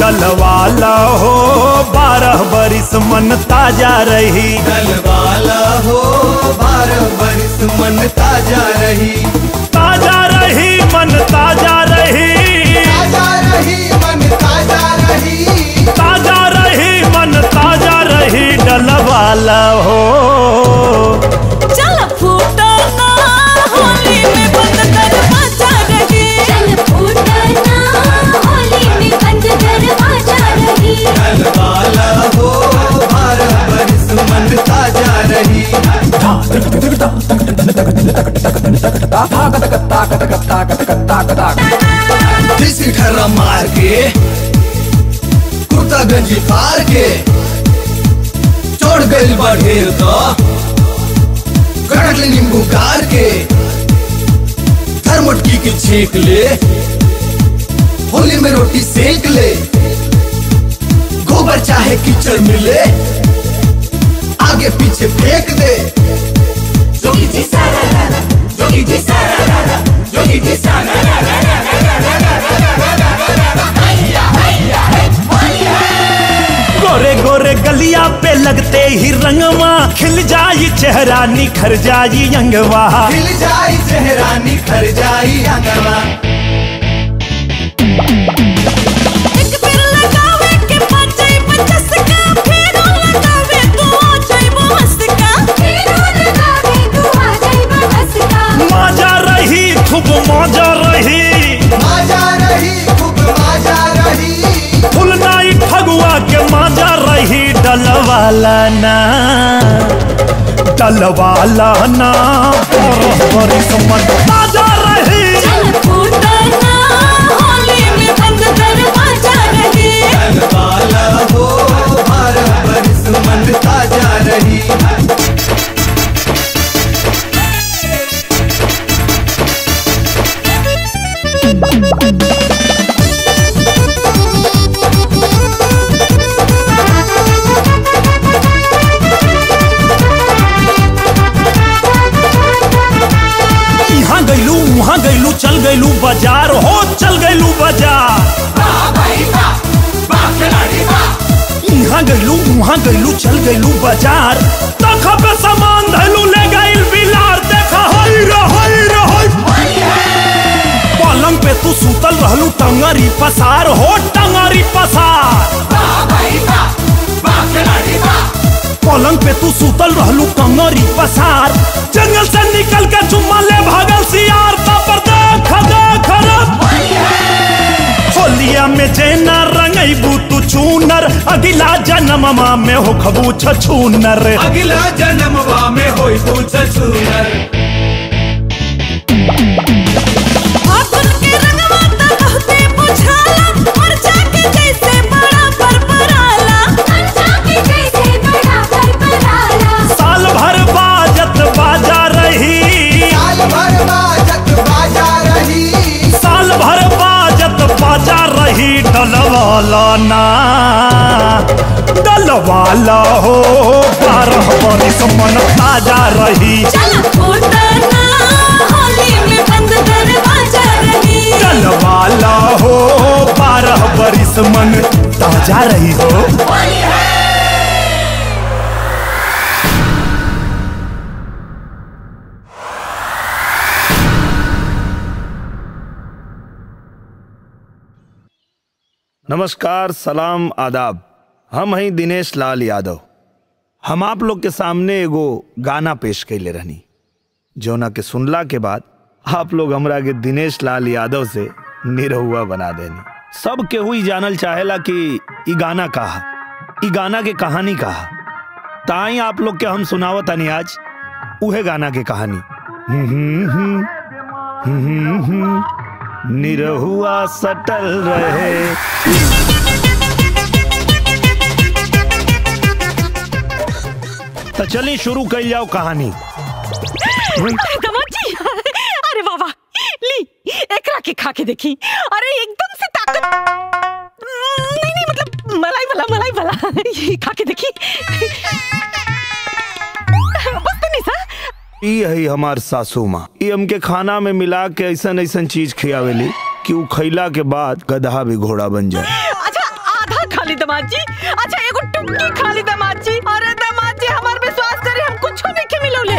डलवाला हो बारह बरिस मन ताजा रही वाला हो बारह बरिस मन ताजा रही ताजा रही मन ताजा रही ताजा रही मन ताजा रही ताजा रही मन ताजा रही डलवाला हो चल फूटो ना होली में बंद दरवाजा रही चल फूटना होली में बंद दरवाजा रही वाला हो बारह बरिस मन ताजा रही देसी ठर्रा मार के कुर्ता गंजी फाड़ के चढ़ गइल बा ढेर तो कड़क ले नींबू गार के थर्मोटकी के छेक ले होली में रोटी सेक ले गोबर चाहे कीचड़ मिले आगे पीछे फेंक दे जोगी जी सारा रा रा, जोगी जी सारा रा रा, जोगी जी सारा रा रा रा रा रा रा रा रा रा रा रा रा। हैया, हैया, है, हैया। गोरे गोरे गलिया पे लगते ही रंगवा खिल जाई चेहरा निखर जाई अंगवा खिल जाई चेहरा निखर जाई अंगवा एक फिर लगावे के पाचे पचस का फिर लगावे तू आ जाइबो मस्त का फेरो लगावे तू आ जाइबा हंस का मजा रही खूब मजा रही माजा रही खूब माजा रही फुल नाइट फगुआ के मजा रही डलवाला ना डलवाला ना बरस बरिस मन ताजा रही चल फूटो ना होली में बंद दरवाजा रही वाला हो बारह बरिस मन ताजा रही यहाँ गैलू वहाँ गैलू चल गैलू बाजार हो चल गैलू बाजार यहाँ गैलू वहाँ गैलू चल गैलू बाजार देखा पे सामान धैलू ले गैल बिलार देखा हई रे हई रे हई पलंग पे तू सूतल रहलू टंगरी पसार हो टंगरी पसार पलंग पे तू सूतल रहलू टंगरी पसार जंगल से निकल के चुम्मा ले भागल सियार पर देख देख रे होलिया में जेना रंगैबू तू चूनर अगिला जन्ममा में हो खबू छछूनर अगला जन्मवा में होई पूछ छूनर फागुन के रंगवा त बहुते बुझाला और जाके जैसे बड़ा पर पराला अंजा के जैसे बड़ा पर पराला साल भर बाजत बाजा रही साल भर बाजत बाजा रही साल भर बाजत बाजा रही डलवाला ना डलवाला हो बारह बरिस मन ताजा रही चल फूटना होली में बंद दरवाजा रही डलवाला हो बारह बरिस मन ताजा रही हो नमस्कार सलाम आदाब हम हैं दिनेश लाल यादव हम आप लोग के सामने एगो गाना पेश कैले रहनी जौना के सुनला के बाद आप लोग हमरा के दिनेश लाल यादव से निरहुआ बना देनी सब केहू ई जानल चाहेला कि ई गाना कहा ई गाना के कहानी कहा ताई आप लोग के हम सुनावत तानी आज उहे गाना के कहानी हम्म, हम्म, हम्म, हम्म, हम्म, निरहुआ सटल रहे तो चलिए शुरू कर जाओ कहानी दमाजी अरे बाबा ली एकरा के खा के देखी अरे एकदम से ताकत नहीं नहीं मतलब मलाई वाला मलाई वाला ये खा के देखी बस तो नहीं सा ई है हमार सासू माँ ई हमके खाना में मिला के ऐसन ऐसन चीज खियावेली कि उ खैला के बाद गधा भी घोड़ा बन जाए अच्छा दामाद जी अच्छा एगो टुक्की खा ली दामाद जी अरे दामाद जी हमार विश्वास करे हम कुछ नहीं के मिलोले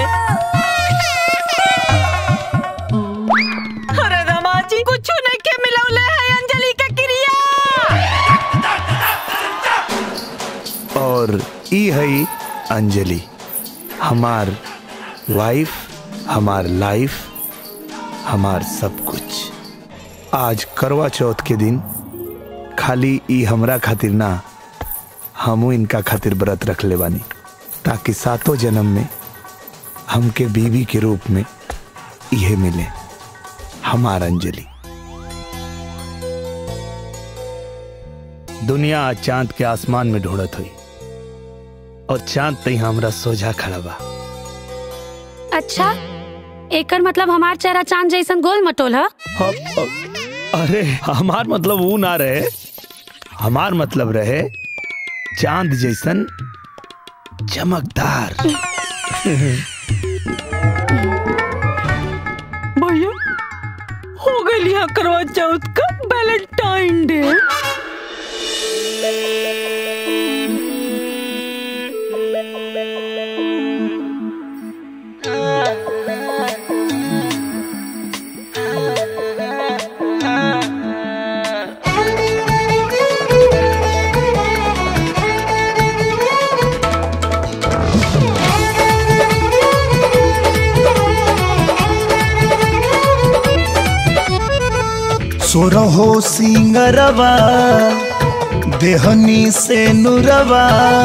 अरे दामाद जी कुछ नहीं के मिलोले है अंजलि का क्रिया और ई है अंजलि हमार वाइफ हमार लाइफ हमार सब कुछ आज करवा चौथ के दिन खाली ई हमरा खातिर ना हमू इनका खातिर व्रत रख ले बानी ताकि सातों जन्म में हमके बीवी के रूप में यह मिले हमार अंजलि दुनिया आज चांद के आसमान में ढूंढत हुई और चांद तई हमरा सोझा खड़ा बा अच्छा एकर मतलब हमार चेहरा चांद जैसन गोल मटोल है अब- अब- अरे हमार मतलब वो ना रहे हमार मतलब रहे चांद जैसन चमकदार भैया हो गई यहाँ करवा चौथ का वैलेंटाइन डे सोरहो सिंगरवा देहनी से नुरवा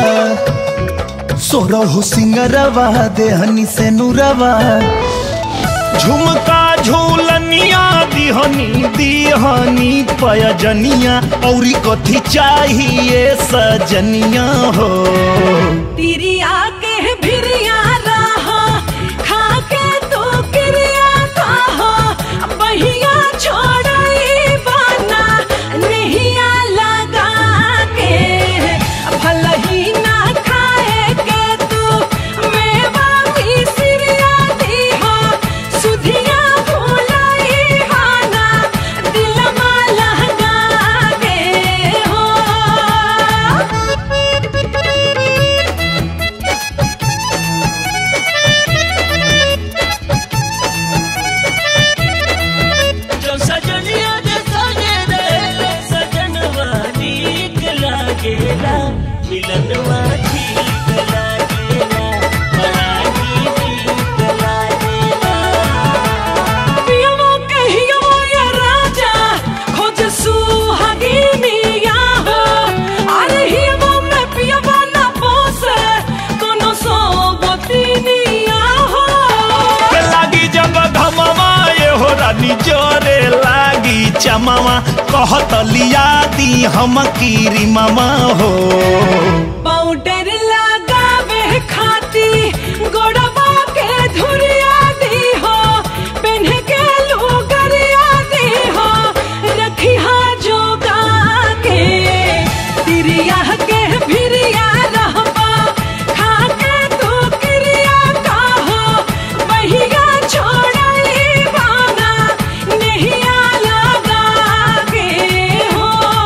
सोरहो सिंगरवा देहनी से नुरवा झुमका झूलनिया दिहनी दिहनी पयजनिया औरी कथी चाहिए सजनिया हो तिरिया के भिरिया रहा खा के तो क्रिया कहा बहिया छोड़ई बाना नहिया लगा के भल ही ना खाए के तू मेवा भी सिरिया दीहा सुधिया भूलाई हाना दिलमा लगा के हो जो सजनिया जे सजे रे सजनवा नीक लागेला मिलनवा ठीक लागेला बड़ा ही नीक लागेला पियवो कहियवो या राजा खोज सुहागिनिया हो अरे हियवो में पियवो ना पोसे कोनो सोबतिनिया हो के लागी जब धमवा ये हो रानी जोरे लागी चमवा कहत लिया दी हम कीरी मामा हो पाउडर लगावे खाती गोड़वा के धुरिया दी हो पेन्ह के लुगरिया दी हो रखी हा जोगा के तिरिया के भिरिया रहबा खा के तू क्रिया काहो बहिया छोड़ई बाना नहिया लगा के हो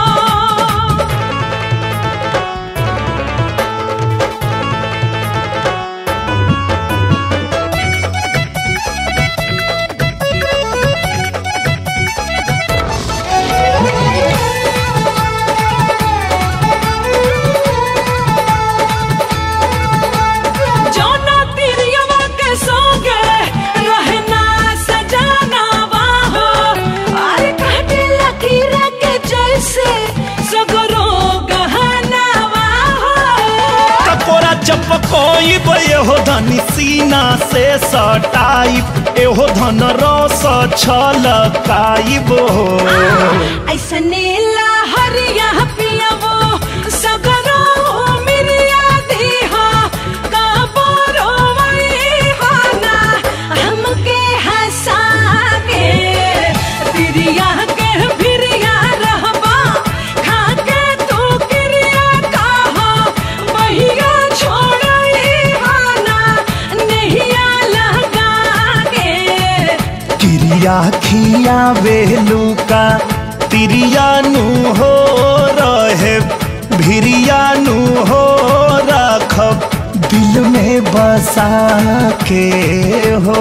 जौना तिरियवा के सोगे रहना सजाना बाहो अरे काटे लकीर के जैसे सगरो गहना बाहो टकोरा चपकोई ये हो धनी सीना से सटाई एहो धन रस छलकाइब हो ऐसने लहरिया पियवो सगरो मिरिया दीहा काबरो हाना हमके हंसा के तिरिया के भिरिया रहबा खा के तू क्रिया काहो बहिया छोड़ई हाना नहिया लगा के क्रिया खिया बेलू का तिरिया नु हो रहे भिरियानु हो रखब दिल में बसा के हो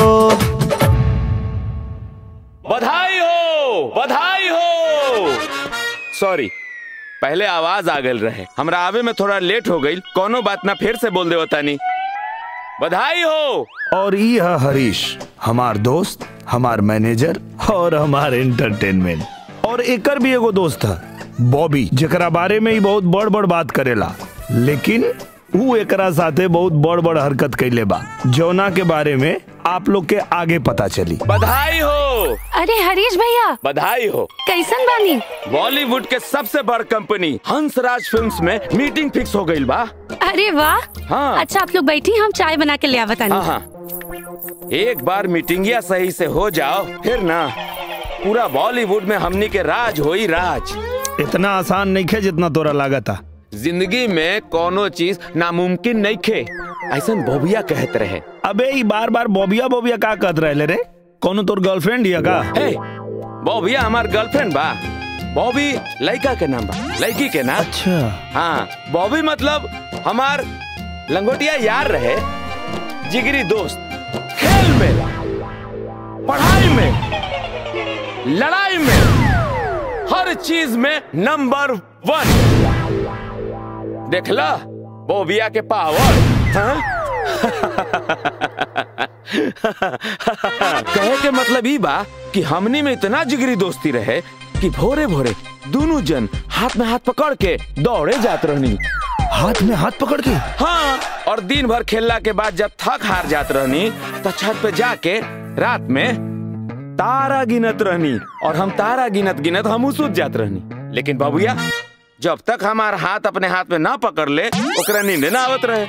बधाई हो बधाई हो सॉरी पहले आवाज आ गल रहे हमरा आवे में थोड़ा लेट हो गई कोनो बात ना फिर से बोल दे तानी बधाई हो और ये है हरीश हमार दोस्त हमार मैनेजर और हमार एंटरटेनमेंट और एकर भी एगो दोस्त है बॉबी जेकरा बारे में ही बहुत बड़ बड़ बात करेला लेकिन ऊ एकरा साथे बहुत बड़ बड़ हरकत कैले बा जौना के बारे में आप लोग के आगे पता चली बधाई हो अरे हरीश भैया बधाई हो कैसन बानी बॉलीवुड के सबसे बड़ कंपनी हंसराज फिल्म्स में मीटिंग फिक्स हो गई बा अरे वाह हाँ। अच्छा आप लोग बैठी हम चाय बना के ले आवत हाँ आनी हाँ एक बार मीटिंगिया सही से हो जाओ फिर ना पूरा बॉलीवुड में हमनी के राज होई राज इतना आसान नहीं खे जितना तोरा लागत था जिंदगी में कोनो चीज नामुमकिन नहीं खे ऐसा बोबिया कहत रहे अबे ई बार बार बॉबिया बॉबिया का कहत रहे रे कोनो तोर गर्लफ्रेंड हिया का हे बॉबिया हमार गर्लफ्रेंड बा बॉबी लड़का के नाम बा लड़की के नाम अच्छा हाँ बॉबी मतलब हमार लंगोटिया यार रहे जिगरी दोस्त खेल में पढ़ाई में लड़ाई में हर चीज में नंबर वन देखला बोबिया के पावर हाँ? कहे के मतलब ई बा कि हमनी में इतना जिगरी दोस्ती रहे कि भोरे भोरे दोनों जन हाथ में हाथ पकड़ के दौड़े जात रहनी हाथ में हाथ पकड़ के हाँ और दिन भर खेलला के बाद जब थक हार जात रहनी तो छत पे जाके रात में तारा गिनत रहनी और हम तारा गिनत गिनत हम सूत जात रहनी लेकिन बाबूया जब तक हमार हाथ अपने हाथ में ना पकड़ ले ओकरा नींद ना आवत रहे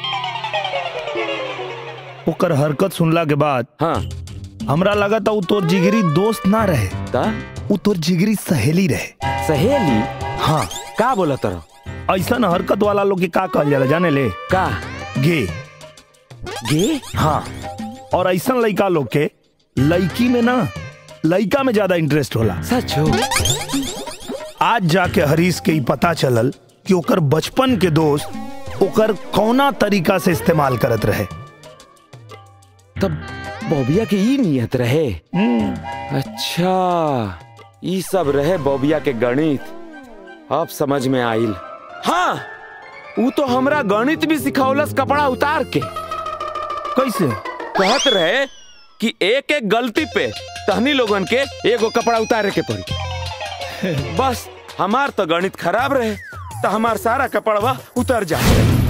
ओकर हरकत सुनला के बाद हाँ हमरा लगा था उ तोर जिगरी दोस्त ना रहे ता उ तोर जिगरी सहेली रहे सहेली हाँ का बोला तरह ऐसा हरकत वाला लोग के का कहल जाला जाने ले का गे गे हाँ और ऐसा लड़का लोग के लड़की में ना लड़का में ज्यादा इंटरेस्ट होला सच हो आज जाके हरीश के ही पता चलल कि ओकर बचपन के दोस्त ओकर कौना तरीका से इस्तेमाल करत रहे तब बॉबिया के ई नियत रहे अच्छा ई सब रहे बॉबिया के गणित अब समझ में आइल हाँ वो तो हमरा गणित भी सिखौलस कपड़ा उतार के कैसे कहत रहे कि एक एक गलती पे तहनी लोगन के एगो कपड़ा उतारे के पड़ी बस हमार तो गणित खराब रहे तो हमार सारा कपड़वा उतर जा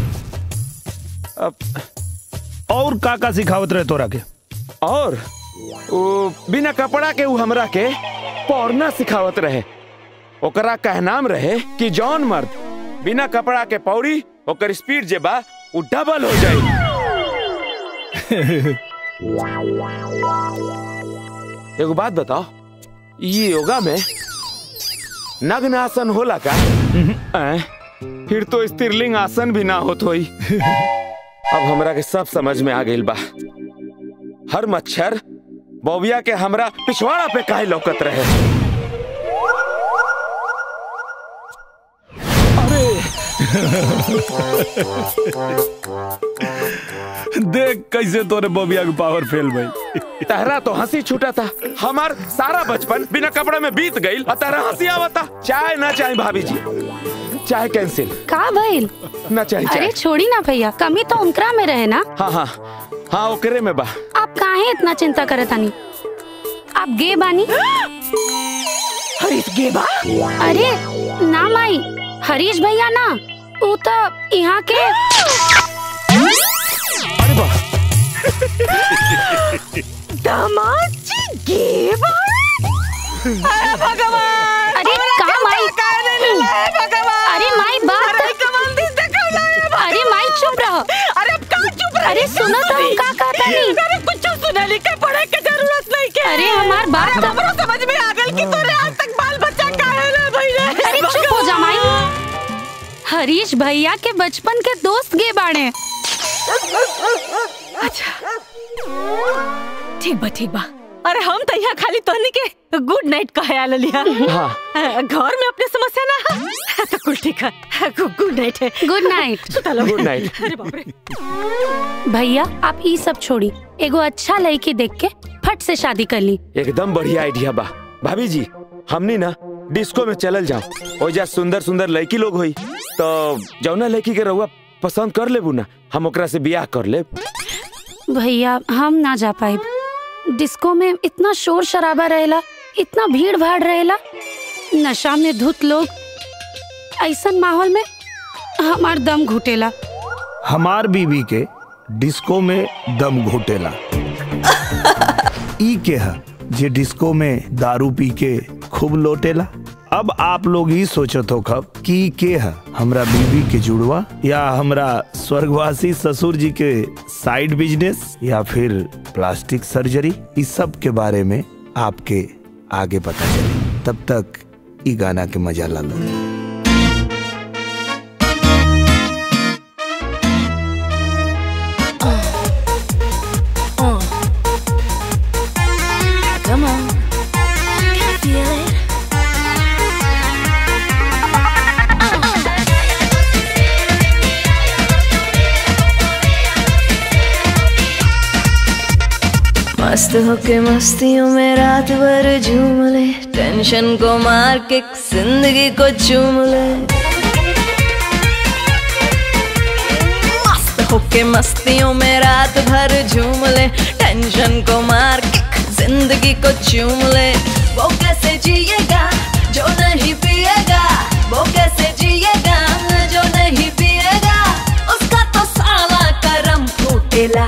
अब और का का सिखावत रहे तोरा के और वो बिना कपड़ा के उ हमरा के पौरना सिखावत रहे ओकरा कहनाम रहे कि जौन मर्द बिना कपड़ा के पौड़ी ओकर स्पीड जे बा उ डबल हो जाई एगो बात बताओ ये योगा में नग्न आसन होला का ऐं? फिर तो स्त्रीलिंग आसन भी ना होत होई अब हमरा के सब समझ में आ गइल बा हर मच्छर बौबिया के हमरा पिछवाड़ा पे काहे लौकत रहे देख कैसे तोरे बबिया के पावर फेल भाई तहरा तो हंसी छूटा था हमार सारा बचपन बिना कपड़े में बीत गई और तहरा हंसी आवता चाय ना चाहे भाभी जी चाय कैंसिल का भइल ना चाहे अरे चाय छोड़ी ना भैया कमी तो उनकरा में रहे ना हाँ हाँ हाँ ओकरे में बा आप काहे इतना चिंता करत आनी आप गे बानी हरीश गे बा अरे ना माई हरीश भैया ना ऊ तो यहाँ के अरे वाह दामाद जी गे बा अरे भगवान अरे का माई भगवान अरे माई बात अरे कमल दी देखौला है भगवान। अरे माई चुप रहो अरे अब का चुप रही अरे सुनो तो हम का कहता नहीं अरे कुछ सुने लिखे पढ़े के जरूरत नहीं के अरे हमार बात अरे तो हमरो समझ में आ गल कि तोरे आज तक बाल बच्चा काहे ना भइले अरे चुप हो जा माई हरीश भैया के बचपन के दोस्त गे बाड़े अच्छा ठीक बा ठीक बा अरे हम तो यहाँ खाली तोहनी के गुड नाइट कहे आल लिया हाँ घर में अपने समस्या ना है तो कुल ठीक है गुड नाइट है गुड नाइट सुता लो गुड नाइट अरे बाप रे भैया आप ई सब छोड़ी एगो अच्छा लड़की देख के फट से शादी कर ली एकदम बढ़िया आइडिया बा भाभी जी हमनी ना डिस्को में चलल जाओ ओजा सुंदर सुंदर लड़की लोग होई तो जौना लड़की के रहुआ पसंद कर लेबू ना हम ओकरा से बियाह कर लेब भैया हम ना जा पाए डिस्को में इतना शोर शराबा रहेला इतना भीड़ भाड़ रहेला नशा में धुत लोग ऐसन माहौल में हमार दम घुटेला हमार बीवी के डिस्को में दम घोटेला ई के है जे डिस्को में दारू पी के खूब लोटेला अब आप लोग ही सोचत हो खब कि ई के है हमरा बीवी के जुड़वा या हमरा स्वर्गवासी ससुर जी के साइड बिजनेस या फिर प्लास्टिक सर्जरी इस सब के बारे में आपके आगे पता चले तब तक ई गाना के मजा ला लो Come on, can feel it. मस्त होके मस्तियों में रात भर झूम ले टेंशन को मार के जिंदगी को चूम ले मस्त होके मस्तियों में रात भर झूम ले टेंशन को मार के जिंदगी को चूम ले वो कैसे जिएगा जो नहीं पिएगा वो कैसे जिएगा जो नहीं पिएगा उसका तो साला करम फूटेला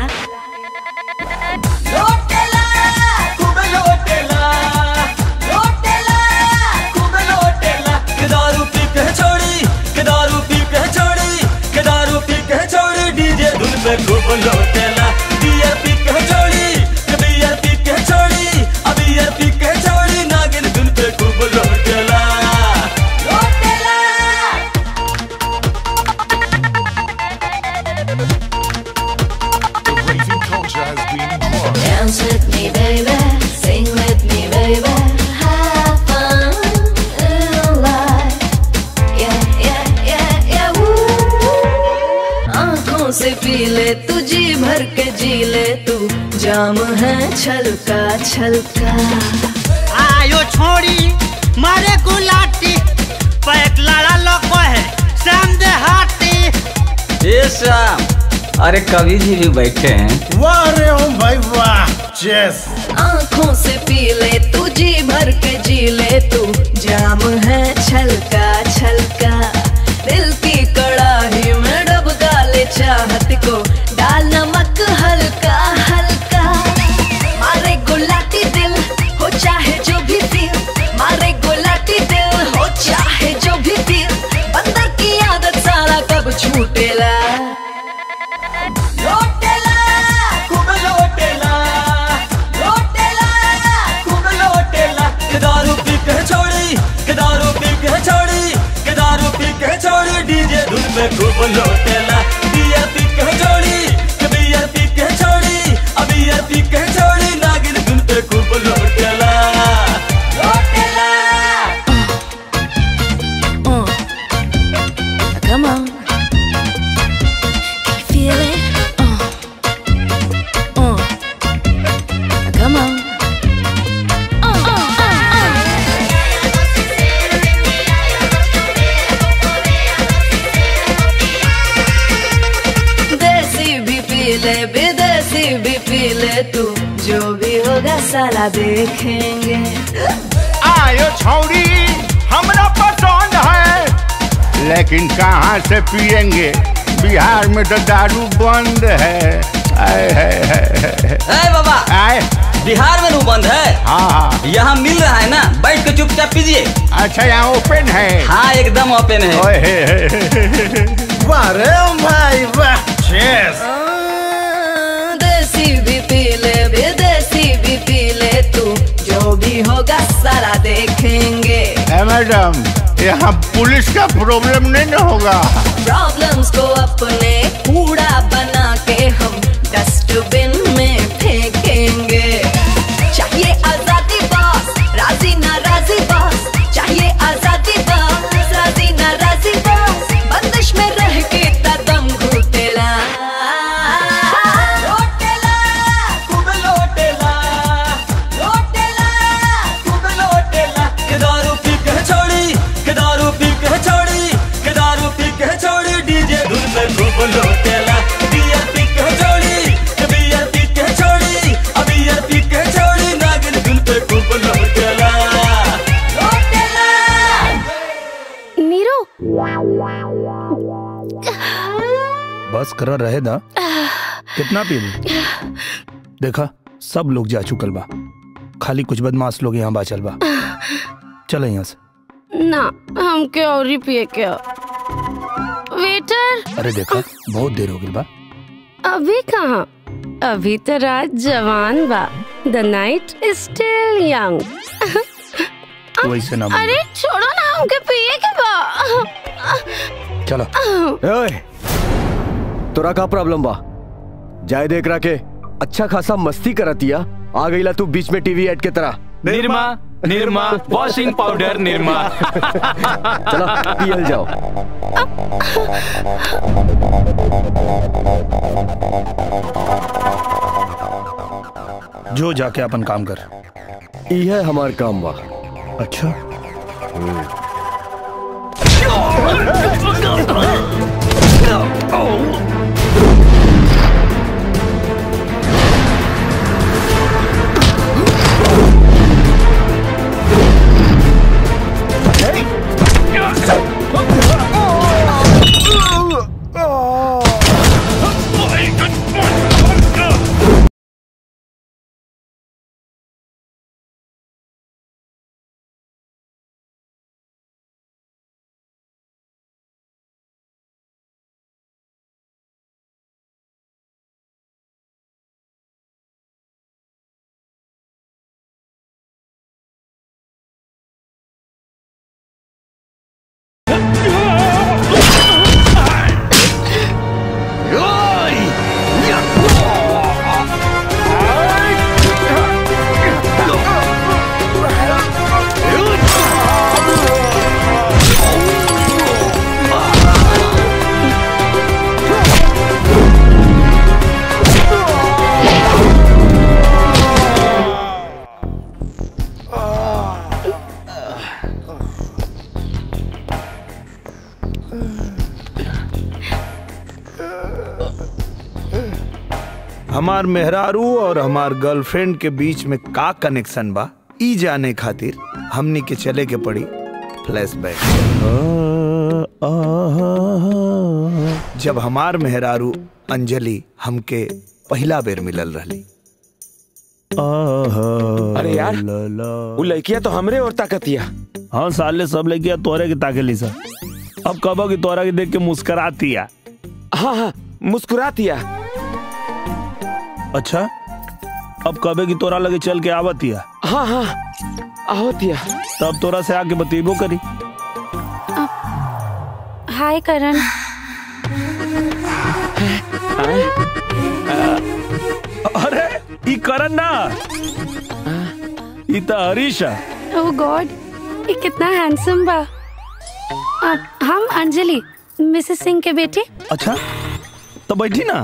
लोटेला खूबे लोटेला लोटेला खूबे लोटेला के दारू पी के छोड़ी के दारू पी के छोड़ी के दारू पी के छोड़ी डीजे धुन पे खूब लोटेला बियर पी के छोड़ी के बियर पी के छोड़ी अब बियर पी के छोड़ी नागिन धुन पे खूब लोटेला लोटेला The raving culture has been born. Dance with me, baby. Sing with me, baby. Have fun in life. Yeah, yeah, yeah, yeah. Woo. आंखों से पी ले तू जी भर के जी ले तू जाम है छलका छलका आयो छोड़ी मारे गुलाटी पैक लड़ा लोग है शाम दे हाटी ये श्याम अरे कवि जी भी बैठे हैं वाह रे ओम भाई वाह चेस आंखों से पी ले तू जी भर के जी ले तू जाम है छलका छलका दिल की कड़ाही में डबका ले चाहत को डाल नमक हल्का हल्का मारे गुलाटी दिल हो चाहे जो भी फील मारे गुलाटी दिल हो चाहे जो भी फील बंदर की आदत सारा कब छूटेला लोटेला खूब लोटेला लोटेला खूब लोटेला के दारू पी के छोड़ी के दारू पी के छोड़ी के दारू पी के छोड़ी डीजे धुन पे खूब लोटेला बियर पी के छोड़ी के बियर पी के छोड़ी अब बियर पी के छोड़ी नागिन धुन पे खूब लोटेला लोटेला Come on. Can you feel it? Uh. Uh. Come on. Uh, uh, uh, uh. देसी भी पी ले विदेशी भी पी ले तू जो भी होगा साला देखेंगे आयो छौरी हमरा पसंद है लेकिन कहाँ से पियेंगे बिहार में तो दारू बंद है आए, है, है, है, है। ए बाबा आए बिहार में रू बंद है हाँ हाँ यहाँ मिल रहा है ना बैठ के चुपचाप पीजिए अच्छा यहाँ ओपन है हाँ एकदम ओपन है ओए, हे, हे, हे, हे, हे। वाह रे ओम भाई वाह चेस देसी भी पी ले विदेशी भी पी ले तू जो भी होगा सारा देखेंगे ए, मैडम यहाँ पुलिस का प्रॉब्लम नहीं ना होगा प्रॉब्लम्स को अपने कूड़ा बना के हम डस्टबिन में फेंकेंगे चाहिए मस्करा रहे दा कितना पी देखा सब लोग जा चुकल बा खाली कुछ बदमाश लोग यहाँ बाचल बा चल यहाँ से ना हमके और ही पिए के ह। वेटर अरे देखा बहुत देर हो गई बा अभी कहाँ अभी तो रात जवान बा the night is still young तू ऐसे ना बोल अरे छोड़ो ना हमके पिए के बा चलो ओए तोरा का प्रॉब्लम बा जाय देख रहा के अच्छा खासा मस्ती करतिया आ गईला तू बीच में टीवी एड के तरह निर्मा निर्मा वॉशिंग पाउडर निर्मा चला पियल जाओ जो जाके अपन काम कर यह हमार काम बा अच्छा हमार मेहरारू और हमार गर्लफ्रेंड के बीच में का कनेक्शन बा ई जाने खातिर हमनी के चले के पड़ी फ्लैशबैक जब हमार मेहरारू अंजलि हमके पहला बेर मिलल रहली अरे यार वो लड़किया तो हमरे और ताकतिया हाँ साले सब लड़किया तोरे के ताके ली सा अब कबो की तोरा के देख के मुस्कुराती है हाँ हाँ मुस्कुरातिया अच्छा अब कबे की तोरा लगे चल के आवतिया हाँ हाँ ahoतिया तब तोरा से आके बतेबो करी हाय करण अरे ई करन ना ई त हरीश है ओह गॉड ये कितना हैंडसम बा अ, हम अंजलि मिसेस सिंह के बेटी अच्छा तो बैठी ना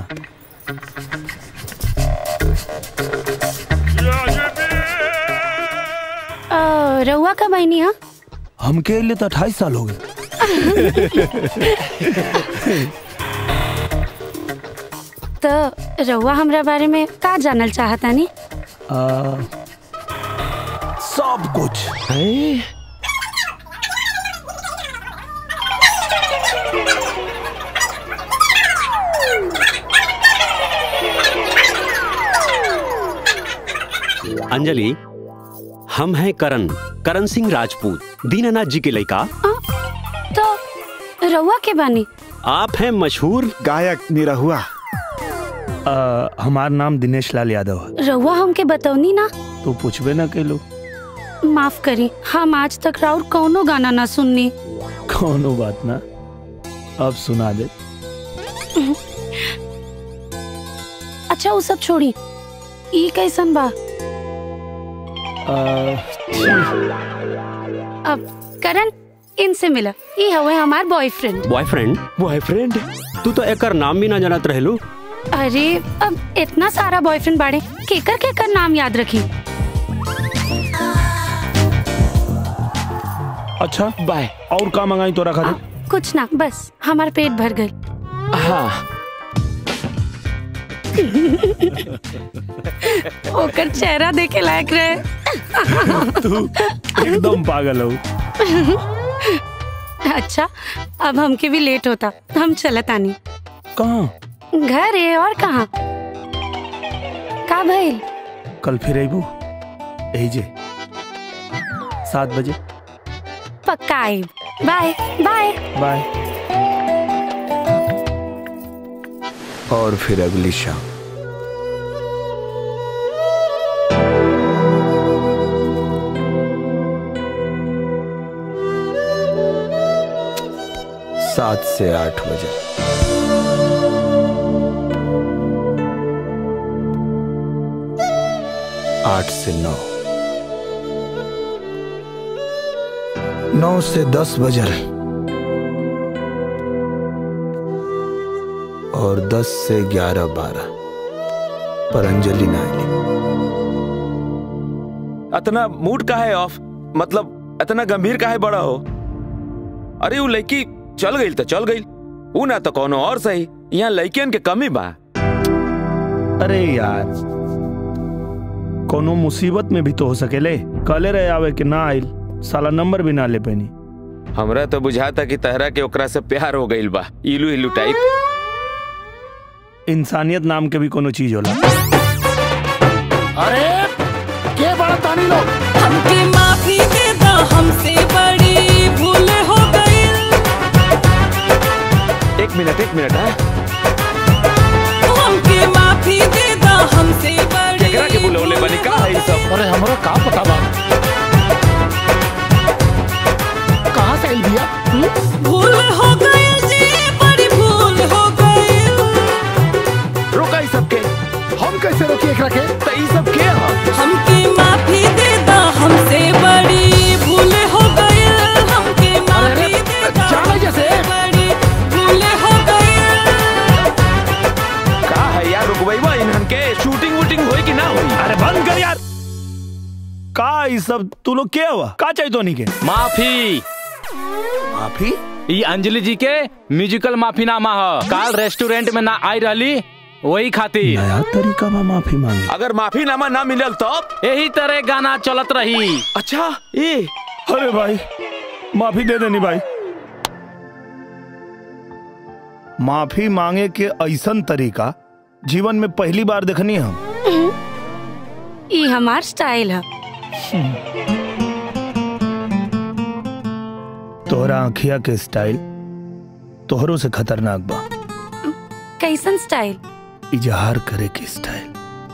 अ, रउआ कब आईनी हा हमके लिए तो अट्ठाईस साल हो गए तो रउआ हमरा बारे में का जानल चाहता नी आ, सब कुछ अंजलि हम हैं करण करण सिंह राजपूत दीनानाथ जी के लड़का तो रउआ के बानी आप हैं मशहूर गायक निरहुआ हमार नाम दिनेश लाल यादव है रउआ हमके बतौनी ना तू पूछबे ना कैलो माफ करी हम आज तक राउर कौनो गाना ना सुननी कौनो बात ना अब सुना दे अच्छा वो सब छोड़ी ई कैसन बा आ, अब करण इनसे मिला ई हवे हमार बॉयफ्रेंड बॉयफ्रेंड बॉयफ्रेंड तू तो एकर नाम भी ना जानत रहलू अरे अब इतना सारा बॉयफ्रेंड बाड़े केकर केकर नाम याद रखी अच्छा बाय और का मंगाई तोरा खातिर कुछ ना बस हमार पेट भर गई हाँ ओकर चेहरा देखे लायक रहे तू एकदम पागल हो अच्छा अब हमके भी लेट होता हम चलत आनी कहाँ घर है और कहाँ का भइल कल फिर अबू यही जे सात बजे पक्का आइब बाय बाय बाय और फिर अगली शाम सात से आठ बजे आठ से नौ नौ से दस बजल और दस से ग्यारह बारह पर अंजलि ना आईली इतना मूड का है ऑफ मतलब इतना गंभीर का है बड़ा हो अरे वो लड़की चल गई तो चल गई ऊ ना तो कोनो और सही यहाँ लड़कियन के कमी बा अरे यार कोनो मुसीबत में भी तो हो सकेले कले रहे आवे कि ना आइल साला नंबर भी ना ले पैनी हमरा तो बुझाता कि तहरा के ओकरा से प्यार हो गइल बा इलू इलू टाइप इंसानियत नाम के भी कोनो चीज होला अरे के बड़ा तानी लोग हमके माफी दे दो हमसे बड़ी भूल हो गई एक मिनट एक मिनट हाँ हमके माफी दे दो हमसे बड़ी केकरा के बुलौले बनी का है ई सब अरे हमरो का पता बा कहाँ से आई भैया भूल हो गई जी बड़ी भूल हो गई रोका ई सब के हम कैसे रोकी एकरा के तो ई सब के ह हमके माफी दे दो हमसे बड़ी भूल हो गई हमके माफी दे दो जाने जैसे बड़ी भूल हो गई का है यार रुकबईबा इन्हन के शूटिंग वूटिंग होई कि ना होई अरे बंद कर यार का ई सब तू लोग के हुआ का चाहिए तो नहीं के माफी माफी ई अंजलि जी के म्यूजिकल माफीनामा ह काल रेस्टोरेंट में ना आई रहली वही खातिर नया तरीका में माफी मांगी अगर माफीनामा ना मिलल तो यही तरह गाना चलत रही अच्छा ए अरे भाई माफी दे देनी भाई माफी मांगे के ऐसन तरीका जीवन में पहली बार देखनी है हम ई हमार स्टाइल है तोहरा आँखिया के स्टाइल तोहरों से खतरनाक बा कैसन स्टाइल इजहार करे के स्टाइल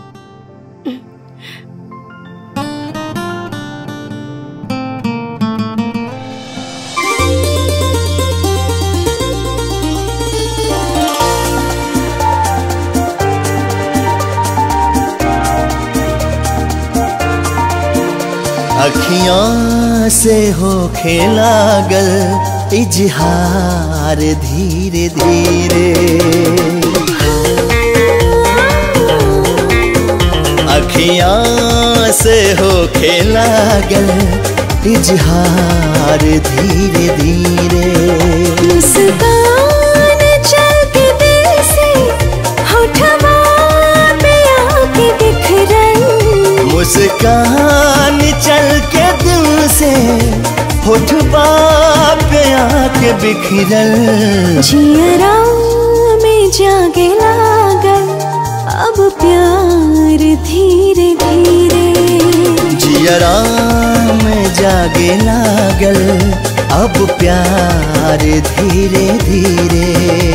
अखियां से हो खेला गल इजहार धीरे धीरे अखियां से हो खेला गल इजहार धीरे धीरे मुस्कान चल के दिल से होठवा पे आके बिखरन मुस्कान चल के दिल से होठबा पे आके बिखरल जियरा में जागे लागल अब प्यार धीरे धीरे जियरा में जागे लागल अब प्यार धीरे धीरे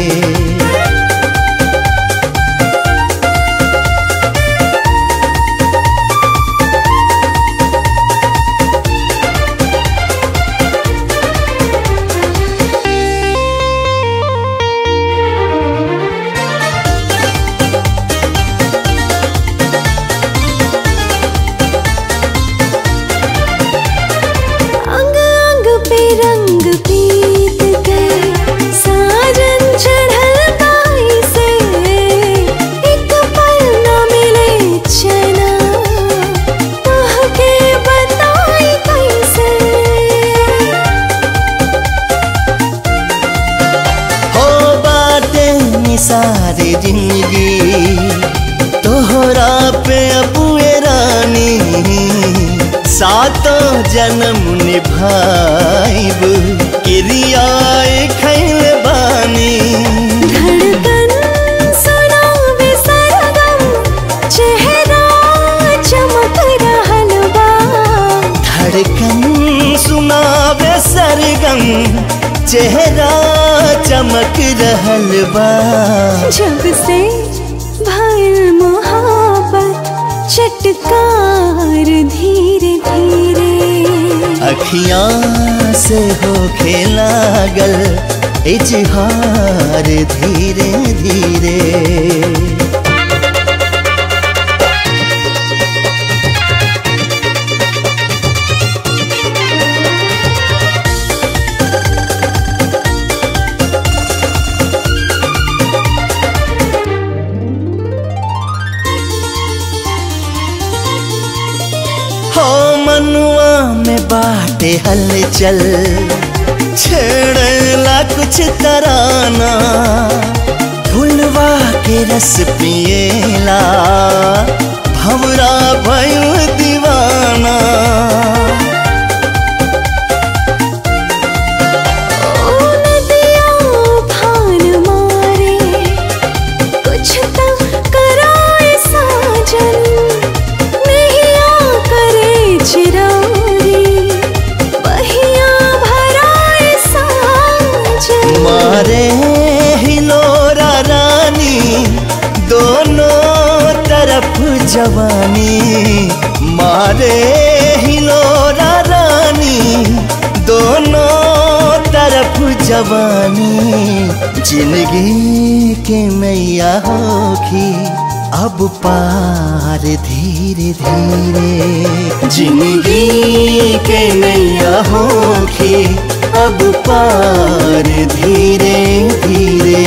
अंग अंग पे रंग पीत गए साजन चढ़ल गाई से एक पल न मिले चना कह के बताई कैसे हो बाटे निसारे जिंदगी तोहरा पे अबुए रानी सातों जन्म निभाइब क्रियाए खैल बानी धड़कन सा सरगम चेहरा चमक रहल बा जब से भर मोहब्बत चटकार धीरे धीरे अखियां से हो लागल इजहार धीरे धीरे हो मनुआ में बाटे हलचल छेड़ला कुछ तराना फुलवा के रस पिएला भवरा भयो दीवाना ओ नदिया उफान मारे कुछ तो कराए साजन नैया करे चिरारी बहिया भराए साजन मारे हिलोरा रानी दोनों तरफ जवानी मारे हिलोरा रानी दोनों तरफ जवानी जिंदगी के मैया होखी अब पार धीरे धीरे जिंदगी के नैया होखी अब पार धीरे धीरे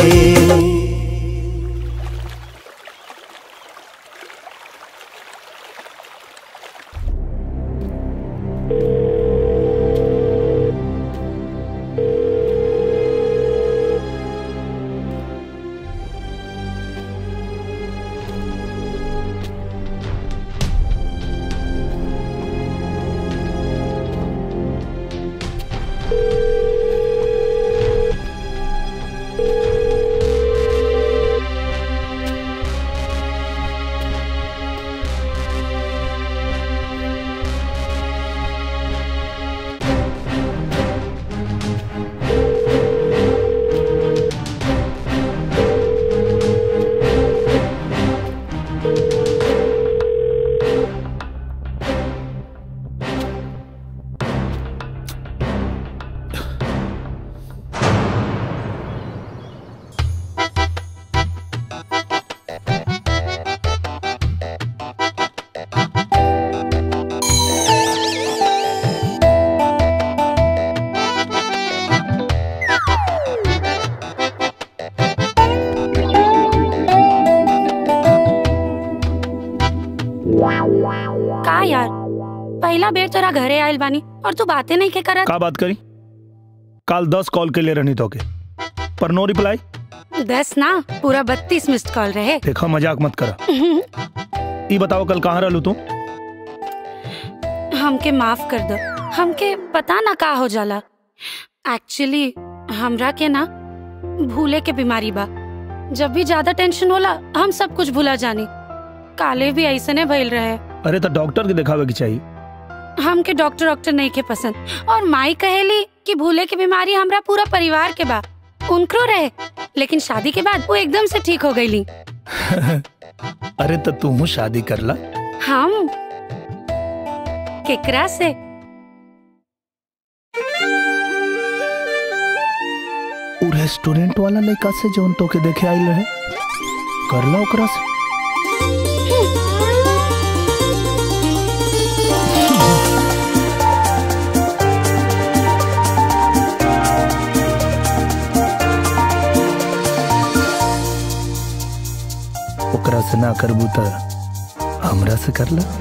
का यार पहला बेर तोरा घरे आयल बानी और तू बातें नहीं के करत का बात करी काल दस कॉल के लिए रहनी तो के पर नो रिप्लाई दस ना पूरा बत्तीस मिस्ड कॉल रहे देखा मजाक मत करा ई बताओ कल कहाँ रहलू तू हमके माफ कर दो हमके पता ना का हो जाला एक्चुअली हमरा के ना भूले के बीमारी बा जब भी ज्यादा टेंशन होला हम सब कुछ भूला जानी काले भी ऐसने भइल रहे अरे तो डॉक्टर के दिखावे की चाहिए हमके डॉक्टर डॉक्टर नहीं के पसंद और माई कहेली कि भूले की बीमारी हमरा पूरा परिवार के बा उनकरो रहे लेकिन शादी के बाद वो एकदम से ठीक हो गईली अरे तो तू शादी कर ला हम केकरा से उ रेस्टोरेंट वाला लड़का से जौन तो के देखे आइल रहे कर ला ओकरा से ओकरा से ना करबू त हमरा से कर ला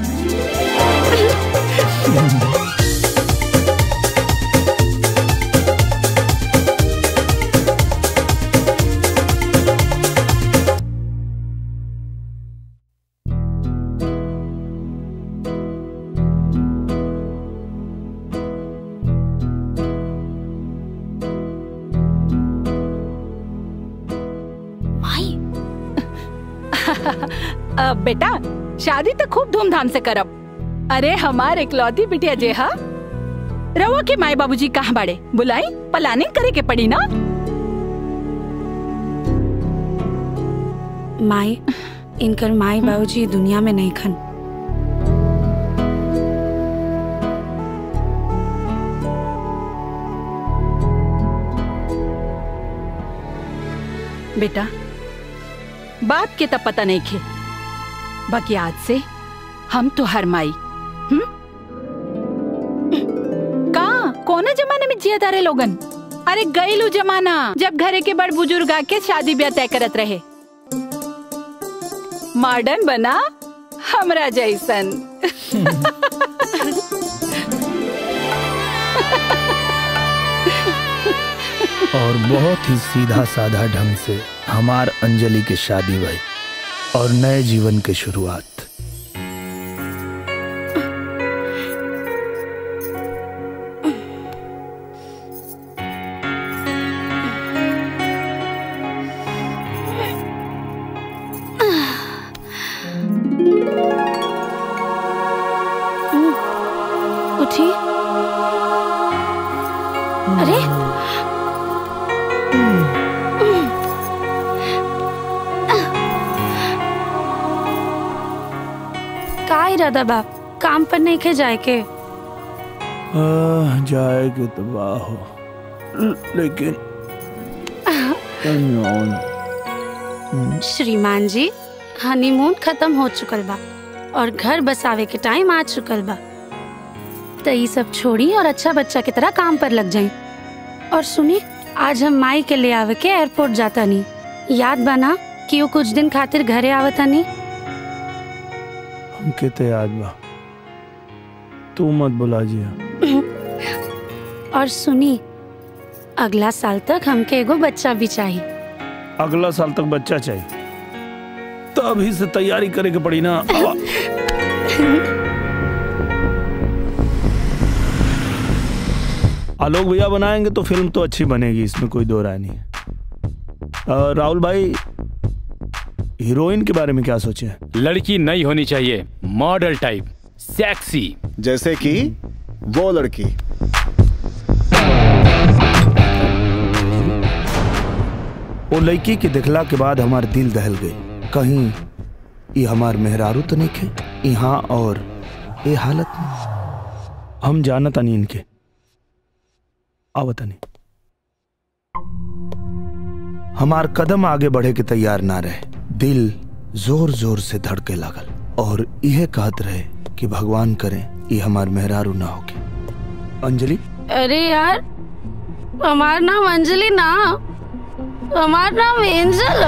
अब बेटा शादी तो खूब धूमधाम से करब अरे हमार इकलौती बिटिया जे हा रवा के माए बाबूजी कहाँ बाड़े बुलाई प्लानिंग करे के पड़ी ना माई इनकर माई बाबूजी दुनिया में नहीं खन बेटा बाप के तब पता नहीं खे बाकी आज से हम तो हर माई हम्म? का कोने जमाने में जिया तारे लोगन अरे गईलू जमाना जब घरे के बड़ बुजुर्ग आके शादी ब्याह तय करत रहे मॉडर्न बना हमरा जैसन और बहुत ही सीधा साधा ढंग से हमार अंजलि की शादी हुई और नए जीवन की शुरुआत उठी अरे का इरादा बाप काम पर नहीं खे जाए के आह, जाएगी तो वाह हो ल- लेकिन अनजान। श्रीमान जी हनीमून खत्म हो चुकल बा और घर बसावे के टाइम आ चुकल बा तो ये सब छोड़ी और अच्छा बच्चा की तरह काम पर लग जाए और सुनी आज हम माई के ले आवे के एयरपोर्ट जाता नहीं याद बना कि वो कुछ दिन खातिर घरे आवता नहीं हमके तो याद बा तू मत बुला जिया और सुनी अगला साल तक हमके एगो बच्चा भी चाहिए अगला साल तक बच्चा चाहिए तो अभी से तैयारी करे के पड़ी ना आवा। आलोक भैया बनाएंगे तो फिल्म तो अच्छी बनेगी इसमें कोई दो राय नहीं है अ, राहुल भाई हीरोइन के बारे में क्या सोचे हैं लड़की नहीं होनी चाहिए मॉडल टाइप सेक्सी जैसे कि वो लड़की वो लड़की के दिखला के बाद हमार दिल दहल गई कहीं ये हमार मेहरारू तो नहीं खे यहाँ और ये हालत में हम जानता नहीं इनके आवता नहीं हमार कदम आगे बढ़े के तैयार ना रहे दिल जोर जोर से धड़के लागल और यह कहत रहे कि भगवान करे ये हमार मेहरारू ना होके अंजलि अरे यार हमार नाम अंजलि ना हमार नाम एंजल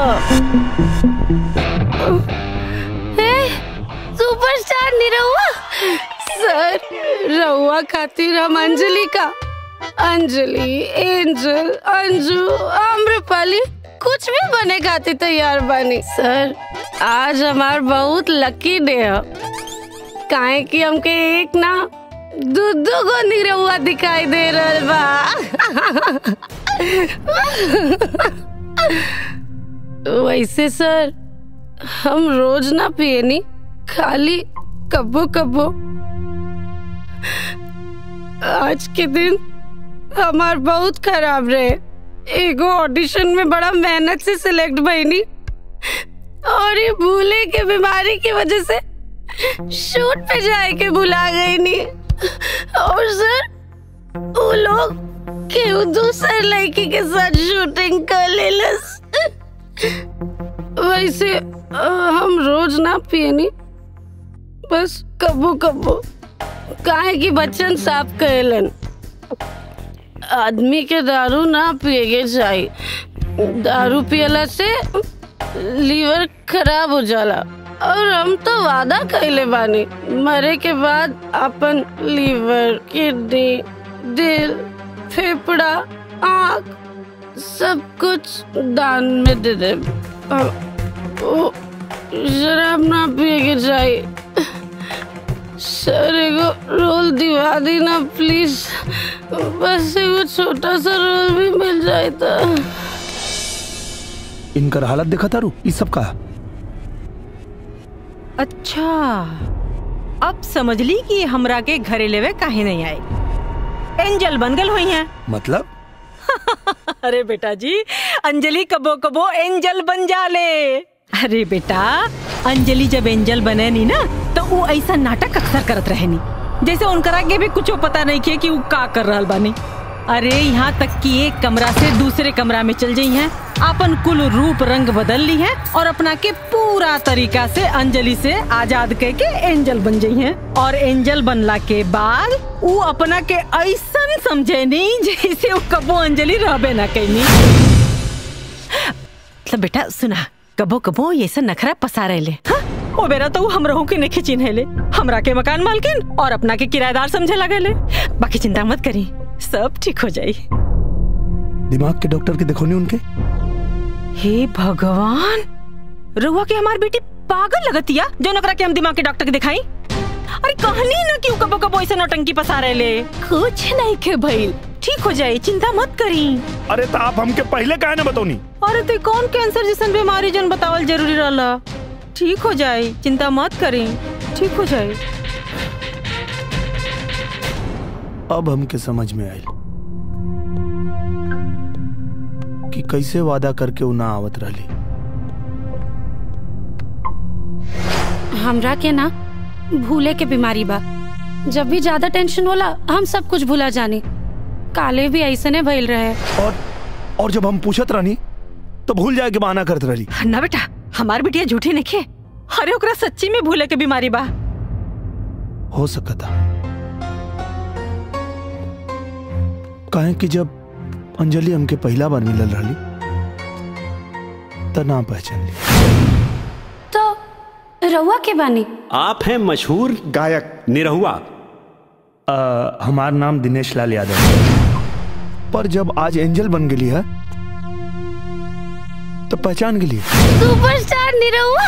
हे सुपरस्टार निरहुआ सर रहुआ खातिर हम अंजलि का अंजलि एंजल अंजू आम्रपाली कुछ भी बने खातिर तैयार बनी सर आज हमार बहुत लकी डे है काहे कि हमके एक ना दू दू गो निरहुआ दिखाई दे रहल बा वैसे सर हम रोज ना पियनी खाली कबो कबो आज के दिन हमार बहुत खराब रहे एगो ऑडिशन में बड़ा मेहनत से सिलेक्ट भईनी और ये भूले के बीमारी की वजह से शूट पे जाए के भुला गई नी और सर वो लोग केहू दूसर लड़की के साथ शूटिंग कर लेलस वैसे अ, हम रोज ना पियनी बस कबो कबो काहे कि बच्चन साफ कहेलन आदमी के दारू ना पिएगे चाहिए दारू पियला से लीवर खराब हो जाला और हम तो वादा कैले बानी मरे के बाद अपन लीवर किडनी दिल फेफड़ा आँख सब कुछ दान में दे दे वो शराब ना पिए के चाहिए सर एगो रोल दिवा दी ना प्लीज बस एगो छोटा सा रोल भी मिल जाए तो इनकर हालत देखा तारू ये सब का अच्छा अब समझ ली कि हमरा के घरे लेवे काहे नहीं आए एंजल बन गल हुई हैं मतलब अरे बेटा जी अंजलि कबो कबो एंजल बन जाले अरे बेटा अंजलि जब एंजल बने नी ना तो वो ऐसा नाटक अक्सर करत रहे नी जैसे उनकरा के भी कुछ पता नहीं किए कि वो का कर रहल बानी अरे यहाँ तक कि एक कमरा से दूसरे कमरा में चल जाई हैं अपन कुल रूप रंग बदल ली है और अपना के पूरा तरीका से अंजलि से आजाद कह के एंजल बन जाई हैं और एंजल बनला के बाद वो अपना के ऐसन समझे नहीं जैसे वो कबो अंजलि रहबे ना कहनी मतलब बेटा सुना कबो कबो ये सब नखरा पसा रहे ले हाँ? ओ बेरा तो वो हम रहू के नहीं चिन्हे ले हमरा के मकान मालकिन और अपना के किराएदार समझे लगे ले बाकी चिंता मत करी सब ठीक हो जाई दिमाग के डॉक्टर के देखो नहीं उनके हे भगवान रुआ के हमार बेटी पागल लगतिया जो नकरा के हम दिमाग के डॉक्टर के दिखाई अरे कहानी ना क्यों कबो कबो ऐसे नौटंकी पसा रहे ले कुछ नहीं के भइल ठीक हो जाए चिंता मत करी अरे तो आप हमके पहले काहे ना बतौनी अरे ते कौन कैंसर जैसन बीमारी जन बतावल जरूरी रहला ठीक हो जाए चिंता मत करी ठीक हो जाए अब हमके समझ में आयल कि कैसे वादा करके उ ना आवत रहली हमरा के ना भूले के बीमारी बा जब भी ज्यादा टेंशन होला हम सब कुछ भूला जानी काले भी ऐसने भइल रहे और और जब हम पूछत रहनी तो भूल जाए के बहाना करत रहली ना बेटा हमार बिटिया झूठी नहीं अरे ओकरा सच्ची में भूले के बीमारी बा हो सकता काहे कि जब अंजलि हमके पहला बार मिलल रहली त ना पहचान ली तो रउआ के बानी आप हैं मशहूर गायक निरहुआ आ, हमार नाम दिनेश लाल यादव है पर जब आज एंजल बन गेली है तो पहचान गेली सुपरस्टार निरहुआ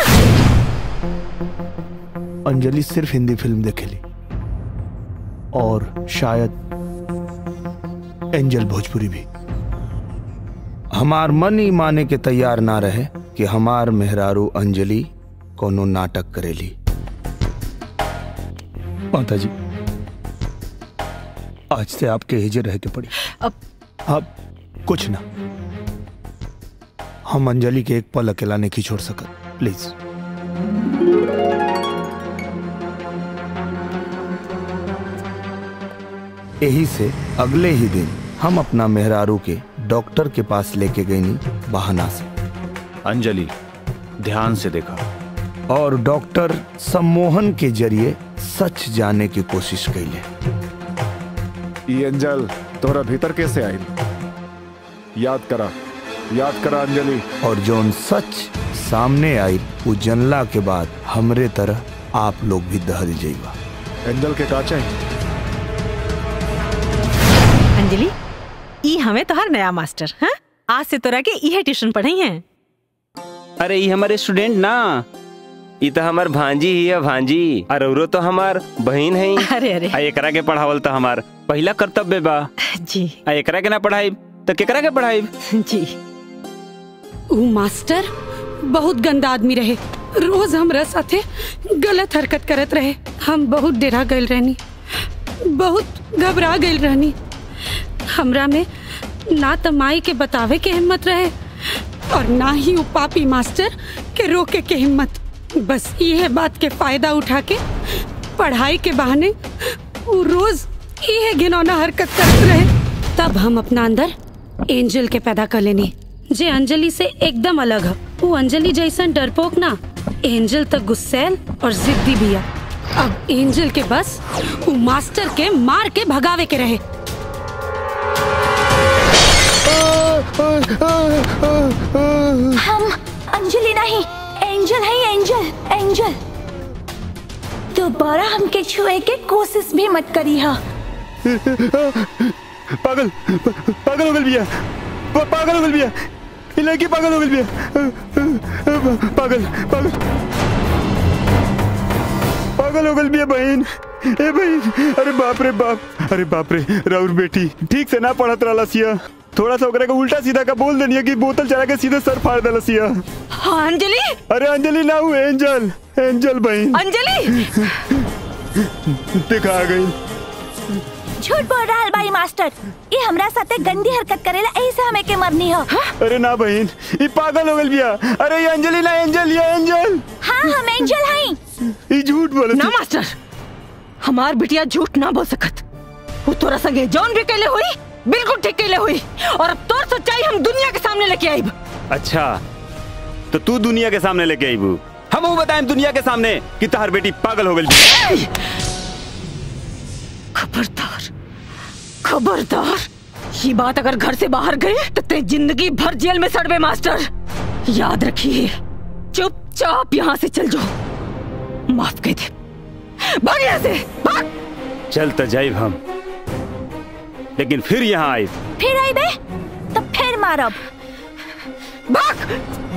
अंजलि सिर्फ हिंदी फिल्म देखेली और शायद एंजल भोजपुरी भी हमार मन ही माने के तैयार ना रहे कि हमार मेहरारू अंजलि कोनो नाटक करेली माता जी आज से आपके हिजर रह के पड़ी अब अब कुछ ना हम अंजलि के एक पल अकेला नहीं छोड़ सकत प्लीज यही से अगले ही दिन हम अपना मेहरारू के डॉक्टर के पास लेके गई नी बहाना से अंजलि ध्यान से देखा और डॉक्टर सम्मोहन के जरिए सच जाने की कोशिश कैले ये अंजल तोरा भीतर कैसे आई याद करा याद करा अंजलि और जोन सच सामने आई वो जनला के बाद हमरे तरह आप लोग भी दहल जाइबा एंजल के काचे अंजलि ई हमें तोहर नया मास्टर हाँ आज से तोरा के इहे ट्यूशन पढ़ाई हैं अरे ये हमारे स्टूडेंट ना ये तो हमार भांजी ही है भांजी और औरो तो हमार बहन है अरे अरे आ एकरा के पढ़ावल तो हमार पहला कर्तव्य बा जी आ एकरा के ना पढ़ाई तो केकरा के पढ़ाई जी ऊ मास्टर बहुत गंदा आदमी रहे रोज हमरा साथे गलत हरकत करत रहे हम बहुत डेरा गइल रहनी बहुत घबरा गइल रहनी हमरा में ना त माई के बतावे के हिम्मत रहे और ना ही ऊ पापी मास्टर के रोके के हिम्मत बस ये बात के फायदा उठा के पढ़ाई के बहाने ऊ रोज ये घिनौना हरकत करत रहे तब हम अपना अंदर एंजल के पैदा कर लेनी जे अंजलि से एकदम अलग है वो अंजलि जैसन डरपोक ना एंजल तक गुस्सैल और जिद्दी भी है अब एंजल के बस वो मास्टर के मार के भगावे के रहे हम अंजलि नहीं एंजल है एंजल एंजल दोबारा हमके छुए के कोशिश भी मत करी हा पागल पागल हो गल बिया प- पागल हो गल बिया ये लड़की पागल हो गल बिया पागल पागल पागल हो गल बिया बहन ए बहन अरे बाप रे बाप अरे बाप रे राउर बेटी ठीक से ना पढ़त रहला सिया थोड़ा सा ओकरा के उल्टा सीधा का बोल देनी कि बोतल चला के सीधे सर फाड़ देला सिया हाँ अंजलि अरे अंजलि ना हूँ एंजल एंजल बहन अंजलि देखा आ गई झूठ बोल रहा हलवाई मास्टर ये हमरा साथे गंदी हरकत करेला यही से हमें के मरनी हो अरे ना बहन ये पागल हो गल बिया अरे ये अंजलि ना एंजल ये एंजल हाँ हम एंजल हैं ये झूठ बोले ना मास्टर हमार बिटिया झूठ ना बोल सकत वो तोरा संगे जौन भी कैले हुई बिल्कुल ठीक कैले हुई और अब तोर सच्चाई हम दुनिया के सामने लेके आईब अच्छा तो तू दुनिया के सामने लेके आई बू हम वो बताएं दुनिया के सामने कि तहार बेटी पागल हो गई खबरदार खबरदार ये बात अगर घर से बाहर गई तो ते जिंदगी भर जेल में सड़वे मास्टर याद रखिए चुपचाप यहाँ से चल जाओ माफ कह दे भाग यहाँ से भाग चल तो जाइब हम लेकिन फिर यहाँ आई फिर आई बे तो फिर मारब भाग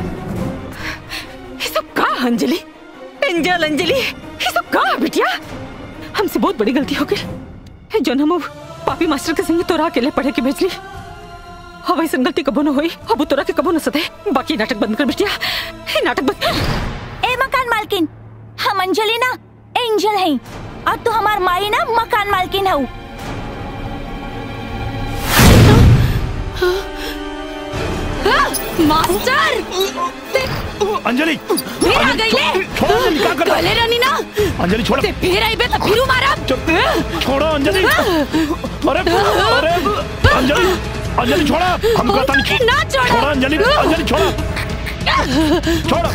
ये सब का अंजलि एंजल अंजलि ये सब का बिटिया हमसे बहुत बड़ी गलती हो गई जो हम अब पापी मास्टर के संगे तोरा अकेले पढ़े के भेजली अब ऐसा गलती कबो न हुई अब तोरा के कबो न सते बाकी नाटक बंद कर बिटिया ये नाटक बंद ए मकान मालकिन हम अंजलि ना एंजल हैं और तू हमार माई ना मकान मालकिन हऊ मास्टर अंजलि फिर आ गई ले छोड़ो अंजलि क्या कर गले रानी ना अंजलि छोड़ो ते फिर आई बे तो फिर मारा छोड़ो अंजलि अरे अरे अंजलि अंजलि छोड़ा हम कहता नहीं ना छोड़ो। छोड़ो अंजलि अंजलि छोड़ो छोड़ो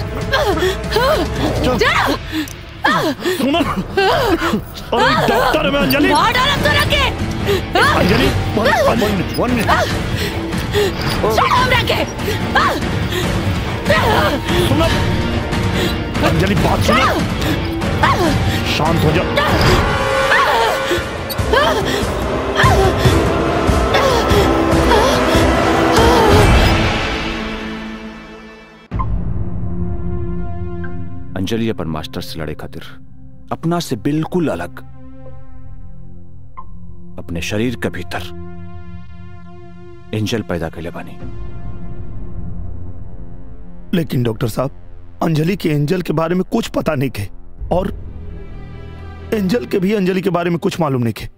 जा सुनो अरे डॉक्टर में अंजलि मार डाला तोरा के Anjali one minute one minute छोड़ हमरा के सुनो अंजलि बात सुनो शांत हो जा अंजलि अपन मास्टर से लड़े खातिर अपना से बिल्कुल अलग अपने शरीर के भीतर एंजल पैदा कैले बानी लेकिन डॉक्टर साहब अंजलि के एंजल के बारे में कुछ पता नहीं के और एंजल के भी अंजलि के बारे में कुछ मालूम नहीं के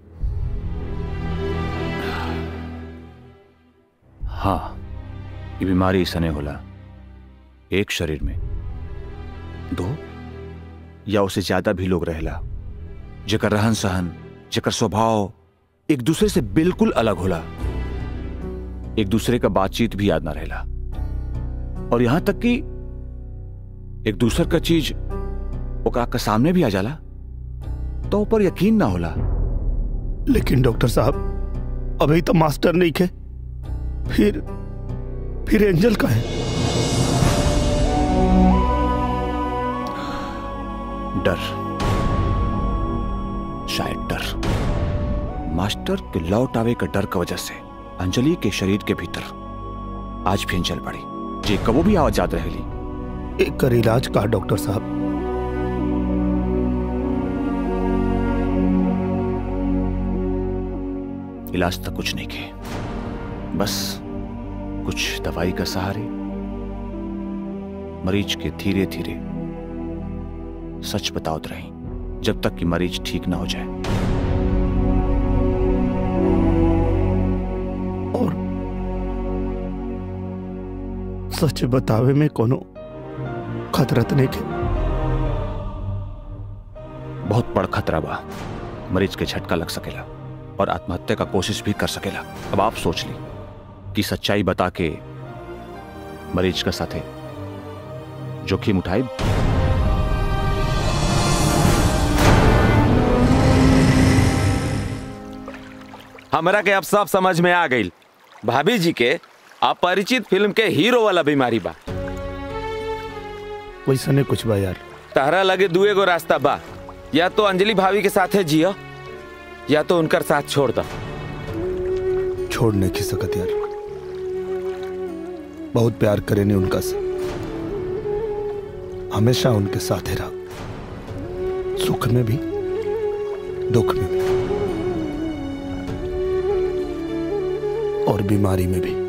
हाँ ये बीमारी सने होला एक शरीर में दो या उससे ज्यादा भी लोग रहेला जेकर रहन सहन जेकर स्वभाव एक दूसरे से बिल्कुल अलग होला एक दूसरे का बातचीत भी याद ना रहेला और यहां तक कि एक दूसर का चीज ओकरा के सामने भी आ जाला तो ऊपर यकीन ना होला लेकिन डॉक्टर साहब अभी तो मास्टर नहीं खे फिर फिर एंजल का है डर शायद डर मास्टर के लौट आवे का डर की वजह से अंजलि के शरीर के भीतर आज भी जल पड़ी जे कबो भी आवाज याद रहेली एक कर इलाज का डॉक्टर साहब इलाज तक कुछ नहीं के बस कुछ दवाई का सहारे मरीज के धीरे धीरे सच बताओत रही जब तक कि मरीज ठीक ना हो जाए और सच बतावे में कोनो खतरत नहीं के बहुत बड़ खतरा बा मरीज के झटका लग सकेला और आत्महत्या का कोशिश भी कर सकेला अब आप सोच ली कि सच्चाई बता के मरीज का साथे जोखिम उठाए हमरा के अब सब समझ में आ गई भाभी जी के अपरिचित फिल्म के हीरो वाला बीमारी बा वैसा नहीं कुछ बा यार तहरा लगे दुए गो रास्ता बा या तो अंजलि भाभी के साथे जियो या तो उनकर साथ छोड़ दो छोड़ नहीं की सकत यार बहुत प्यार करे ने उनका से हमेशा उनके साथ रहा सुख में भी दुख में भी और बीमारी में भी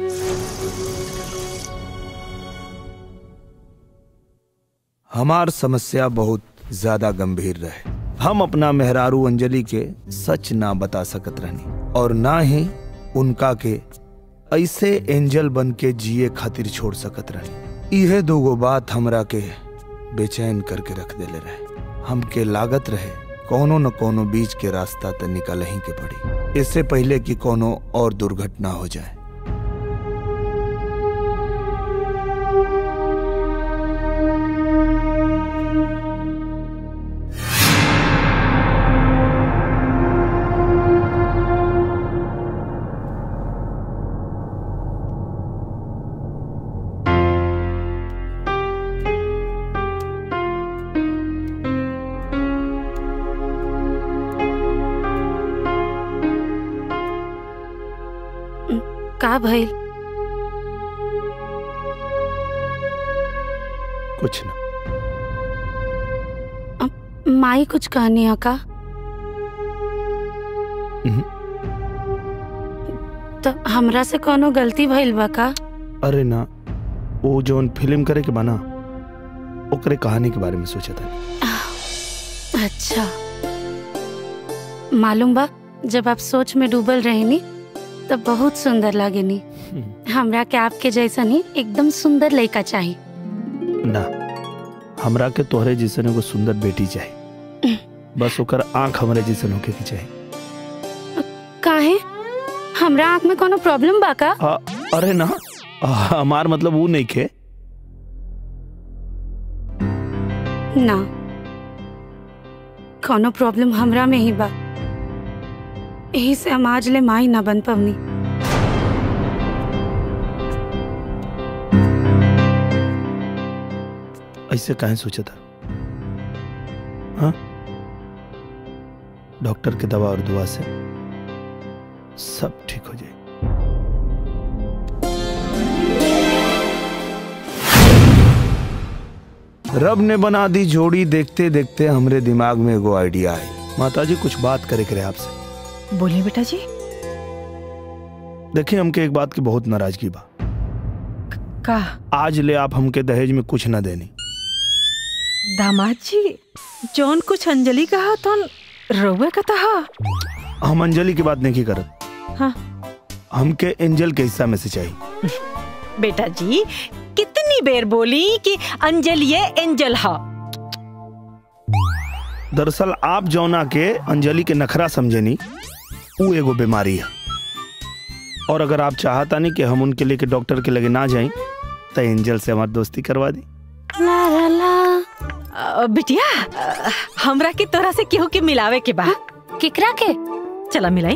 हमार समस्या बहुत ज्यादा गंभीर रहे हम अपना मेहरारू अंजलि के सच ना बता सकत रहनी और ना ही उनका के ऐसे एंजल बन के जिए खातिर छोड़ सकत रहनी इहे दोगो बात हमरा के बेचैन करके रख देले रहे हमके लागत रहे कोनो न कोनो बीच के रास्ता त निकल ही के पड़ी इससे पहले कि कोनो और दुर्घटना हो जाए का भइल कुछ ना माई कुछ कहनी है का तो हमरा से कोनो गलती भइल बा का अरे ना वो जोन फिल्म करे के बना ओकरे कहानी के बारे में सोचा था अच्छा मालूम बा जब आप सोच में डूबल रहेनी तब बहुत सुंदर लागेनी हमरा के आपके जैसा ही एकदम सुंदर लड़का चाहिए ना हमरा के तोहरे जैसन एगो सुंदर बेटी चाहिए बस ओकर आंख हमरे जैसन होके के चाहिए काहे हमरा आँख में कोनो प्रॉब्लम बा का आ, अरे ना आ, हमार मतलब वो नहीं खे ना कोनो प्रॉब्लम हमरा में ही बा यही से हम आज ले माई ना बन पवनी ऐसे काहे सोचा था हाँ डॉक्टर के दवा और दुआ से सब ठीक हो जाए रब ने बना दी जोड़ी देखते देखते हमरे दिमाग में एगो आइडिया आई माता जी कुछ बात करे करे आपसे बोलिए बेटा जी देखिए हमके एक बात की बहुत नाराजगी बा का आज ले आप हमके दहेज में कुछ ना देनी दामाद जी जौन कुछ अंजलि कहा तो रउए का तहा हम अंजलि की बात नहीं करत हाँ हमके एंजल के हिस्सा में से चाहिए बेटा जी कितनी बेर बोली कि अंजलि ये एंजल हा दरअसल आप जौना के अंजलि के नखरा समझेनी वो एगो बीमारी है और अगर आप चाहता नहीं कि हम उनके लेके डॉक्टर के लगे ना जाएं तो एंजल से हमारी दोस्ती करवा दी ला ला ला अ, बिटिया अ, हमरा के तोरा से केहू के मिलावे के बा केकरा के चला मिलाई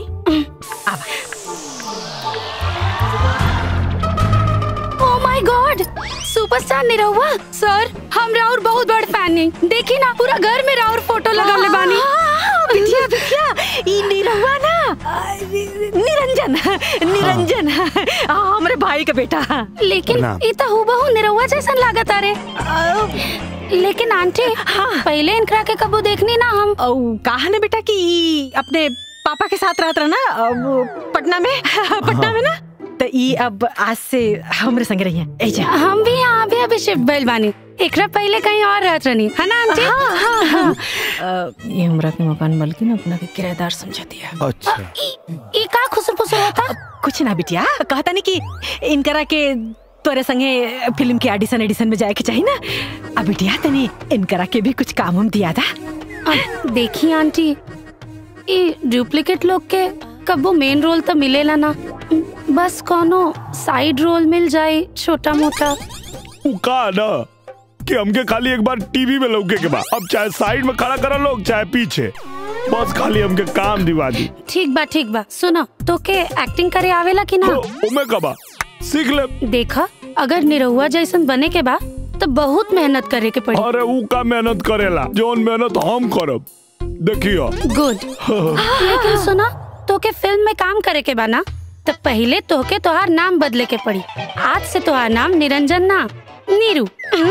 oh my God superstar Nirahua sir हम राउर बहुत बड़ फैन हैं देखी ना पूरा घर में राउर फोटो लगावले बानी हाँ, बिटिया बिटिया ई निरहुआ ना अ, निरंजन निरंजन आ, हमरे भाई का बेटा लेकिन प्रणाम। ई तो हूबहू निरहुआ जैसन लागत अरे लेकिन आंटी पहले इनकरा के कबू देखनी ना हम कहा ना बेटा कि ई अपने पापा के साथ रहत रहा ना अ, वो पटना में पटना में ना तो ई अब आज से हमरे संग रही है एजा हम भी यहाँ भी अभी शिफ्ट भइल बानी एकरा पहले कहीं और रहत रहनी है ना आंटी हाँ हाँ हाँ अ, ये हमरा के मकान मालकिन अपना के किराएदार समझा दिया अच्छा ई का खुसर फुसर होता कुछ ना बिटिया कहता नहीं कि इनकरा के तोरे संगे फिल्म के ऑडिशन एडिशन में जाए के चाहिए ना अब बिटिया तनी इनकरा के भी कुछ काम हम दिया था अब देखी आंटी ई डुप्लीकेट लोग के कबो मेन रोल तो मिलेला ना बस कोनो साइड रोल मिल जाए छोटा मोटा का ना कि हमके खाली एक बार टीवी में लौके के बाद अब चाहे साइड में खड़ा करा लोग चाहे पीछे बस खाली हमके काम दिवा दी ठीक बा ठीक बा सुनो तो के एक्टिंग करे आवेला कि ना उमे कबा सीख ले देखा अगर निरहुआ जैसन बने के बा तो बहुत मेहनत करे के पड़ी अरे ऊ का मेहनत करेला जोन मेहनत हम करब देखियो गुड लेकिन सुना तो के फिल्म में काम करे के बा ना तो पहले तो के तोहार नाम बदले के पड़ी आज से तोहार नाम निरंजन ना नीरू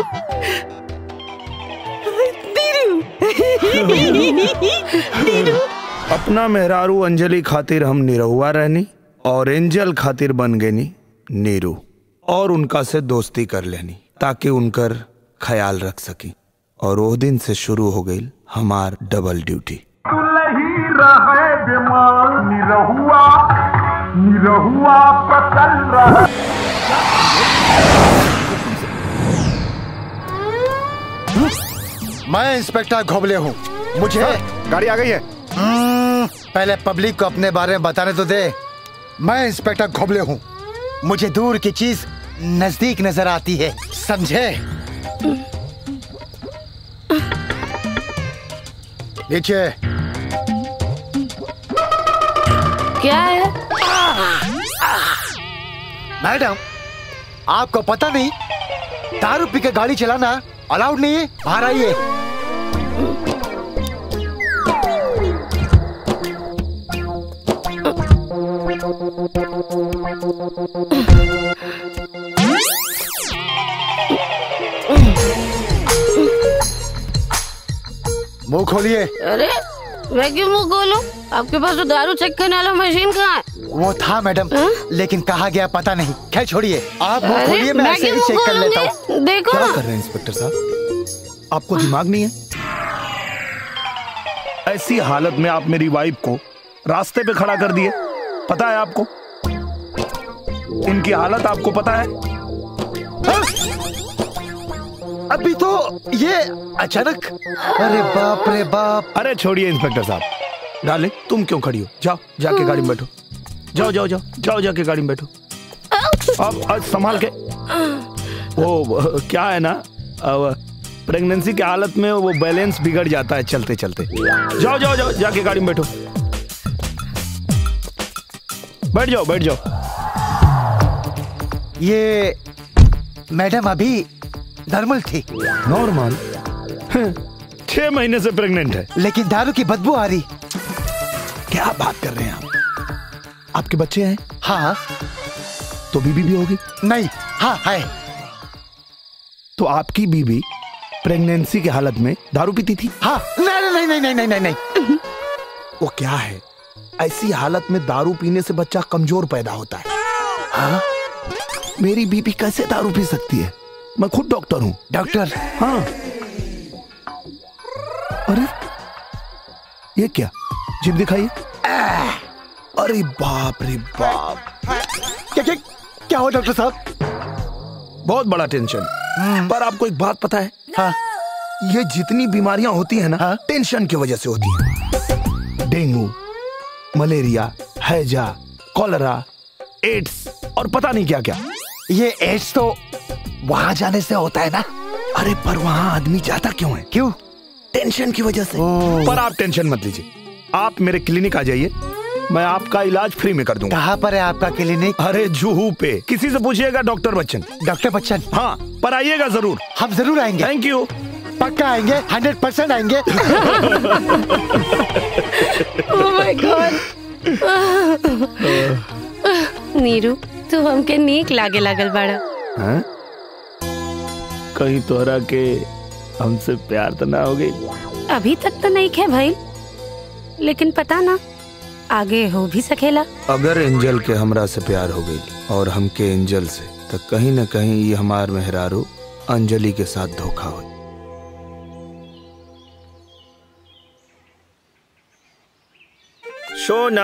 अपना मेहरारू अंजलि खातिर हम निरहुआ रहनी और एंजल खातिर बन गनी नीरू और उनका से दोस्ती कर लेनी ताकि उनकर ख्याल रख सकी और वो दिन से शुरू हो गई हमार डबल ड्यूटी ही रहे बीमार निरहुआ निरहुआ पकड़ रहा मैं इंस्पेक्टर घोबले हूँ मुझे गाड़ी आ गई है हम्म, पहले पब्लिक को अपने बारे में बताने तो दे मैं इंस्पेक्टर घोबले हूँ मुझे दूर की चीज नजदीक नजर आती है समझे नीचे क्या है मैडम आपको पता नहीं दारू पी के गाड़ी चलाना अलाउड नहीं है बाहर आइए मुंह खोलिए अरे मैं क्यों मुंह खोलूं? आपके पास तो दारू चेक करने वाला मशीन कहाँ है वो था मैडम लेकिन कहा गया पता नहीं खैर छोड़िए आप मुंह अरे, खोलिए मैं मैं ऐसे ही क्यों चेक कर खोलूंगी? लेता हूँ देखो क्या ना। कर रहे हैं इंस्पेक्टर साहब आपको दिमाग नहीं है ऐसी हालत में आप मेरी वाइफ को रास्ते पे खड़ा कर दिए पता है आपको इनकी हालत आपको पता है अभी तो ये अचानक अरे बाप रे बाप अरे छोड़िए इंस्पेक्टर साहब डाले तुम क्यों खड़ी हो जाओ जाके गाड़ी में बैठो जाओ जाओ जाओ जाओ जाके गाड़ी में बैठो अब आज संभाल के वो क्या है ना प्रेगनेंसी की हालत में वो बैलेंस बिगड़ जाता है चलते चलते जाओ जाओ जाओ जाके गाड़ी में बैठो बैठ जाओ बैठ जाओ ये मैडम अभी नॉर्मल थी नॉर्मल छह महीने से प्रेग्नेंट है लेकिन दारू की बदबू आ रही क्या बात कर रहे हैं आप आपके बच्चे हैं हाँ तो बीबी भी होगी नहीं हाँ है तो आपकी बीबी प्रेगनेंसी की हालत में दारू पीती थी हाँ नहीं नहीं नहीं नहीं नहीं नहीं नहीं वो क्या है ऐसी हालत में दारू पीने से बच्चा कमजोर पैदा होता है हाँ मेरी बीबी कैसे दारू पी सकती है मैं खुद डॉक्टर हूँ डॉक्टर हाँ अरे ये क्या जिप दिखाइए अरे बाप रे बाप क्या क्या क्या हो डॉक्टर साहब बहुत बड़ा टेंशन पर आपको एक बात पता है हाँ ये जितनी बीमारियां होती है ना हाँ? टेंशन की वजह से होती है डेंगू मलेरिया हैजा कॉलरा एड्स और पता नहीं क्या क्या ये एड्स तो वहां जाने से होता है ना अरे पर वहां आदमी जाता क्यों है क्यों टेंशन की वजह से पर आप टेंशन मत लीजिए आप मेरे क्लिनिक आ जाइए मैं आपका इलाज फ्री में कर दूंगा कहाँ पर है आपका क्लिनिक अरे जूहू पे किसी से पूछिएगा डॉक्टर बच्चन डॉक्टर बच्चन हाँ पर आइएगा जरूर हम जरूर आएंगे थैंक यू पक्का आएंगे हंड्रेड परसेंट आएंगे ओह माय गॉड नीरू तू हमके नीक लागे लागल बाड़ा हाँ? कहीं तोहरा के हमसे प्यार तो ना हो गई अभी तक तो नहीं खे भाई लेकिन पता ना आगे हो भी सकेला अगर एंजल के हमरा से प्यार हो गई और हमके एंजल से तो कहीं न कहीं ये हमार मेहरारू अंजलि के साथ धोखा हो सोना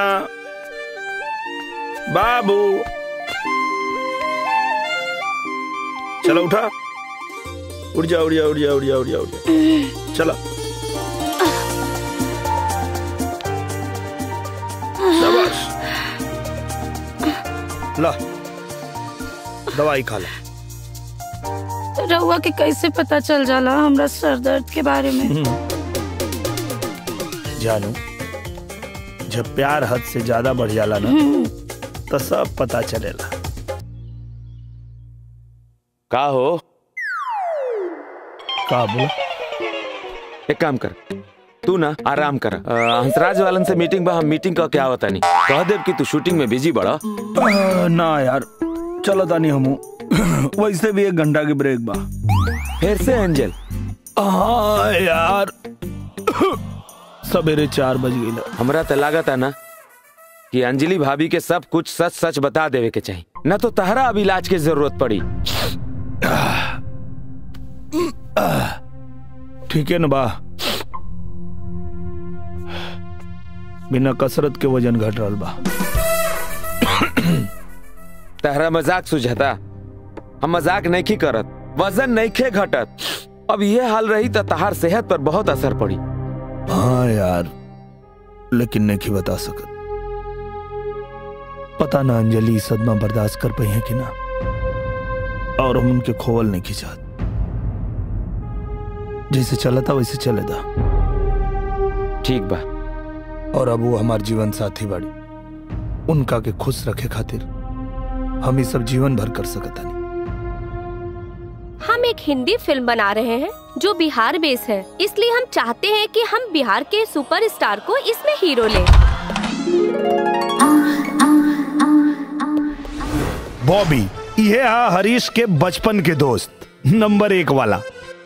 बाबू चलो उठा उठ जा उठ जा उठ जा उठ जा उठ जा उठ जा चला शाबाश ला दवाई खा ला रहुआ के कैसे पता चल जाला हमरा सर दर्द के बारे में जानू जब प्यार हद से ज्यादा बढ़ जाला ना तो सब पता चलेला का हो का बोला एक काम कर तू ना आराम कर अ, हंसराज वालन से मीटिंग बा हम मीटिंग का क्या होता नहीं कह देव कि तू शूटिंग में बिजी बड़ा आ, ना यार चलो तानी हमू वैसे भी एक घंटा की ब्रेक बा फिर से एंजल हाँ यार सवेरे चार बज गई हमरा तो लागत है ना कि अंजलि भाभी के सब कुछ सच सच बता देवे के चाहिए न तो तहरा अब इलाज की जरूरत पड़ी ठीक है ना बा बिना कसरत के वजन घट रहा बा तहरा मजाक सुझाता हम मजाक नहीं की करत वजन नहीं खे घटत अब ये हाल रही तो तहार सेहत पर बहुत असर पड़ी हाँ यार लेकिन नहीं बता सकत पता ना अंजलि ई सदमा बर्दाश्त कर पाई है कि ना और हम उनके खोवल नहीं खिंचात जैसे चला था वैसे चले था ठीक बा और अब वो हमार जीवन साथी बाड़ी उनका के खुश रखे खातिर हम ये सब जीवन भर कर सकता नहीं हम एक हिंदी फिल्म बना रहे हैं जो बिहार बेस है इसलिए हम चाहते हैं कि हम बिहार के सुपरस्टार को इसमें हीरो लें बॉबी ये है हरीश के बचपन के दोस्त नंबर एक वाला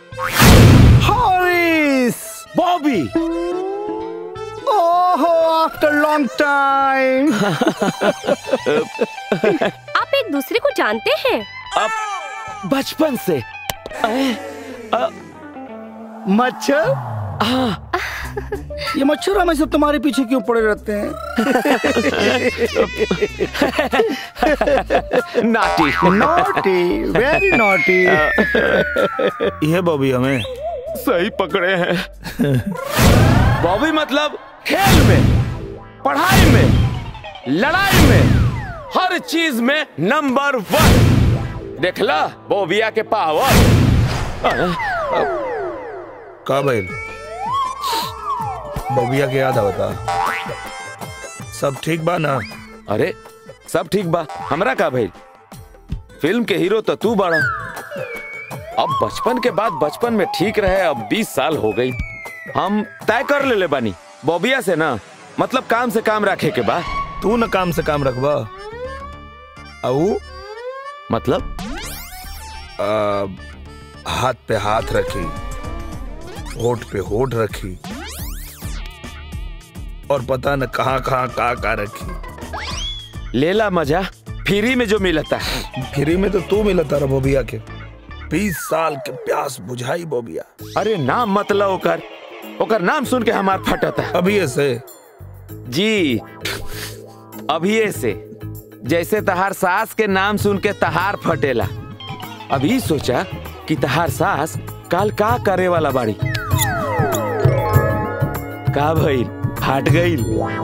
हरीश बॉबी ओहो आफ्टर लॉन्ग टाइम आप एक दूसरे को जानते हैं अब बचपन से मच्छर हाँ ये मच्छर हमेशा तुम्हारे पीछे क्यों पड़े रहते हैं नाटी नॉटी वेरी नॉटी ये बॉबी हमें सही पकड़े हैं बॉबी मतलब खेल में पढ़ाई में लड़ाई में हर चीज में नंबर वन देखला बोबिया के पावर का भाई बॉबिया के याद आवता सब ठीक बा ना अरे सब ठीक बा हमरा का भाई फिल्म के हीरो तो तू बड़ा अब बचपन के बाद बचपन में ठीक रहे अब 20 साल हो गई हम तय कर ले ले बानी बॉबिया से ना मतलब काम से काम रखे के बा तू न काम से काम रखबा अऊ मतलब आ, हाथ पे हाथ रखी होठ पे होठ रखी और पता न कहाँ कहाँ का का रखी लेला मजा फ्री में जो मिलता है फ्री में तो तू मिलता रहा बोबिया के बीस साल के प्यास बुझाई बोबिया अरे नाम मतलब ओकर ओकर नाम सुन के हमार फटता है अभी ऐसे जी अभी से जैसे तहार सास के नाम सुन के तहार फटेला अभी सोचा कि तहार सास काल का करे वाला बाड़ी का भइल फाट गईल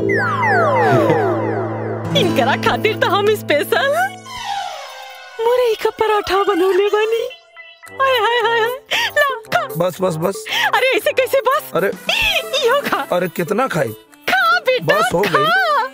इनकरा खातिर तो हम स्पेशल मुरई का पराठा बनौले बनी हाय हाय हाय हाय ला खा बस बस बस अरे ऐसे कैसे बस अरे यो खा अरे कितना खाई खा बेटा बस हो गई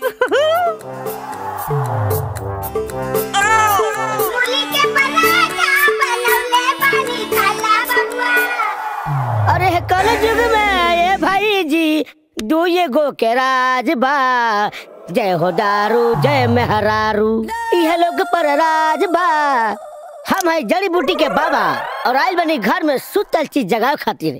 अरे कल युग में ये भाई जी दू ये गो के राज बा जय हो दारू जय मेहरारू यह लोग पर राज बा हम है जड़ी बूटी के बाबा और आयल बनी घर में सुतल चीज जगह खातिर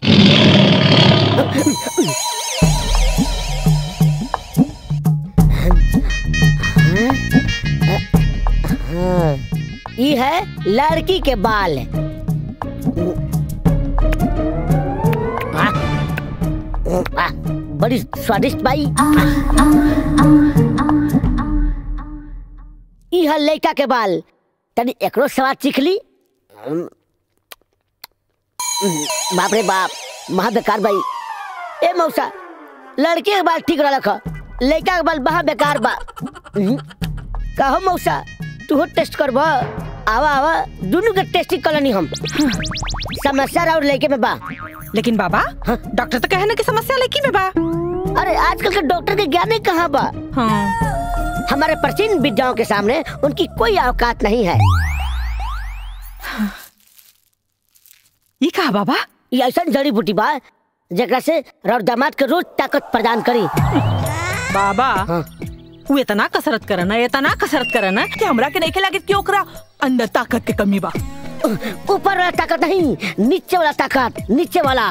हाँ, ये है लड़की के बाल हाँ, आ, बड़ी स्वादिष्ट बाई ई है लड़का के बाल तनी एकरो स्वाद चीख ली बाप रे बाप महा बेकार बाई ए मौसा लड़के के बाल ठीक रख लड़का के बाल महा बेकार बा हम्म, कहो मौसा तू टेस्ट करब आवा आवा दोनों के टेस्टिंग कलनी हम समस्या और लड़के में बा लेकिन बाबा डॉक्टर तो कहे ना कि समस्या लड़की में बा अरे आजकल के डॉक्टर के ज्ञान ही कहाँ बा हाँ। हमारे प्राचीन विद्याओं के सामने उनकी कोई औकात नहीं है ये कहा बाबा ये ऐसा जड़ी बूटी बा जरा से रौर दामाद के रोज ताकत प्रदान करी बाबा वो इतना कसरत करना इतना कसरत करना कि हमरा के नहीं लागे कि ओकरा अंदर ताकत के कमी बा ऊपर वाला ताकत नहीं नीचे वाला ताकत नीचे वाला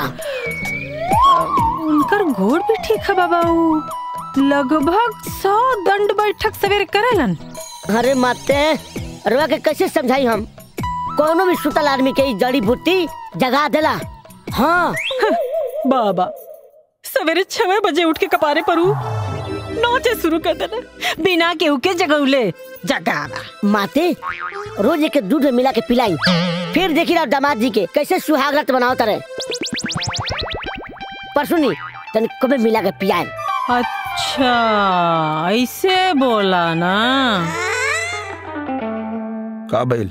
उनकर घोड़ भी ठीक है बाबा उ लगभग सौ दंड बैठक सवेरे करेलन अरे माते रुआ के कैसे समझाई हम कोनो भी सुतल आदमी के ई जड़ी बूटी जगा देला हाँ बाबा सवेरे छह बजे उठ के कपारे परू नोचे शुरू कर देना बिना केहू के जगौले जगावा माते रोज एक दूध में मिला के पिलाई फिर देखी रहा दामाद जी के कैसे सुहागरत बनाओ तरे पर सुनी तन कबे मिला के पियाए अच्छा ऐसे बोला ना का बैल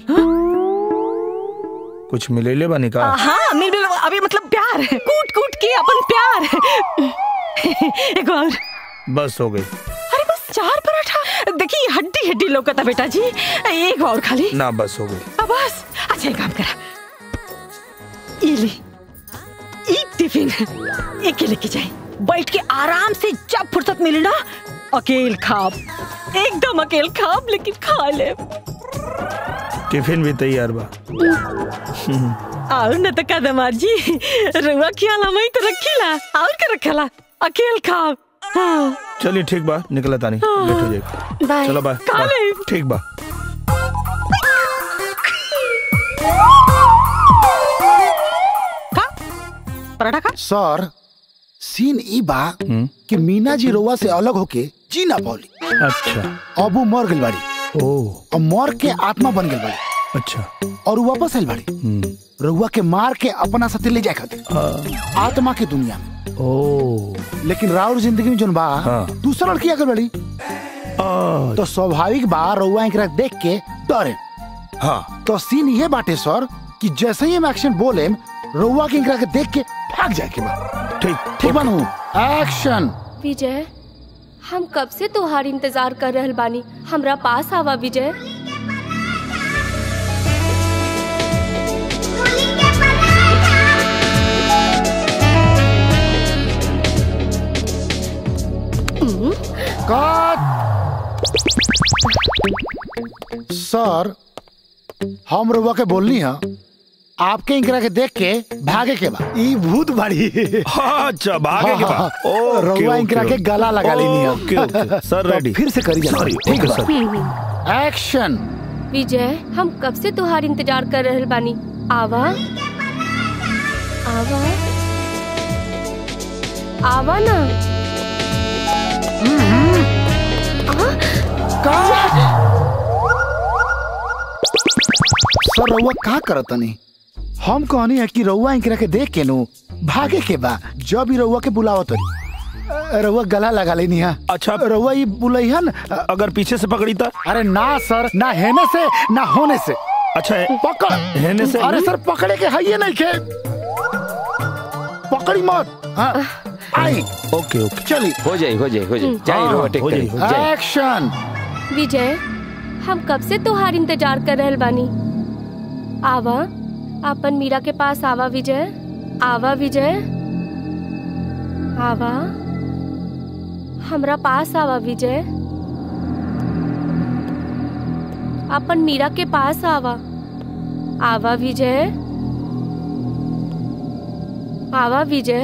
कुछ मिलेले बानी का हाँ मिल मिल अभी मतलब प्यार कूट कूट के अपन प्यार एक और बस हो गई अरे बस चार पराठा देखिए हड्डी हड्डी लौकता बेटा जी एक और खाली ना बस हो गई अब बस अच्छा एक काम करा ये ले ई टिफिन एक लेके जाए बैठ के आराम से जब फुर्सत मिले ना अकेल खाब एकदम अकेल खाब लेकिन खा ले टिफिन भी तैयार बा और न तो कदमार जी रुआ खियाला मैं तो रखीला और का रखला अकेल खाब हाँ चलिए ठीक बा निकला तानी हाँ। लेट हो जाए बाय। चलो बाय कहाँ बाय। ले? ठीक बा पराठा खा सर सीन ई बा कि मीना जी रोवा से अलग होके जी ना पौली अच्छा अब वो मर गई बाड़ी ओ और मर के आत्मा बन गई बाड़ी अच्छा और वो वापस आइल बाड़ी रउआ के मार के अपना साथे ले जाए खातिर आत्मा के दुनिया में ओ लेकिन राउर जिंदगी में जोन बा हाँ। दूसरा लड़की आकर बड़ी तो स्वाभाविक बा रउआ एकरा देख के डरे हाँ तो सीन ये बाटे सर कि जैसे ही हम एक्शन बोले रउआ के एकरा के देख के भाग जाए के बा ठीक ठीक बनू एक्शन विजय हम कब से तोहार इंतजार कर रहल बानी हमरा पास आवा विजय कट सर हम रउआ के बोलनी है आपके इंकरा के देख के भागे के बा ई भूत बाड़ी अच्छा भागे के बा ओके, रउआ इंकरा ओके, के गला लगा लेनी है ओके, ओके, सर, तो रेडी। फिर से करी सॉरी, ठीक ओके, है सर। एक्शन विजय हम कब से तोहार इंतजार कर रहल बानी आवा आवा आवा ना सर रउआ का करत नहीं हम कहनी है कि रउआ इंकरा के देख के नु भागे के बा जब भी रउआ के बुलावत रही रउआ गला लगा लेनी है अच्छा रउआ ये बुलैहन अगर पीछे से पकड़ी था अरे ना सर ना हेने से ना होने से अच्छा पकड़ हेने से अरे सर पकड़े के है ये नहीं के पकड़ी मत हाँ, आई ओके ओके चली हो जाए हो जाए हो जाए जाए हाँ, रोवा टेक हो करी, जाए, हो जाए। एक्शन विजय हम कब से तोहार इंतजार कर रहल बानी आवा अपन मीरा के पास आवा विजय आवा विजय आवा हमरा पास आवा विजय अपन मीरा के पास आवा आवा विजय आवा विजय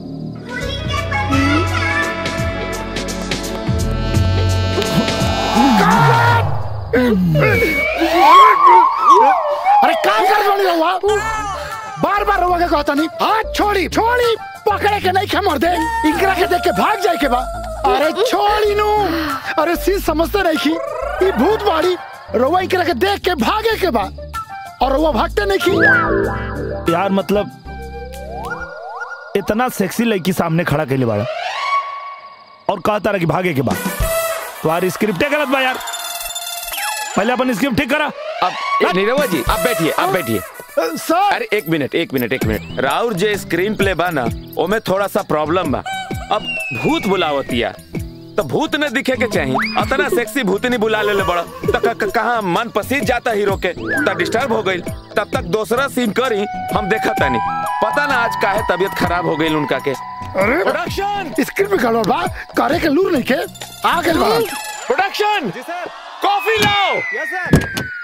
अरे काम कर जोड़ी रहुआ बार बार रहुआ के कहता नहीं हाथ छोड़ी छोड़ी पकड़े के नहीं के मर दे इंकरा के देख के भाग जाए के बा अरे छोड़ी नु अरे सी समझते नहीं की ये भूत बाड़ी रहुआ इंकरा के देख के भागे के बा और रहुआ भागते नहीं की यार मतलब इतना सेक्सी लड़की सामने खड़ा कैले बाड़ा और कहता रहा कि भागे के बाद तुम्हारी स्क्रिप्टे गलत बा यार पहले अपन स्क्रिप्ट ठीक करा अब ए, नीरवा जी आप बैठिए आप बैठिए सर अरे एक मिनट एक मिनट एक मिनट राउर जे स्क्रीन प्ले बा ना ओमे थोड़ा सा प्रॉब्लम बा अब भूत बुलावतिया तो भूत न दिखे के चाहिए अतना सेक्सी भूतनी बुला ले बड़ा तो क- क- कहाँ मन पसीज जाता हीरो के तो डिस्टर्ब हो गई तब तक दूसरा सीन करी हम देखा तानी पता ना आज काहे तबीयत खराब हो गई उनका के अरे प्रोडक्शन स्क्रिप्ट में गड़बड़ बा करे के लूर नहीं के आ गइल बा प्रोडक्शन कॉफी लाओ यस सर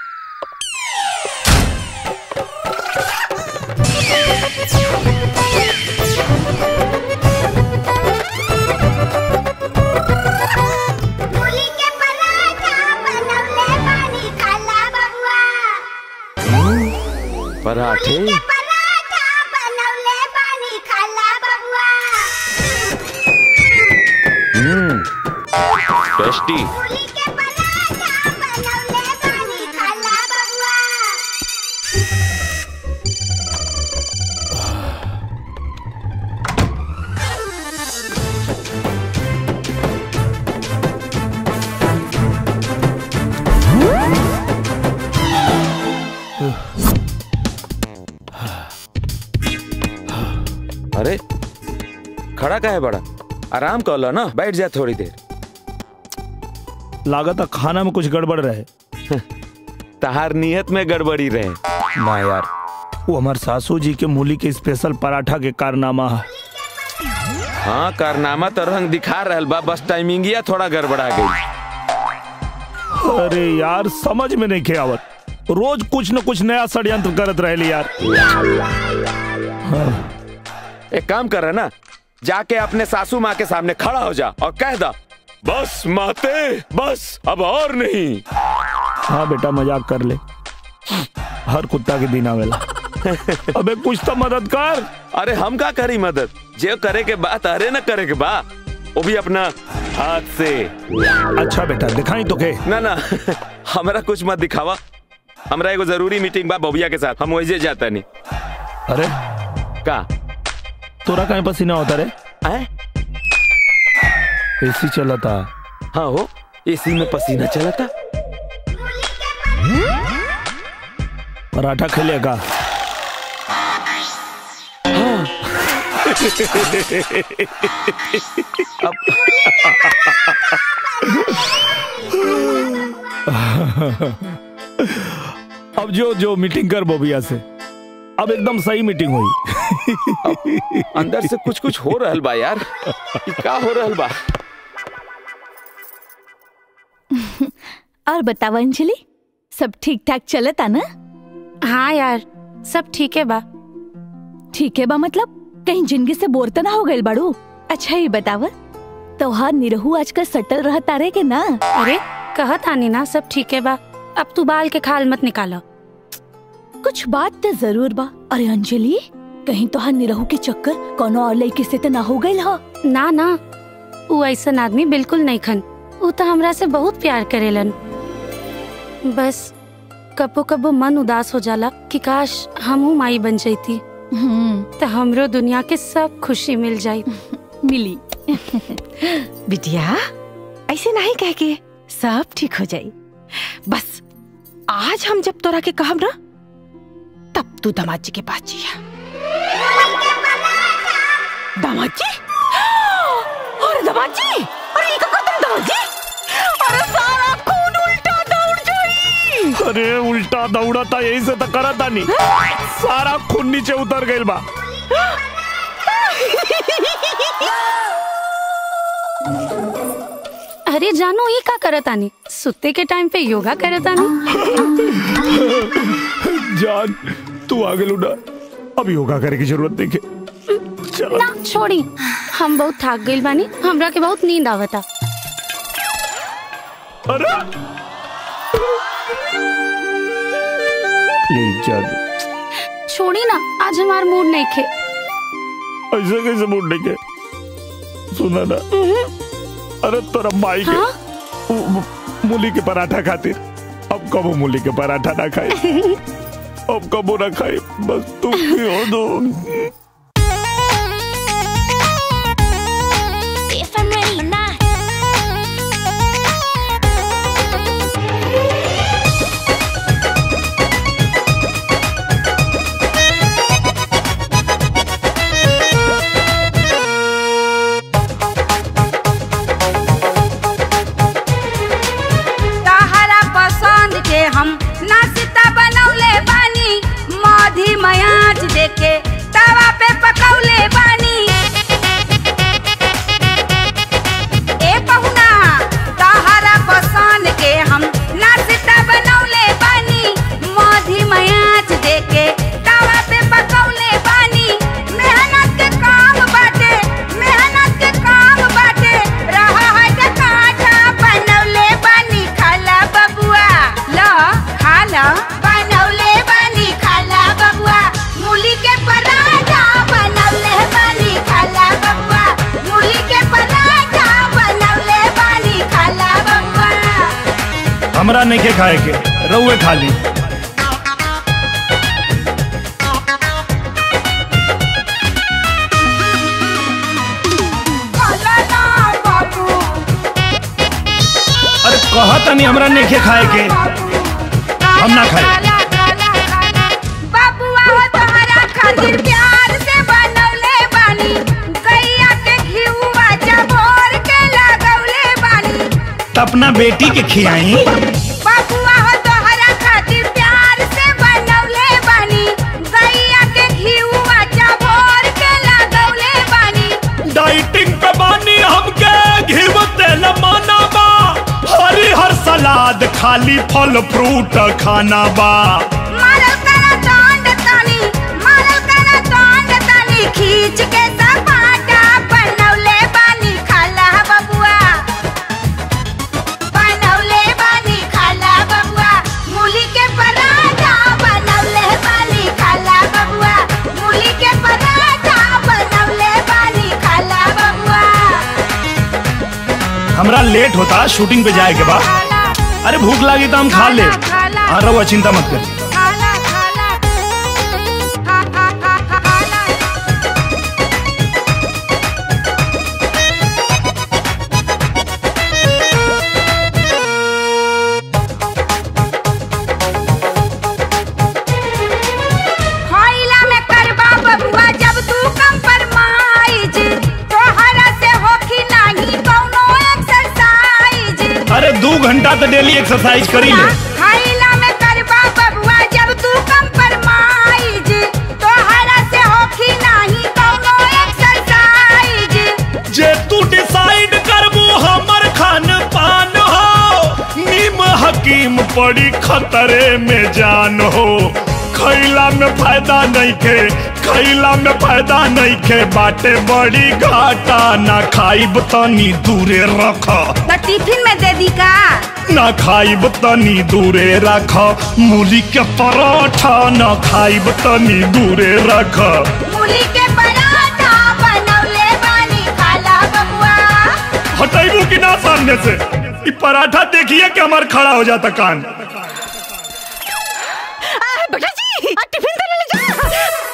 पराठे हम्म टेस्टी अरे खड़ा का है बड़ा आराम कर लो ना बैठ जा थोड़ी देर लागत है खाना में कुछ गड़बड़ रहे तहार नियत में गड़बड़ी रहे ना यार वो हमार सासू जी के मूली के स्पेशल पराठा के कारनामा है हाँ कारनामा तो रंग दिखा रहल बा बस टाइमिंगिया थोड़ा गड़बड़ा गई अरे यार समझ में नहीं के आवत रोज कुछ न कुछ नया षड्यंत्र करत रहे यार एक काम कर रहा ना जाके अपने सासू माँ के सामने खड़ा हो जा और कह दा बस माते बस अब और नहीं हाँ बेटा मजाक कर ले हर कुत्ता के दिन आवेला अबे कुछ तो मदद कर अरे हम का करी मदद जे करे के बात अरे न करे के बा वो भी अपना हाथ से अच्छा बेटा दिखाई तो के ना ना हमरा कुछ मत दिखावा हमरा एगो जरूरी मीटिंग बा बबुआ के साथ हम वही जाता नहीं अरे का तोरा कहीं पसीना होता रे आए? एसी चला था हाँ हो एसी में पसीना चला था पराठा खेले का अब जो जो मीटिंग कर बोबिया से अब एकदम सही मीटिंग हुई अंदर से कुछ कुछ हो रहल बा यार ई का हो रहल बा और बताओ अंजलि सब ठीक ठाक चलता ना हाँ यार सब ठीक है बा ठीक है बा मतलब कहीं जिंदगी से बोर तो ना हो गए बाड़ू अच्छा ये बताव तोहार निरहू आजकल सटल रहता रे के ना अरे कहत आनी ना सब ठीक है बा अब तू बाल के खाल मत निकालो कुछ बात तो जरूर बा अरे अंजलि कहीं तोहार निरहू के चक्कर कोनो और लड़के से तो ना हो गई हो ना ना वो ऐसा आदमी बिल्कुल नहीं खन वो तो हमरा से बहुत प्यार करेलन बस कबो कबो मन उदास हो जाला कि काश हमहू माई बन जाती तो हमरो दुनिया के सब खुशी मिल जाई मिली बिटिया ऐसे नहीं कह के सब ठीक हो जाई बस आज हम जब तोरा के कहब ना तब तू दामाद जी के पास जिया दामाद जी अरे दामाद जी अरे ये का तुम दामाद जी अरे सारा खून उल्टा दौड़ जाई अरे उल्टा दौड़ा था यही से तो करा था नहीं सारा खून नीचे उतर गई बा अरे जानो ये का करत आनी सुते के टाइम पे योगा करत आनी जान तू आगे लुटा अब योगा करे की जरूरत नहीं है चलो ना छोड़ी हम बहुत थक गइल बानी हमरा के बहुत नींद आवता अरे प्लीज जान छोड़ी ना आज हमार मूड नहीं खे ऐसे कैसे मूड नहीं के सुना ना अरे तोरा माई के उ- मु- मूली के पराठा खातिर अब कबो मूली के पराठा ना खाए अब कबो ना खाए बस तुम भी हो दो If I'm ready or not. तहरा पसंद के हम नाश्ता बनौले बानी मधी मयाच देके तवा पे हमरा नहीं के खाए के रउए खा ली अरे कहा तनी हमरा नहीं के खाए के हम ना खाए बाबुआ हो तोहरा खातिर प्यार से बनौले बानी गैया के घिउवा चबोर के लगौले बानी त अपना बेटी के खियाई बाबुआ हो तोहरा खातिर प्यार से बनौले बानी गैया के घिउवा चबोर के लगौले बानी डाइटिंग पे बानी हमके घिव तेल माना बा हरी हर सलाद खाली फल फ्रूट खाना बा मारल करा डांड तानी मारल करा डांड तानी खींच के सपाटा बनौले बानी खाला बबुआ बनौले बानी खाला बबुआ मूली के पराठा बनौले बानी खाला बबुआ मूली के पराठा बनौले बानी खाला बबुआ हमरा लेट होता शूटिंग पे जाए के बाद अरे भूख लगी तो हम खा ले हाँ रहुआ चिंता मत कर खइला में करबा बबुआ जब तू कम फरमाइज तोहरा से होखी नाही कौनो एक्सरसाइज अरे दो घंटा तो डेली एक्सरसाइज करी ले खइला में करबा बबुआ जब तू कम फरमाइज तोहरा से होखी नाही कौनो एक्सरसाइज जे तू डिसाइड करबू हमर खान पान हो नीम हकीम पड़ी खतरे में जान हो खैला में फायदा नहीं खे खैला में फायदा नहीं खे बाटे बड़ी घाटा ना खाइब तनी दूरे रख तो टिफिन में दे दी का ना खाइब तनी दूरे रख मूली के पराठा ना खाइब तनी दूरे रख मूली के पराठा बनौले बानी खाला बबुआ हटाइबू कि ना सामने से ई पराठा देखिए कि हमार खड़ा हो जाता कान बेटा जी टिफिन तो ले ले जा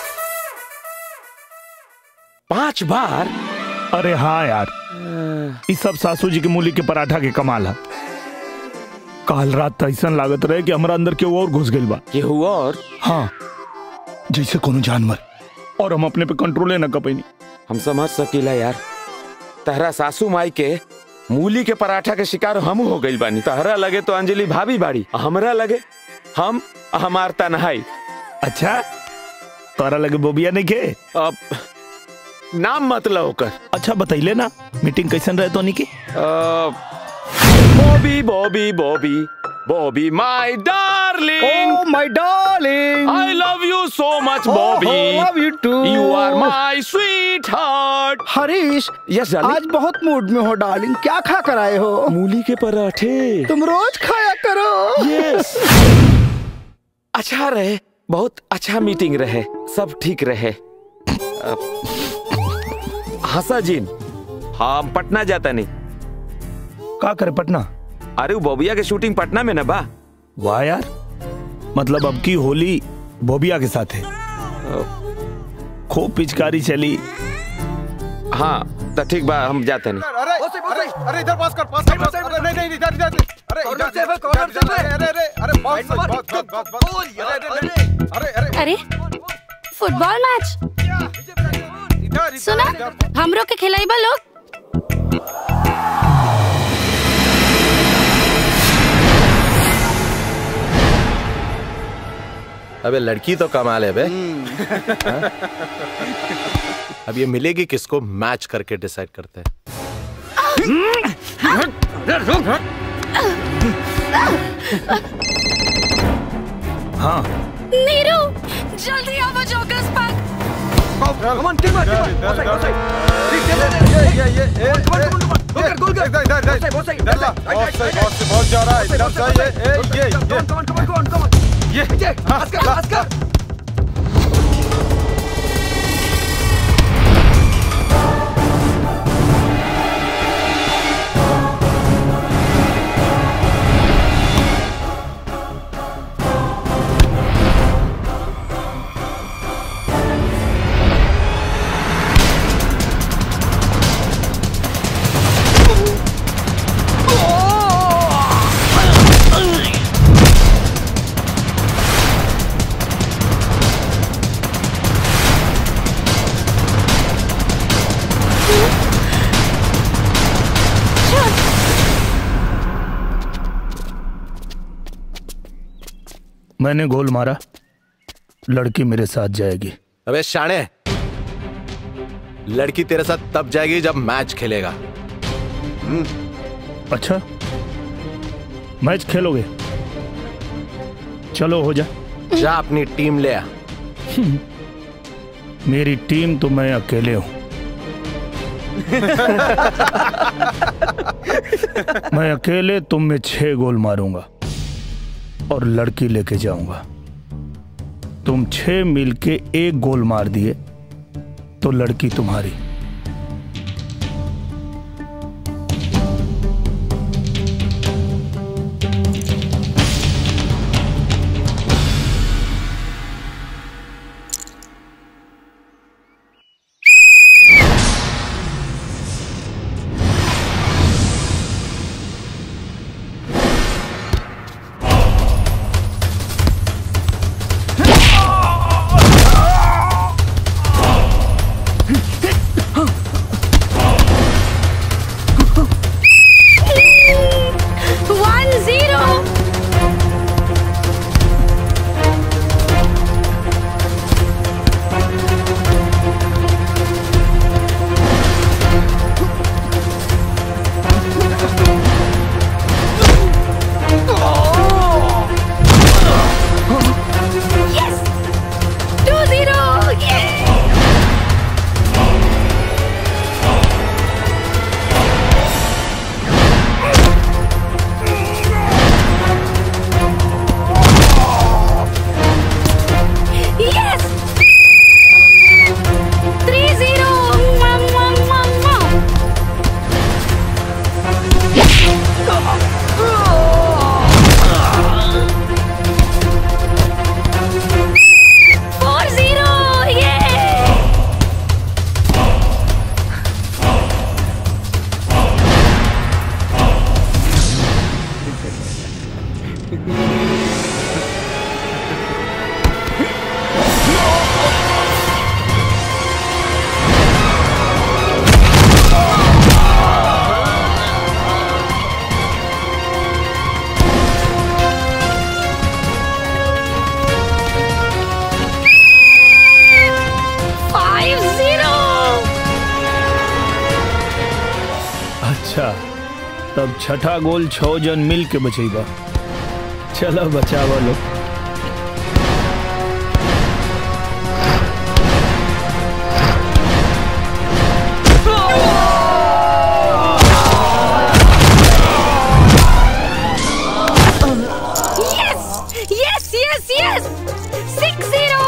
पांच बार अरे हाँ यार इस सब सासू जी के मूली के पराठा के कमाल है काल रात तो ऐसा लागत रहे कि हमारा अंदर केहू और घुस गइल बा केहू और हाँ जैसे कोनो जानवर और हम अपने पे कंट्रोले न कर पैनी हम समझ सकीला यार तहरा सासू माई के मूली के पराठा के शिकार हम हो गइल बानी तहरा लगे तो अंजलि भाभी बाड़ी हमरा लगे हम हमार तनहाई अच्छा तोरा लगे बोबिया नहीं के अब नाम मतलब ओकर अच्छा बतैले ना मीटिंग कैसन रहे तो की Bobby Bobby Bobby Bobby my darling Oh, my darling. I love you so much, Oh, Bobby. love you too. You are my sweetheart. Harish yes darling आज बहुत मूड में हो डार्लिंग क्या खा कर आए हो मूली के पराठे तुम रोज खाया करो यस अच्छा रहे बहुत अच्छा मीटिंग रहे सब ठीक रहे हंसा जीन हम पटना जाता नहीं का करे पटना अरे वो बॉबिया के शूटिंग पटना में ना बा वाह यार मतलब अब की होली बोबिया के साथ है खूब पिचकारी चली हाँ तो ठीक बा हम जाते नहीं अरे अरे अरे इधर पास कर पास कर पास कर नहीं नहीं इधर इधर अरे इधर से कॉर्नर से अरे अरे अरे अरे बहुत सही बहुत बहुत बहुत बहुत अरे अरे अरे अरे फुटबॉल मैच सुना हमरो के खिलाइबा लोग अबे लड़की तो कमाल है बे हाँ? अब ये मिलेगी किसको मैच करके डिसाइड करते हैं हाँ नीरू जल्दी आओ jokers park come on tick मार टिक ये ये ये ये गोल गोल गोल इधर इधर इधर बहुत सही बहुत सही बहुत सही बहुत जा रहा है इधर से yeah yeah yeah come on come on come on yeah yeah पास कर पास कर मैंने गोल मारा लड़की मेरे साथ जाएगी अबे शाणे लड़की तेरे साथ तब जाएगी जब मैच खेलेगा अच्छा मैच खेलोगे चलो हो जा जा अपनी टीम ले आ मेरी टीम तो मैं अकेले हूं मैं अकेले तुम में छह गोल मारूंगा और लड़की लेके जाऊंगा तुम छह मिल के एक गोल मार दिए तो लड़की तुम्हारी one zero yes two zero yes three zero four zero ये फाइव जीरो अच्छा तब छठा गोल छह जन मिल के बचेगा चलो बचावा लो yes yes yes yes six zero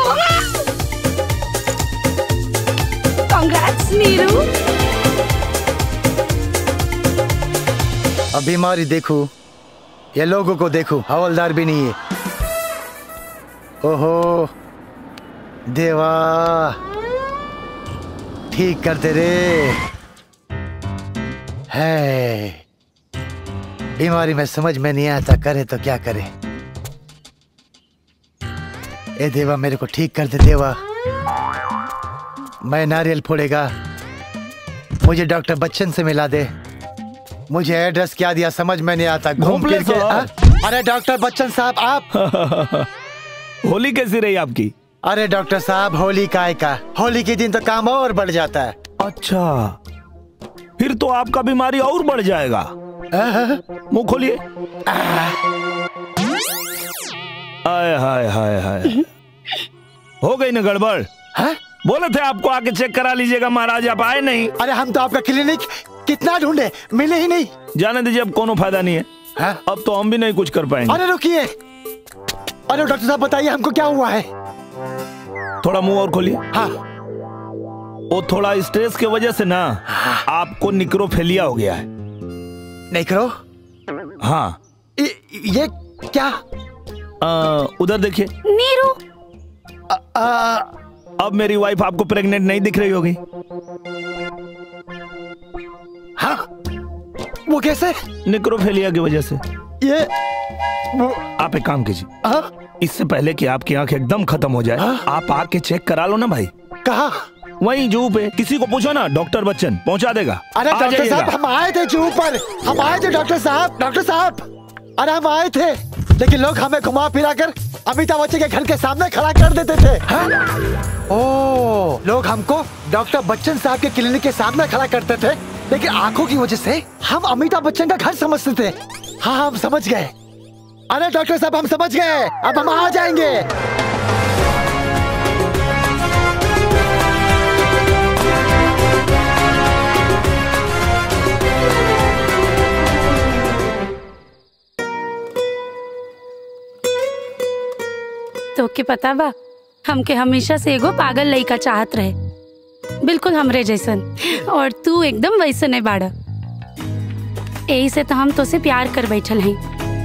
congrats Neeru अब बीमारी देखो ये लोगों को देखो हवलदार भी नहीं है ओहो देवा ठीक करते रे है बीमारी में समझ में नहीं आता करे तो क्या करे ए देवा मेरे को ठीक कर दे देवा मैं नारियल फोड़ेगा मुझे डॉक्टर बच्चन से मिला दे मुझे एड्रेस क्या दिया समझ में नहीं आता घूम घोंपले फिर के साहब। हाँ? अरे डॉक्टर बच्चन साहब आप होली कैसी रही आपकी अरे डॉक्टर साहब होली काय का होली के दिन तो काम और बढ़ जाता है अच्छा फिर तो आपका बीमारी और बढ़ जाएगा मुंह खोलिए आय हाय हाय हाय हो गई ना गड़बड़ बोले थे आपको आके चेक करा लीजिएगा महाराज आप आए नहीं अरे हम तो आपका क्लिनिक कितना ढूंढे मिले ही नहीं जाने दीजिए अब कोनो फायदा नहीं है अब तो हम भी नहीं कुछ कर पाएंगे अरे रुकिए अरे डॉक्टर साहब बताइए हमको क्या हुआ है थोड़ा मुंह और खोलिए हाँ वो थोड़ा स्ट्रेस की वजह से ना आपको निक्रोफेलिया हो गया है निक्रो हाँ ये क्या आ, उधर देखिए नीरू अब मेरी वाइफ आपको प्रेग्नेंट नहीं दिख रही होगी हाँ वो कैसे निक्रोफेलिया की वजह से ये आप एक काम कीजिए इससे पहले कि आपकी आंख एकदम खत्म हो जाए आप आके चेक करा लो ना भाई कहा वहीं जू पे किसी को पूछो ना डॉक्टर बच्चन पहुंचा देगा अरे आ डॉक्टर जाइएगा। साहब हम आए थे जू पर हम आए थे डॉक्टर साहब डॉक्टर साहब अरे हम आए थे लेकिन लोग हमें घुमा फिरा कर अमिताभ बच्चन के घर के सामने खड़ा कर देते थे हाँ? ओ लोग हमको डॉक्टर बच्चन साहब के क्लिनिक के सामने खड़ा करते थे लेकिन आंखों की वजह से हम अमिताभ बच्चन का घर समझते थे हाँ हम समझ गए अरे डॉक्टर साहब हम समझ गए अब हम आ जाएंगे तो के पता बा हमके हमेशा से एगो पागल लड़का चाहत रहे बिल्कुल हमरे जैसन और तू एकदम वैसन है बाड़ा यही से तो हम तो से प्यार कर बैठल हैं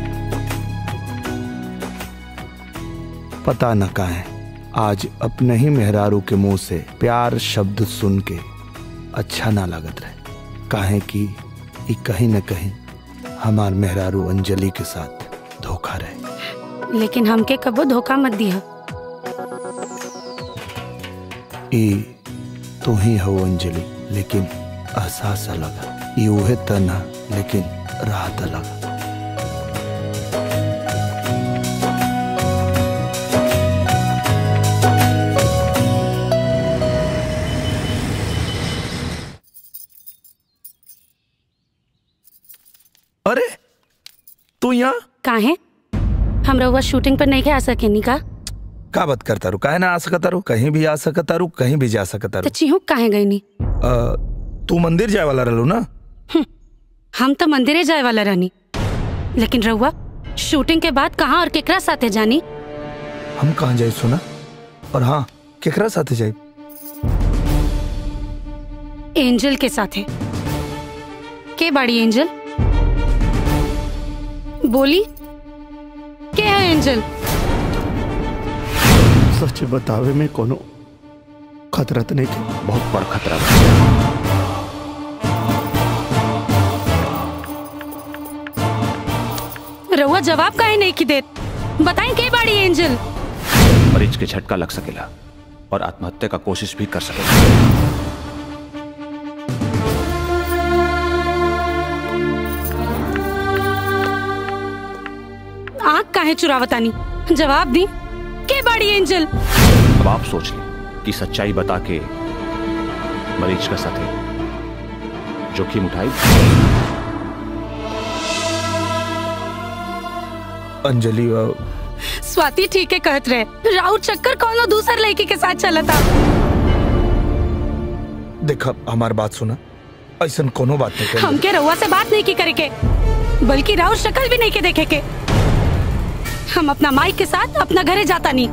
पता न का है आज अपने ही मेहरारू के मुंह से प्यार शब्द सुन के अच्छा ना लागत रहे काहे कि ई कहीं न कहीं हमार मेहरारू अंजलि के साथ धोखा रहे लेकिन हमके कबो धोखा मत दिया ई तू ही हो अंजलि लेकिन एहसास अलग है ई उहे तन है लेकिन राहत अलग है। अरे तू यहाँ काहे हम रउआ शूटिंग पर नहीं के आ सके नी का का बात करता रू काहे ना आ सकता रू कहीं भी आ सकता रू कहीं भी जा सकता तो रू चिहुक काहे गई नी अ, तू मंदिर जाए वाला रहलू ना हम तो मंदिरे जाए वाला रहनी लेकिन रउआ शूटिंग के बाद कहाँ और केकरा साथे जानी हम कहाँ जाए सुना और हाँ केकरा साथे जाए एंजल के साथे के बाड़ी एंजल बोली के है एंजल सच बतावे में कोनो खतरा तो नहीं थे बहुत बड़ खतरा बा। रउआ जवाब काहे नहीं की देत बताई के बाड़ी एंजल मरीज के झटका लग सकेला और आत्महत्या का कोशिश भी कर सकेला आँख काहे चुरावतानी जवाब दी के बाड़ी एंजल अब आप सोच लें कि सच्चाई बता के मरीज का साथे जोखिम उठाई अंजलि अ, स्वाति ठीक है कहत रहे राउत चक्कर कोनो दूसर लड़की के साथ चला था देख हमार बात सुना ऐसा कोनो बात नहीं कर हमके रउआ से बात नहीं की करे के बल्कि राउत शक्ल भी नहीं के देखे के हम अपना माई के साथ अपना घरे जाता नहीं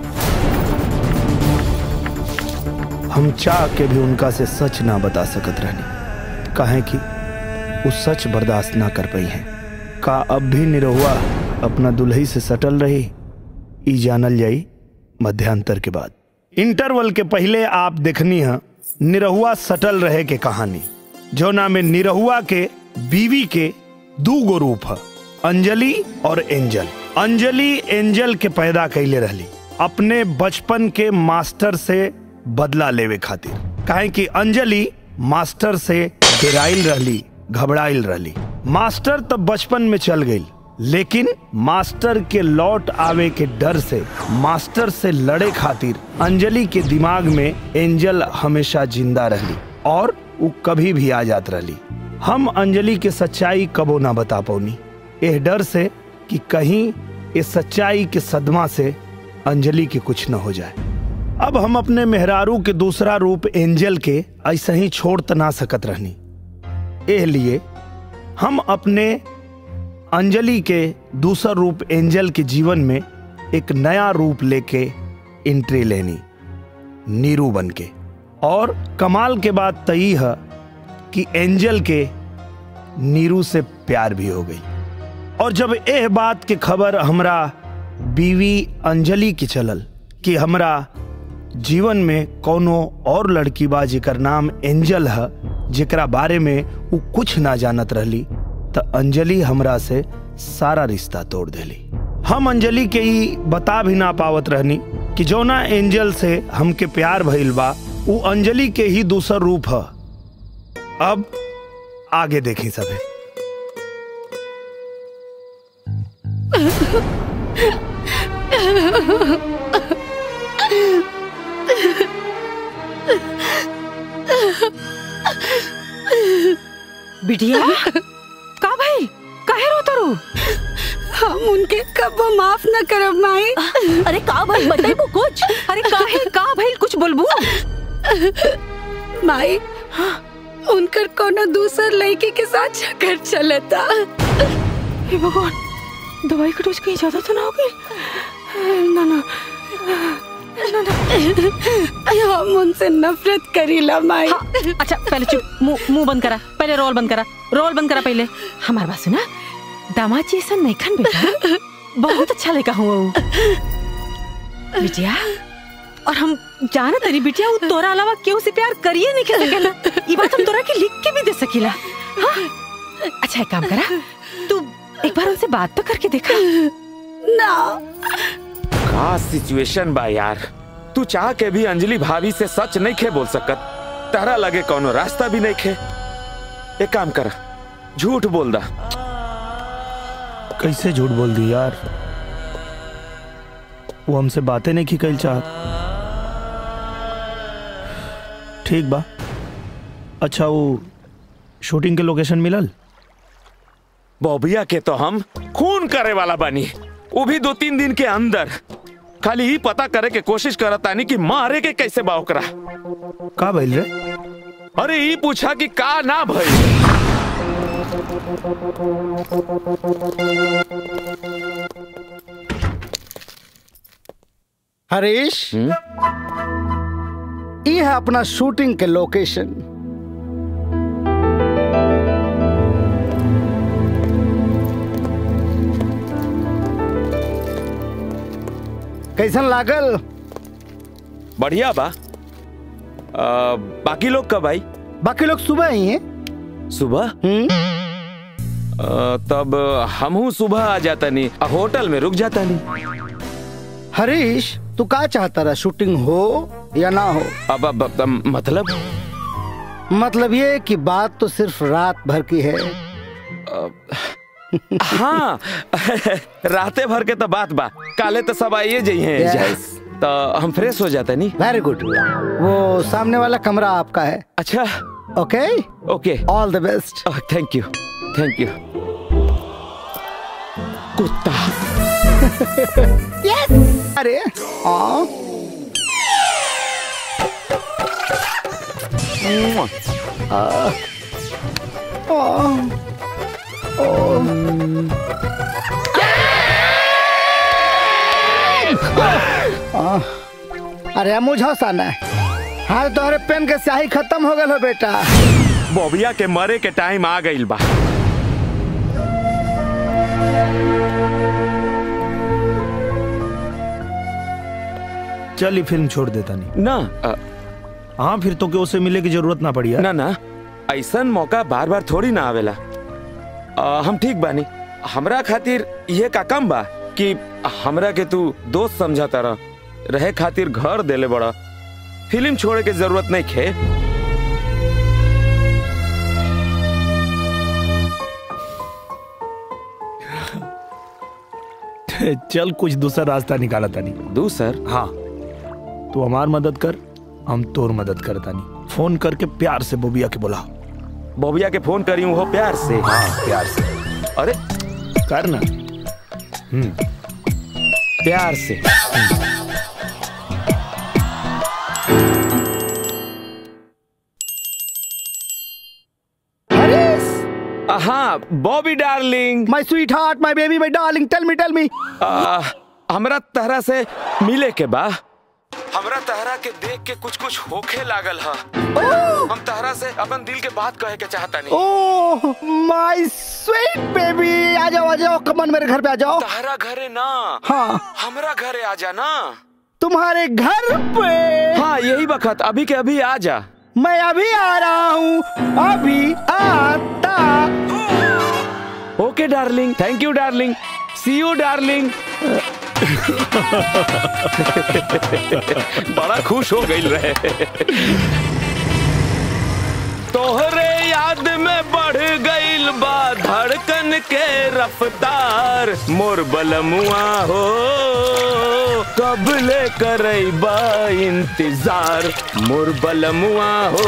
हम चाह के भी उनका से सच ना बता सकत रहनी काहे कि वो सच बर्दाश्त ना कर पाई है का अब भी निरहुआ अपना दुल्ही से सटल रही ई जानल जाई मध्यांतर के बाद इंटरवल के पहले आप देखनी है निरहुआ सटल रहे के कहानी जो ना में निरहुआ के बीवी के दू गो रूप है अंजलि और एंजल अंजलि एंजल के पैदा कैले रहली अपने बचपन के मास्टर से बदला लेवे खातिर काहे कि अंजलि मास्टर से डेराइल रहली घबराइल रहली मास्टर तब बचपन में चल गई लेकिन मास्टर के लौट आवे के डर से मास्टर से लड़े खातिर अंजलि के दिमाग में एंजल हमेशा जिंदा रहली और वो कभी भी आ जात रहली हम अंजलि के सच्चाई कबो ना बता पौनी एह डर से कि कहीं इस सच्चाई के सदमा से अंजलि के कुछ न हो जाए अब हम अपने मेहरारू के दूसरा रूप एंजल के ऐसे ही छोड़ त ना सकत रहनी एह लिए हम अपने अंजलि के दूसरा रूप एंजल के जीवन में एक नया रूप लेके एंट्री लेनी नीरू बन के और कमाल के बात तई है कि एंजल के नीरू से प्यार भी हो गई और जब यह बात के खबर हमरा बीवी अंजलि की चलल कि हमरा जीवन में कोनो और लड़की बा जेकर नाम एंजल है जेकरा बारे में वो कुछ ना जानत रहली त अंजलि हमरा से सारा रिश्ता तोड़ देली हम अंजलि के ही बता भी ना पावत रहनी कि जौना एंजल से हमके प्यार भइल बा वो अंजलि के ही दूसर रूप है अब आगे देखी सभे बिटिया का भाई काहे रो तरू हम उनके कब माफ न करब माई अरे का भाई बताइबू कुछ अरे काहे का भाई कुछ बोलबू माई उनकर कोनो दूसर लड़की के साथ झगड़ चलता हे भगवान दवाई का डोज कहीं ज्यादा तो ना हो गई ना ना ना ना हम उनसे नफरत करीला माई हाँ, अच्छा पहले चुप मुंह मुंह बंद करा पहले रोल बंद करा रोल बंद करा पहले हमारे बात सुना दामाद जी ऐसा नहीं खान बेटा बहुत अच्छा लड़का हुआ वो बिटिया और हम जाना तरी बिटिया वो तोरा अलावा केहू से प्यार करिए नहीं कर सकेला ये बात हम तोरा के लिख के भी दे सकीला हाँ? अच्छा एक काम करा तू एक बार उनसे बात तो करके देखा ना का सिचुएशन बा यार तू चाह के भी अंजलि भाभी से सच नहीं खे बोल सकत तारा लगे कोनो रास्ता भी नहीं खे एक काम कर झूठ बोल दा कैसे झूठ बोल दी यार वो हमसे बातें नहीं की कल चाहत ठीक बा अच्छा वो शूटिंग के लोकेशन मिलल बॉबिया के तो हम खून करे वाला बनी वो भी दो तीन दिन के अंदर खाली ही पता करे के कोशिश करतानी कि मारे के कैसे बा ओकरा का भइल रे अरे ई पूछा कि का ना भई हरीश ये है अपना शूटिंग के लोकेशन कैसन लागल बढ़िया बा आ, बाकी लोग कब आई बाकी लोग सुबह ही हैं सुबह आ, तब हमहू सुबह आ जाता नहीं होटल में रुक जाता नहीं हरीश तू का चाहता रहा शूटिंग हो या ना हो अब अब, अब, अब मतलब मतलब ये कि बात तो सिर्फ रात भर की है हाँ राते भर के तो बात बा काले तो सब आइए जाइए Yes. तो हम फ्रेश हो जाते नहीं वेरी गुड वो सामने वाला कमरा आपका है अच्छा okay okay all the best thank you thank you कुत्ता यस अरे हाँ आ, आ, आ, अरे मुझे हंसाना है हाँ तोहरे पेन के स्याही खत्म हो गल हो बेटा बॉबिया के मरे के टाइम आ गइल बा चल ये फिल्म छोड़ देता नहीं ना हाँ फिर तो के उसे मिले की जरूरत ना पड़ी यार ना ना ऐसन मौका बार बार थोड़ी ना आवेला आ, हम ठीक बानी हमरा खातिर ये का कम बा कि हमरा के तू दोस्त समझाता रह रहे खातिर घर देले बड़ा फिल्म छोड़े के जरूरत नहीं खे चल कुछ दूसरा रास्ता निकाला तानी दूसर हाँ तू हमार मदद कर हम तोर मदद करता नहीं फोन करके प्यार से बोबिया के बुला बॉबिया के फोन करी हो प्यार से हाँ प्यार से अरे कर ना हम्म प्यार से हाँ Bobby darling my sweetheart my baby my darling tell me tell me हमरा तरह से मिले के बा हमरा तहरा के देख के कुछ कुछ होखे लागल ह हम तहरा से अपन दिल के बात कहे के चाहता नहीं ओह माय स्वीट बेबी आ जाओ आ जाओ कमन मेरे घर पे आ जाओ तहरा घरे ना हाँ हमरा घरे आ जा ना तुम्हारे घर पे हाँ यही वक्त अभी के अभी आ जा मैं अभी आ रहा हूँ अभी आता okay darling thank you darling see you darling बड़ा खुश हो गई रहे तोहरे याद में बढ़ गई गइल बा धड़कन के रफ्तार मोर बलमुआ हो कब ले करैबा इंतजार मोर बलमुआ हो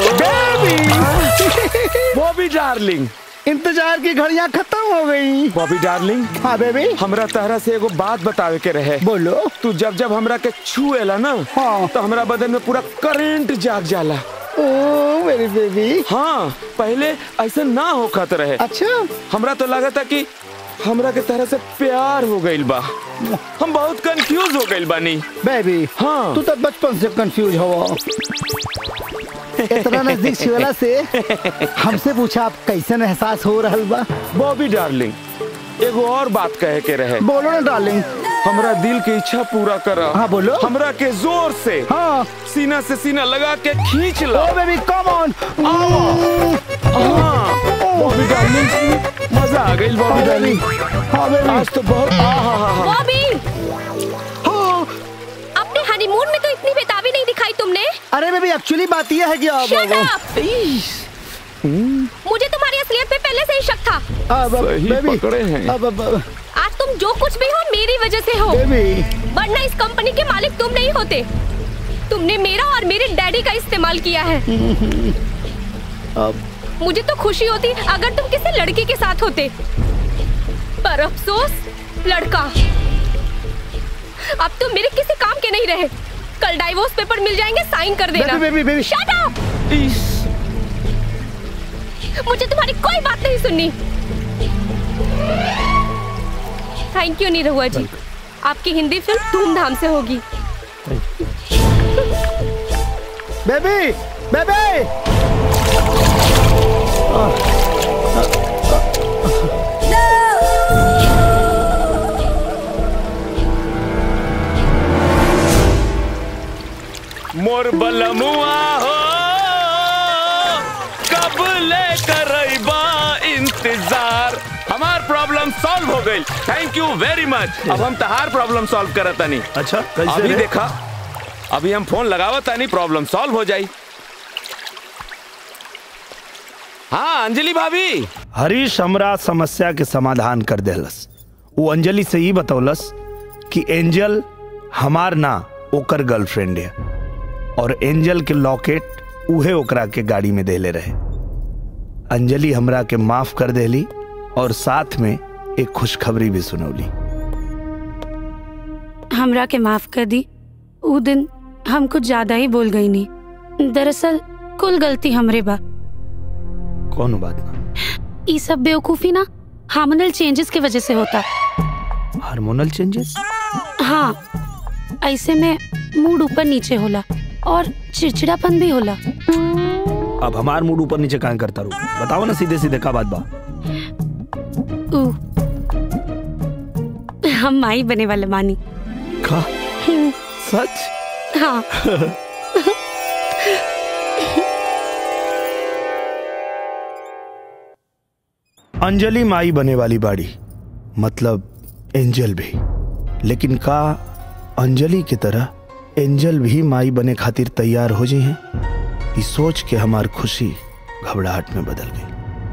बॉबी डार्लिंग इंतजार की घड़ियां खत्म हो गई बॉबी डार्लिंग हाँ बेबी हमरा तहरा से एगो बात बतावे के रहे बोलो तू जब जब हमरा के छुएला ना हाँ तो हमरा बदन में पूरा करंट जाग जाला ओ मेरी बेबी हाँ पहले ऐसा ना होखत रहे अच्छा हमरा तो लगा था कि हमरा के तरह से प्यार हो गइल बा हम बहुत कंफ्यूज हो गइल बानी बेबी हाँ तू तो बचपन से कंफ्यूज हो इतना नजदीक छिवला से हमसे पूछा आप कैसन एहसास हो रहल बा बॉबी डार्लिंग एगो और बात कहे के रहे बोलो ना डार्लिंग हमरा दिल की इच्छा पूरा करा हाँ बोलो हमरा के जोर से हाँ सीना से सीना लगा के खींच लो ओ बेबी कम ऑन हाँ बॉबी डार्लिंग मजा आ गई बॉबी डार्लिंग हाँ बेबी आज तो बहुत आहा बॉबी अपने हनीमून में तो इतनी बेताबी नहीं दिखाई तुमने अरे बेबी एक्चुअली बात यह है कि अब Shut up! मुझे तुम्हारी असलियत पे पहले से ही शक था अब अब सही बेबी पकड़े हैं। अब अब अब- आज तुम जो कुछ भी हो मेरी वजह से हो बेबी वरना इस कंपनी के मालिक तुम नहीं होते तुमने मेरा और मेरे डैडी का इस्तेमाल किया है अब मुझे तो खुशी होती अगर तुम किसी लड़के के साथ होते पर अफसोस लड़का अब तुम मेरे किसी काम के नहीं रहे कल डाइवोर्स पेपर मिल जाएंगे साइन कर देना baby baby baby Shut up! मुझे तुम्हारी कोई बात नहीं सुननी थैंक यू निरहुआ जी आपकी हिंदी फिल्म धूमधाम से होगी बेबी बेबी मोर बलमुआ हो कब ले करैबा इंतजार हमार प्रॉब्लम सॉल्व हो गई थैंक यू वेरी मच अब हम तहार प्रॉब्लम सॉल्व करत तानी अच्छा कैसे अभी रे? देखा अभी हम फोन लगावत तानी प्रॉब्लम सॉल्व हो जाई हाँ अंजलि भाभी हरीश हमरा समस्या के समाधान कर देलस वो अंजलि से ही बतौलस कि एंजल हमार ना ओकर गर्लफ्रेंड है और एंजल के लॉकेट उहे ओकरा के गाड़ी में देले रहे अंजलि हमरा के माफ कर देली और साथ में एक खुशखबरी भी सुनौली हमरा के माफ कर दी ऊ दिन हम कुछ ज्यादा ही बोल गई नहीं दरअसल कुल गलती हमरे बा कौन बात ना ई सब बेवकूफी ना हार्मोनल चेंजेस की वजह से होता हार्मोनल चेंजेस हाँ ऐसे में मूड ऊपर नीचे होला और चिड़चिड़ापन भी होला अब हमार मूड ऊपर नीचे काहे करता रू बताओ ना सीधे सीधे का बात बा ऊ हम माई बने वाले मानी का सच हाँ अंजलि माई बने वाली बाड़ी मतलब एंजल भी लेकिन का अंजलि की तरह एंजल भी माई बने खातिर तैयार हो जी हैं ये सोच के हमार खुशी घबराहट में बदल गई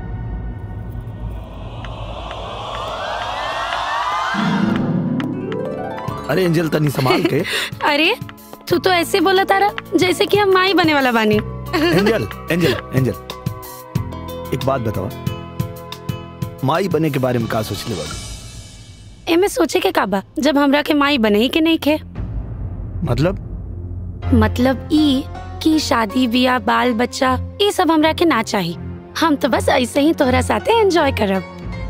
अरे एंजल तनी संभाल के अरे तू तो ऐसे बोला तारा जैसे कि हम माई बने वाला बानी एंजल एंजल एंजल एक बात बताओ माई बने के बारे में का सोचले बाड़ू एमे सोचे के काबा जब हमरा के माई बने ही के नहीं खे मतलब मतलब ई कि शादी बियाह बाल बच्चा ये सब हमरा के ना चाही हम तो बस ऐसे ही तोहरा साथे एंजॉय करब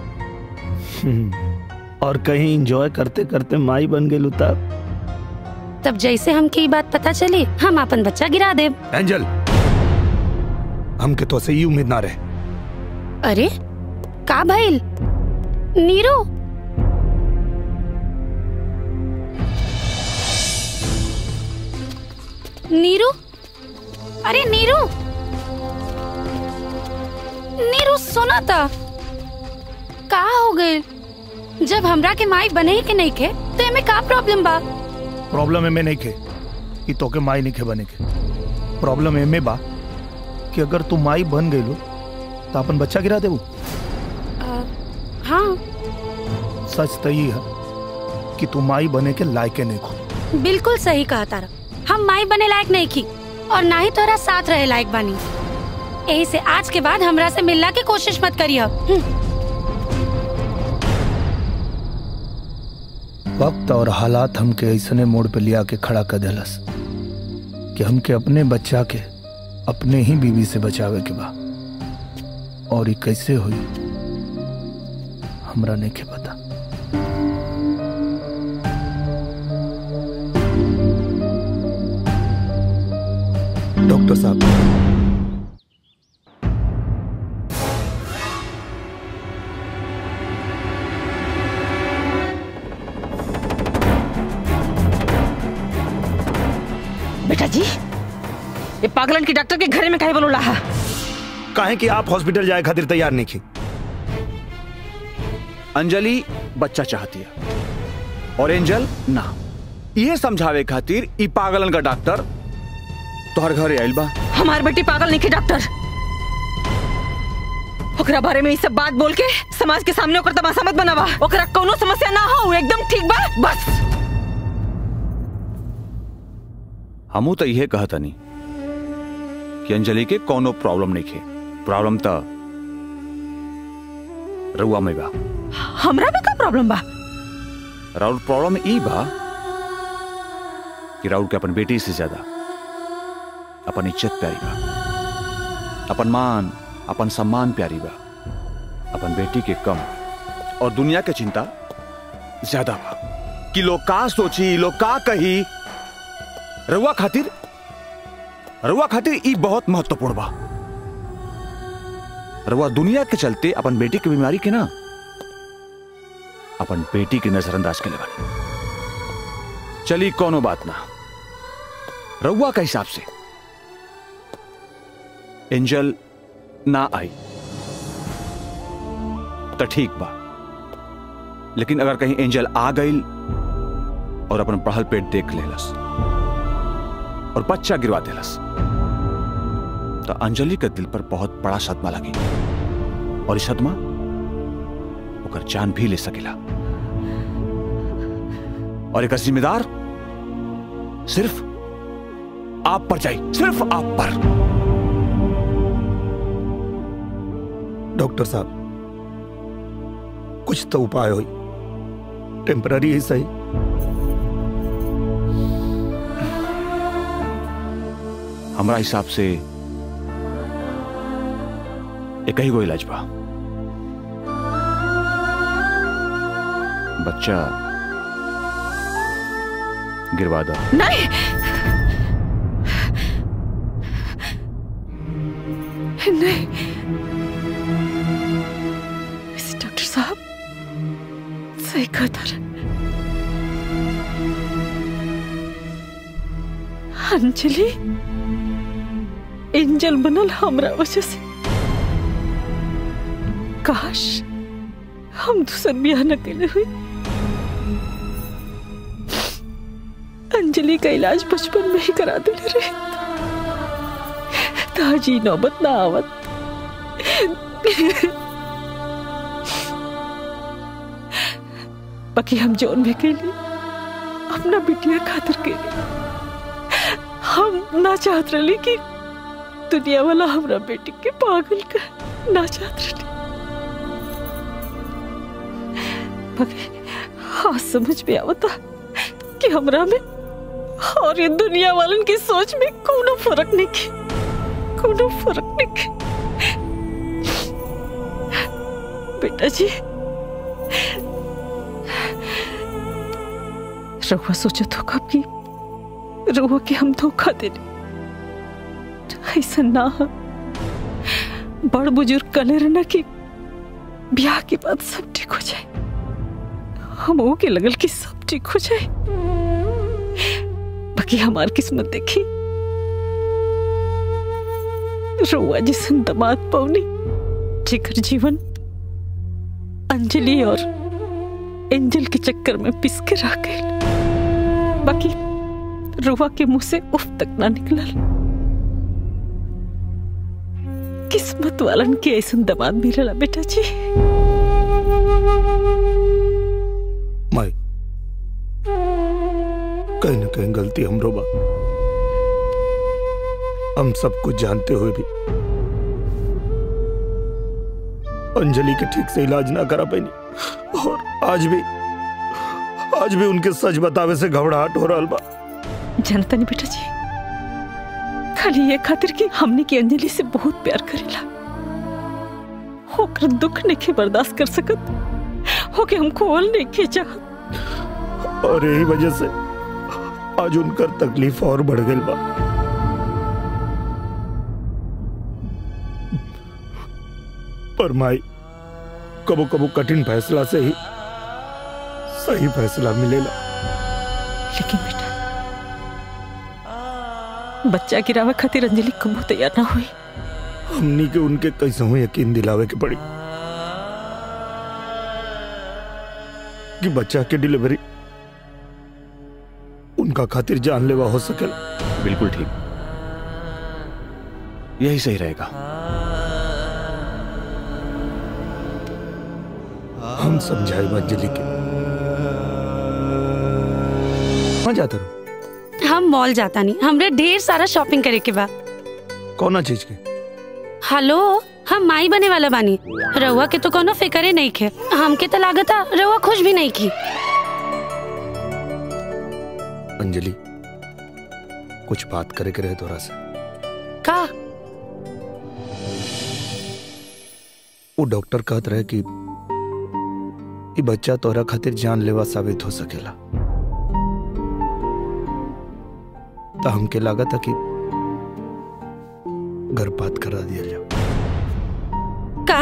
और कहीं एंजॉय करते करते माई बन गई तब तब जैसे हमके ई बात पता चली हम अपन बच्चा गिरा देब एंजल हमके तो से ही उम्मीद ना रहे अरे का भइल नीरू नीरू अरे नीरू नीरू सुना था का हो गए जब हमरा के माई बने ही के नहीं के तो एमे का प्रॉब्लम बा प्रॉब्लम एमे नहीं के कि तोके माई नहीं के बने के प्रॉब्लम एमे बा कि अगर तू माई बन गई तो अपन बच्चा गिरा देबू हाँ सच तो ये है कि तू माई बने के लायके नहीं खो बिल्कुल सही कहा तारा हम माई बने लायक नहीं की और ना ही तोरा साथ रहे लायक बानी यही से आज के बाद हमरा से मिलना की कोशिश मत करिए वक्त और हालात हमके ऐसने मोड़ पे लिया के खड़ा कर देलस कि हमके अपने बच्चा के अपने ही बीवी से बचावे के बा और ये कैसे हुई हमरा नहीं के पता डॉक्टर साहब बेटा जी ये पागलन की डॉक्टर के घरे में काहे बोलो है काहे कि आप हॉस्पिटल जाए खातिर तैयार नहीं की अंजलि बच्चा चाहती है और एंजल ना ये समझावे खातिर ई पागलन का डॉक्टर तोहर घरे आइल बा हमार बेटी पागल नहीं की डॉक्टर ओकरा बारे में ये सब बात बोल के समाज के सामने ओकर तमाशा मत बनावा ओकरा कोनो समस्या ना हो उ एकदम ठीक बा बस हमू तो यह कहतनी कि अंजलि के कोनो प्रॉब्लम नहीं खे प्रॉब्लम तो रउआ में बा हमरा में का प्रॉब्लम बा राउर प्रॉब्लम ई बा कि राउर के अपन बेटी से ज्यादा अपन इज्जत प्यारी बा अपन मान अपन सम्मान प्यारी बा अपन बेटी के कम और दुनिया के चिंता ज्यादा बा कि लोग का सोची लोग का कही रउआ खातिर रउआ खातिर ई बहुत महत्वपूर्ण बा रउआ दुनिया के चलते अपन बेटी की बीमारी के ना अपन बेटी की नजरअंदाज के बानी चली कोनो बात ना रउआ के हिसाब से एंजल ना आई तो ठीक बा लेकिन अगर कहीं एंजल आ गई और अपन पढ़ल पेट देख लेलस और बच्चा गिरवा देलस तो अंजलि के दिल पर बहुत बड़ा सदमा लगी और इस सदमा ओकर जान भी ले सकेला और एक जिम्मेदार सिर्फ आप पर जाई सिर्फ आप पर डॉक्टर साहब कुछ तो उपाय हो टेम्पररी ही सही हमारा हिसाब से एक ही को इलाज बा बच्चा गिरवा दो नहीं नहीं इस डॉक्टर साहब सही कहता रहे अंजलि एंजल बनल हमरा वजह से काश हम दूसर ब्याह न कैले हुई अंजलि का इलाज बचपन में ही करा देले रहे ताजी नौबत ना आवत बाकी हम जोन भी के लिए अपना बिटिया खातिर के लिए हम ना चाहत रही कि दुनिया वाला हमरा बेटी के पागल कर ना चाहत रही बाकी हाँ समझ में आवता कि हमरा में और ये दुनिया वालन की सोच में कोनो फर्क नहीं की कोनो फर्क नहीं की बेटा जी रहुआ सोचा तो कब की रहुआ के हम धोखा देने ऐसा ना हो बड़ बुजुर्ग कले रहना कि ब्याह के बाद सब ठीक हो जाए हम वो के लगल कि सब ठीक हो जाए बाकी हमार किस्मत देखी रुआ जिसन दमाद पौनी जेकर जीवन अंजलि और एंजल के चक्कर में पिस के रह गए बाकी रुआ के मुंह से उफ तक ना निकलल किस्मत वालन के ऐसा दमाद मिलला बेटा जी माई कहीं ना कहीं गलती हमरो बा हम सब कुछ जानते हुए भी अंजलि के ठीक से इलाज ना करा पाई और आज भी आज भी उनके सच बतावे से घबराहट हो रहा बा जनता नहीं बेटा जी खाली ये खातिर कि हमने की अंजलि से बहुत प्यार करेला होकर दुख नहीं बर्दाश्त कर सकत होके हम खोल नहीं के चाहत और यही वजह से आज उनकर तकलीफ और बढ़ गई बा पर माई कबो कबो कठिन फैसला से ही सही फैसला मिलेला लेकिन बेटा बच्चा गिरावे खातिर अंजलि कबू तैयार ना हुई हमनी के उनके कैसे हो यकीन दिलावे के पड़ी कि बच्चा के डिलीवरी उनका खातिर जानलेवा हो सकेला बिल्कुल ठीक यही सही रहेगा हम समझाए अंजलि के कहाँ जाता रहो हम मॉल जाता नहीं हमरे ढेर सारा शॉपिंग करे के बा कौना चीज के हेलो हम माई बने वाला बानी रउआ के तो कोनो फिक्रे नहीं खे हमके तो लागता रउआ खुश भी नहीं की अंजलि कुछ बात करे के रहे तोरा से का वो डॉक्टर कहत रहे कि ई बच्चा तोरा खातिर जानलेवा साबित हो सकेला तो हमके लागत था कि गर्भपात करा दिया जाओ का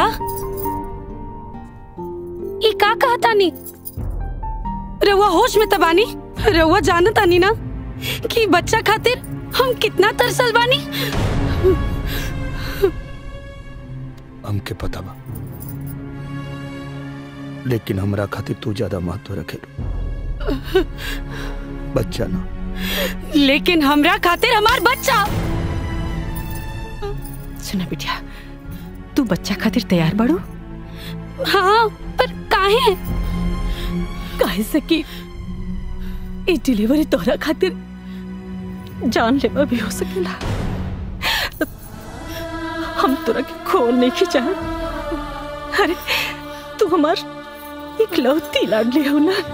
ई का कहता नी रउआ होश में तबानी रउआ जानता नी ना कि बच्चा खातिर हम कितना तरसल बानी हमके पता बा लेकिन हमरा खातिर तू ज्यादा महत्व रखे बच्चा ना लेकिन हमरा खातिर हमार बच्चा सुना बिटिया तू बच्चा खातिर तैयार बाड़ू हाँ पर काहे काहे से कि ई डिलीवरी तोहरा खातिर जान लेवा भी हो सकेला हम तोरा के खोल नहीं की चाहत अरे तू हमार इकलौती लाडली हो ना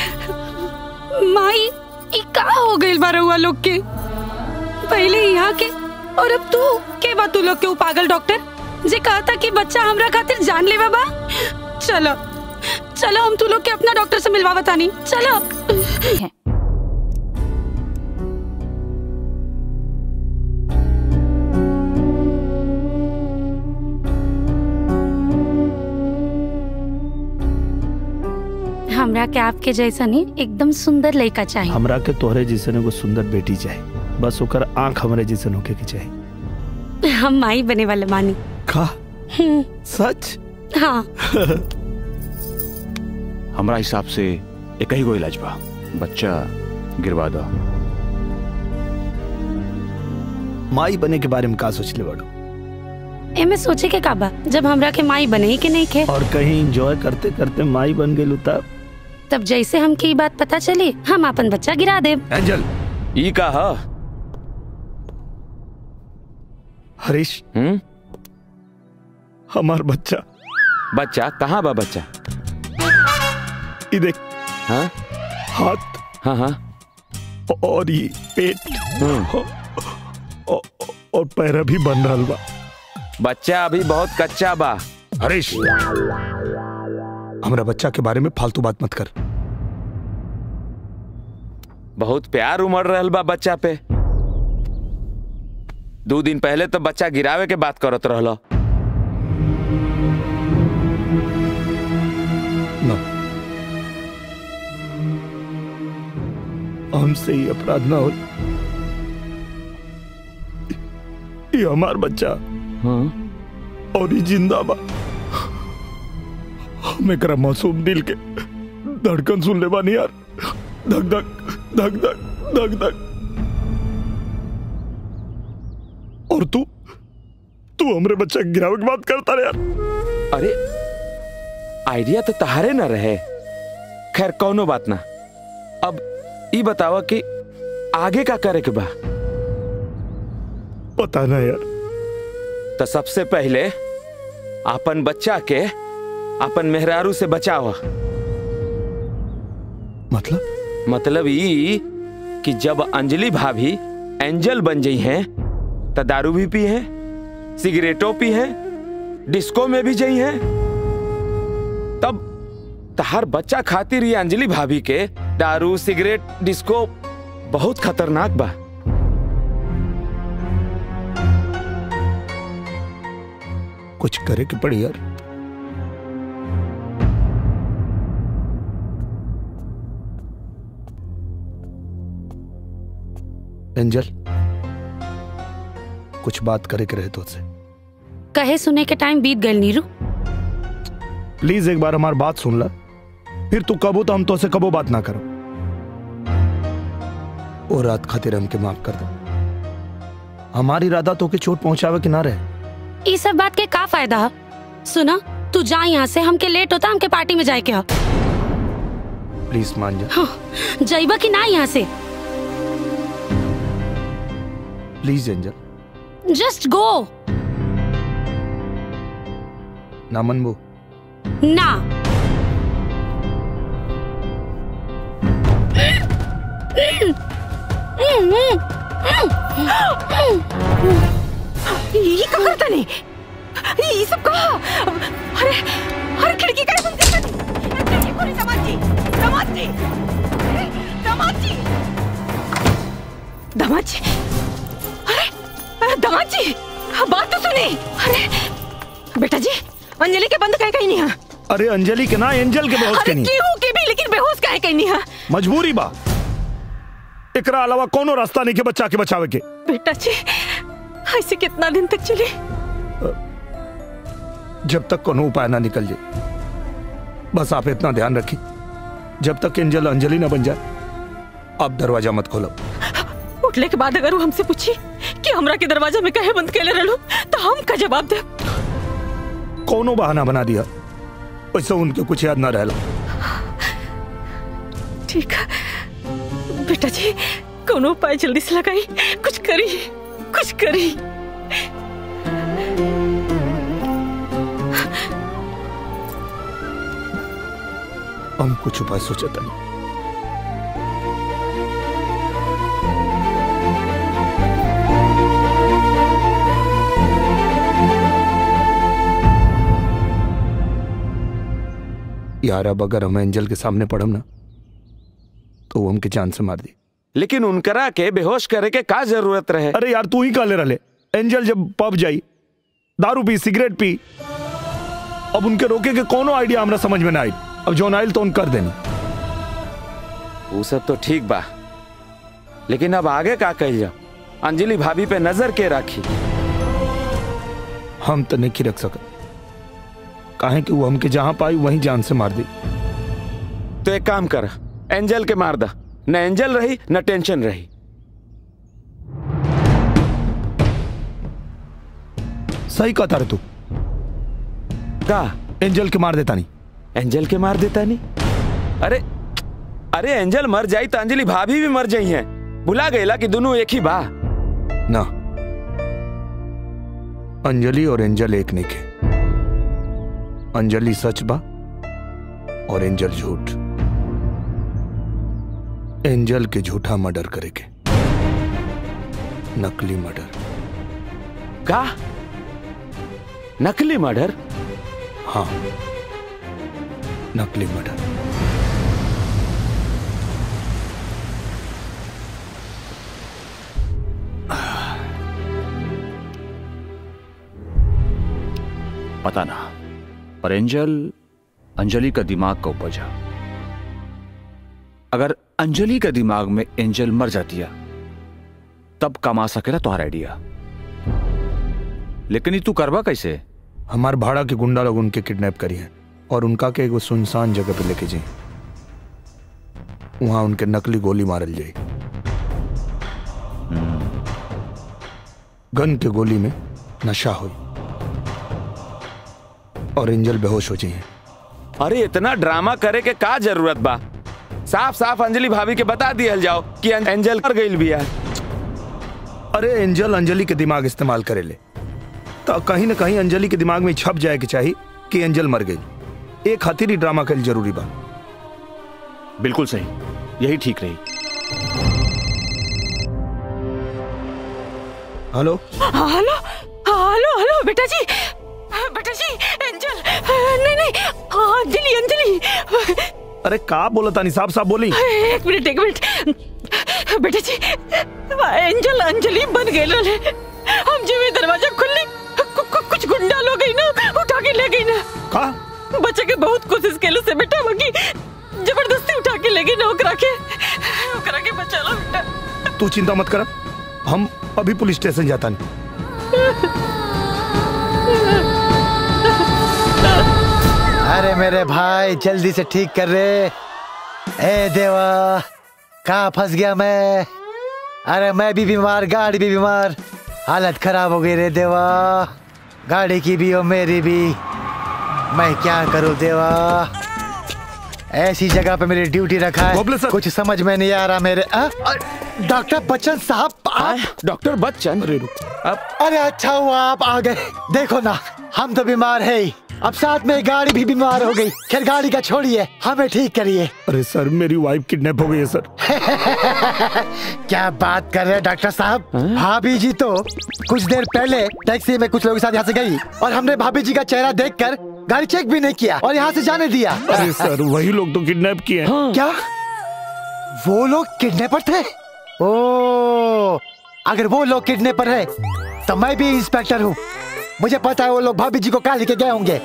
माई ई का हो गइल बा रउआ लोग के पहले यहाँ के और अब तू के बा तू लोग के उ पागल डॉक्टर जे कहता कि बच्चा हमरा खातिर जान लेवा बा चलो चलो हम तू लोग के अपना डॉक्टर से मिलवा बतानी चलो हमरा के आपके जैसा नहीं एकदम सुंदर लड़का चाहिए हमरा के तोहरे जैसन एगो सुंदर बेटी चाहे बस ओकर आंख हमरे जैसन होके के चाहे हम माई बने वाले मानी का हम्म, सच हाँ हमारा हिसाब से एक ही गो इलाज बा बच्चा गिरवा दो माई बने के बारे में का सोच ले बड़ो एमे सोचे के काबा जब हमरा के माई बने ही के नहीं खे और कहीं एंजॉय करते करते माई बन गई तब तब जैसे हमके ई बात पता चली हम अपन बच्चा गिरा देब एंजल ई का ह हरीश हम्म हमार बच्चा बच्चा कहाँ बा बच्चा ये देख हाँ हाथ हाँ हाँ और ये पेट और, और पैर भी बन रहा बा बच्चा अभी बहुत कच्चा बा हरीश हमरा बच्चा के बारे में फालतू बात मत कर बहुत प्यार उमड़ रहल बा बच्चा पे दो दिन पहले तो बच्चा गिरावे के बात करत रहल ना हमसे ही अपराध ना हो ये हमार बच्चा और ये जिंदा बा हम एकरा मासूम दिल के धड़कन सुन ले बानी यार धक धक धक धक धक धक और तू तू हमरे बच्चा के गिरावे की बात करता रे यार अरे आइडिया तो तहारे न रहे खैर कौनो बात ना अब ई बतावा कि आगे का करे के बा पता ना यार तो सबसे पहले अपन बच्चा के अपन मेहरारू से बचावा मतलब मतलब ई कि जब अंजलि भाभी एंजल बन गई हैं तो दारू भी पी है सिगरेटो पी है डिस्को में भी गई हैं तब तहार बच्चा खातिर ये अंजलि भाभी के दारू सिगरेट डिस्को बहुत खतरनाक बा कुछ करे के पड़ी यार एंजल कुछ बात करे के रहे तो से कहे सुने के टाइम बीत गए नीरू प्लीज एक बार हमारी बात सुन ला फिर तू कबो तो हम तो से कबो बात ना करो और रात खातिर हमके माफ कर दो हमारी इरादा तो के चोट पहुंचावे कि ना रहे ये सब बात के का फायदा है सुना तू जा यहाँ से हमके लेट होता हमके पार्टी में जाए के हा प्लीज मान जा हाँ, जाइबा कि ना यहाँ से प्लीज एंजल जस्ट गो ना मनबू ना ये का करता नहीं ये सब कहा अरे अरे खिड़की का बंद कर खिड़की खोली दामाद जी दामाद जी अरे, दामाद जी दामाद जी अरे अरे, दामाद जी बात तो सुनी अरे बेटा जी अंजलि के बंद कहे कहीं नहीं है अरे अंजलि के ना एंजल के बेहोश के अरे नहीं केहू के भी लेकिन बेहोश कहे कहीं नहीं है मजबूरी बा एकरा अलावा कोनो रास्ता नहीं के बच्चा के बचावे के बेटा जी ऐसे कितना दिन तक चले जब तक कोनो उपाय ना निकल जाए बस आप इतना ध्यान रखिए जब तक एंजल अंजलि ना बन जाए आप दरवाजा मत खोलो उठले के बाद अगर वो हमसे पूछी कि हमरा के दरवाजा में कहे बंद कैले रहलो तो हम का जवाब दे कोनो बहाना बना दिया वैसे उनके कुछ याद ना रहला ठीक है बेटा जी कोनो उपाय जल्दी से लगाई कुछ करी कुछ करी हम कुछ उपाय सोचे तनी यार अब अगर हम एंजल के सामने पड़म ना तो वो हमके जान से मार दी लेकिन उनकरा के बेहोश करे के का जरूरत रहे अरे यार तू ही काले रले एंजल जब पब जाई दारू पी सिगरेट पी अब उनके रोके के कोनो आइडिया हमरा समझ में ना आई अब जो आइल तो उन कर देनी वो सब तो ठीक बा लेकिन अब आगे का कही जा अंजलि भाभी पे नजर के राखी हम तो नहीं रख सका काहे कि वो हमके जहां पाई वहीं जान से मार दी तो एक काम कर एंजल के मार दा न एंजल रही न टेंशन रही सही कहता रे तू का एंजल के मार देता नहीं एंजल के मार देता नहीं अरे अरे एंजल मर जाई तो अंजलि भाभी भी मर जाई हैं भुला गईला कि दोनों एक ही बा ना अंजलि और एंजल एक नहीं के अंजलि सच बा और एंजल झूठ एंजल के झूठा मर्डर करे के नकली मर्डर का नकली मर्डर हाँ नकली मर्डर पता ना पर एंजल अंजलि का दिमाग का उपज है अगर अंजलि के दिमाग में एंजल मर जाती है तब कमा सकेला तुम्हारा आइडिया लेकिन ये तू करवा कैसे हमार भाड़ा के गुंडा लोग उनके किडनैप करी है और उनका के एगो सुनसान जगह पे लेके जाए वहां उनके नकली गोली मारल जाए गन के गोली में नशा हुई और एंजल बेहोश हो जाए अरे इतना ड्रामा करे के का जरूरत बा साफ साफ अंजलि भाभी के बता दिया जाओ कि अं- एंजल कर गई बिया अरे एंजल अंजलि के दिमाग इस्तेमाल करे ले तो कहीं ना कहीं अंजलि के दिमाग में छप जाए के चाहिए कि एंजल मर गई एक खातिर ही ड्रामा कल जरूरी बा बिल्कुल सही यही ठीक रही हेलो हेलो हेलो हेलो बेटा जी बेटा जी एंजल नहीं नहीं अंजलि अंजलि अरे का बोला तानी साहब साहब बोली एक मिनट एक मिनट बेटा जी एंजल अंजलि बन गए लोले हम जब ये दरवाजा खुली कु- कु- कुछ गुंडा लोग गई ना उठा के ले गई ना का बच्चे के बहुत कोशिश केले से बेटा बाकी जबरदस्ती उठा के ले गई ना ओकरा के ओकरा के बचा लो बेटा तू चिंता मत कर हम अभी पुलिस स्टेशन जाता नहीं अरे मेरे भाई जल्दी से ठीक कर रे ए देवा कहाँ फंस गया मैं अरे मैं भी बीमार गाड़ी भी बीमार हालत खराब हो गई रे देवा गाड़ी की भी और मेरी भी मैं क्या करूँ देवा ऐसी जगह पे मेरी ड्यूटी रखा है कुछ समझ में नहीं आ रहा मेरे आ? आ, डॉक्टर बच्चन साहब आप डॉक्टर बच्चन अब अरे अच्छा हुआ आप आ गए देखो ना हम तो बीमार है ही अब साथ में गाड़ी भी बीमार हो गई खैर गाड़ी का छोड़िए हमें ठीक करिए अरे सर मेरी वाइफ किडनैप हो गई है सर क्या बात कर रहे हैं डॉक्टर साहब भाभी जी तो कुछ देर पहले टैक्सी में कुछ लोगों के साथ यहाँ से गई और हमने भाभी जी का चेहरा देखकर गाड़ी चेक भी नहीं किया और यहाँ से जाने दिया अरे सर वही लोग तो किडनैप किए हैं क्या वो लोग किडनैपर थे ओ अगर वो लोग किडनैपर है तो मैं भी इंस्पेक्टर हूँ मुझे पता है वो लोग भाभी जी को कहा लेके गए होंगे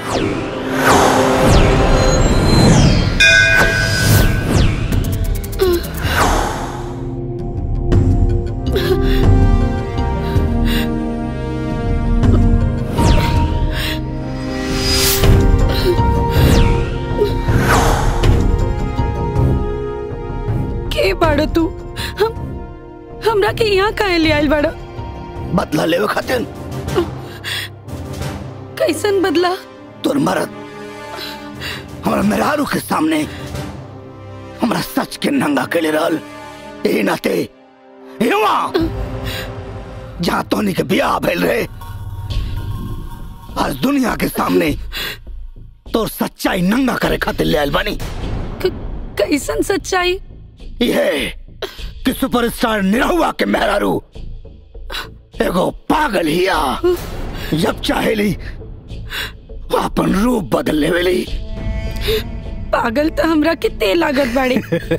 के बाड़ो तू हम हमरा के यहाँ काहे ले आइल बाड़ो बदला लेवे खातिर कैसन बदला तोर मरद हमारा मेहरारू के सामने हमारा सच के नंगा के ले रहल ए नाते एवा जहाँ तोनी के बियाह भइल रहे आज दुनिया के सामने तोर सच्चाई नंगा करे खातिर ले आइल बानी कैसन सच्चाई ये कि सुपरस्टार निरहुआ के मेहरारू एगो पागल हिया जब चाहेली वो अपन रूप बदल लेवेली पागल तो हमरा के तेल लागत बाड़ी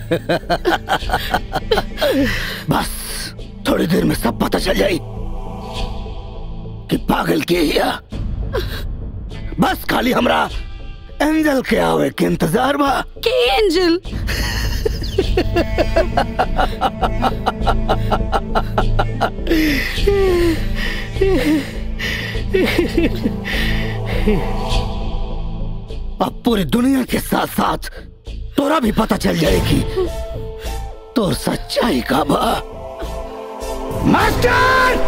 बस थोड़ी देर में सब पता चल जाई कि पागल के हिया बस खाली हमरा एंजल के आवे के इंतजार बा के एंजल अब पूरी दुनिया के साथ साथ तोरा भी पता चल जाएगी तो सच्चाई का बा मास्टर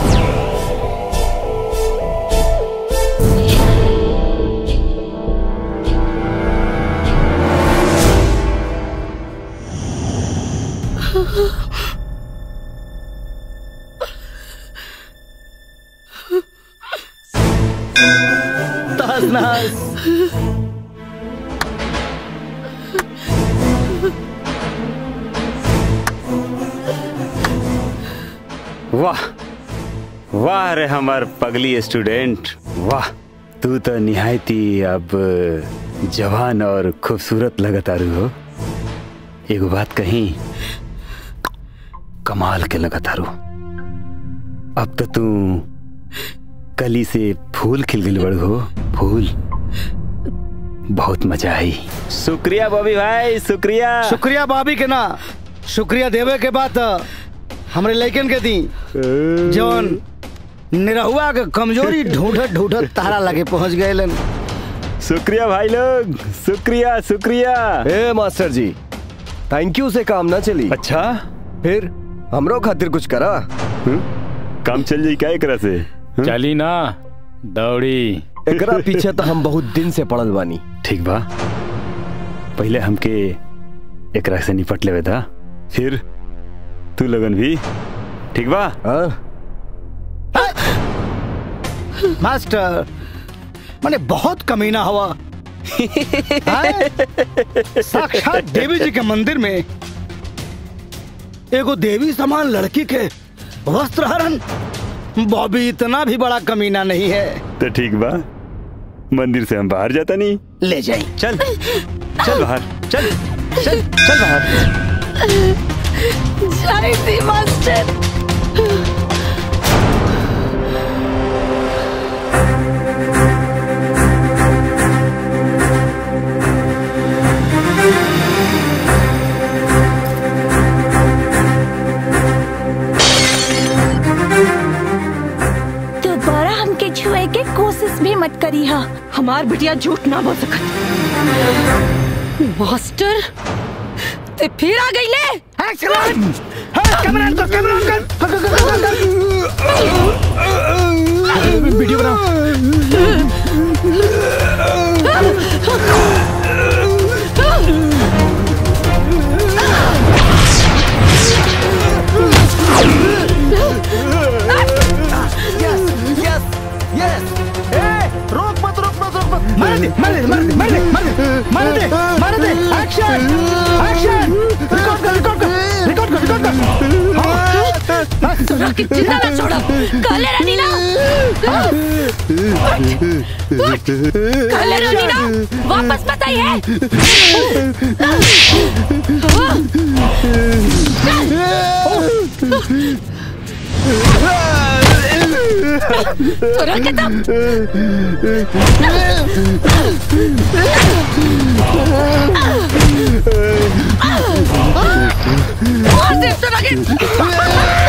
तहस नहस वाह वाह रे हमार पगली स्टूडेंट वाह तू तो निहायती अब जवान और खूबसूरत लगतारू हो एगो बात कही कमाल के लगतारू अब तो तू कली से फूल खिल गई बड़ हो फूल बहुत मजा आई शुक्रिया बॉबी भाई शुक्रिया शुक्रिया भाभी के ना शुक्रिया देवे के बाद हमरे लड़कन के दी जौन निरहुआ के कमजोरी ढूंढत ढूंढत तारा लगे पहुंच गए शुक्रिया भाई लोग शुक्रिया शुक्रिया ए मास्टर जी थैंक यू से काम ना चली अच्छा फिर हमरो खातिर कुछ करा काम चल जाई क्या एकरा से चली ना दौड़ी एकरा पीछे तो हम बहुत दिन से पड़ल बानी ठीक बा पहले हमके एकरा से निपट लेवे था फिर तू लगन भी ठीक बा मास्टर मैंने बहुत कमीना हवा हाँ? साक्षात देवी जी के मंदिर में एगो देवी समान लड़की के वस्त्र हरण बॉबी इतना भी बड़ा कमीना नहीं है तो ठीक बा मंदिर से हम बाहर जाता नहीं ले जाए चल चल बाहर चल चल चल बाहर जय श्री मास्टर दोबारा हमके छुए के कोशिश भी मत करी हा हमार बिटिया झूठ ना बोल सकत मास्टर ते फिर आ गई ले वीडियो यस यस ए रोक मत रोक मत रोक मत मार दे मार दे मार दे मार दे मार दे मार दे मार दे एक्शन एक्शन रिकॉर्ड कर रिकॉर्ड कर रिकॉर्ड कर रिकॉर्ड कर तोरा के जिंदा ना छोड़ो कहले रहनी ना कहले रहनी ना वापस मत आई है तोरा के तब मार दे तोरा के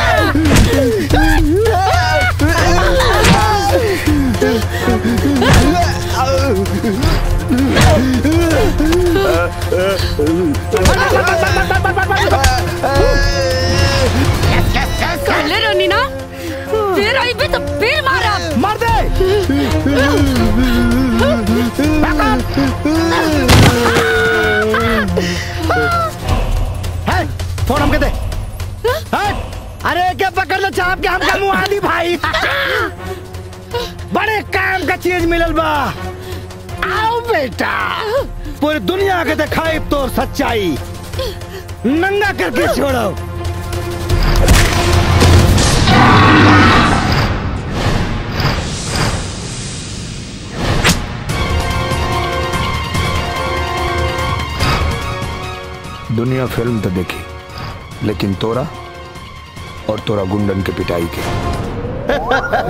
कहले रहनी ना फिर आई भी तो फिर मारा मार दे है फोन हमके दे है? अरे क्या पकड़ लो चाप के हमका मुंह आली भाई बड़े काम का चीज मिलल बा आओ बेटा पूरी दुनिया के दिखाई तो सच्चाई नंगा करके छोड़ो दुनिया फिल्म तो देखी लेकिन तोरा और तोरा गुंडन के पिटाई के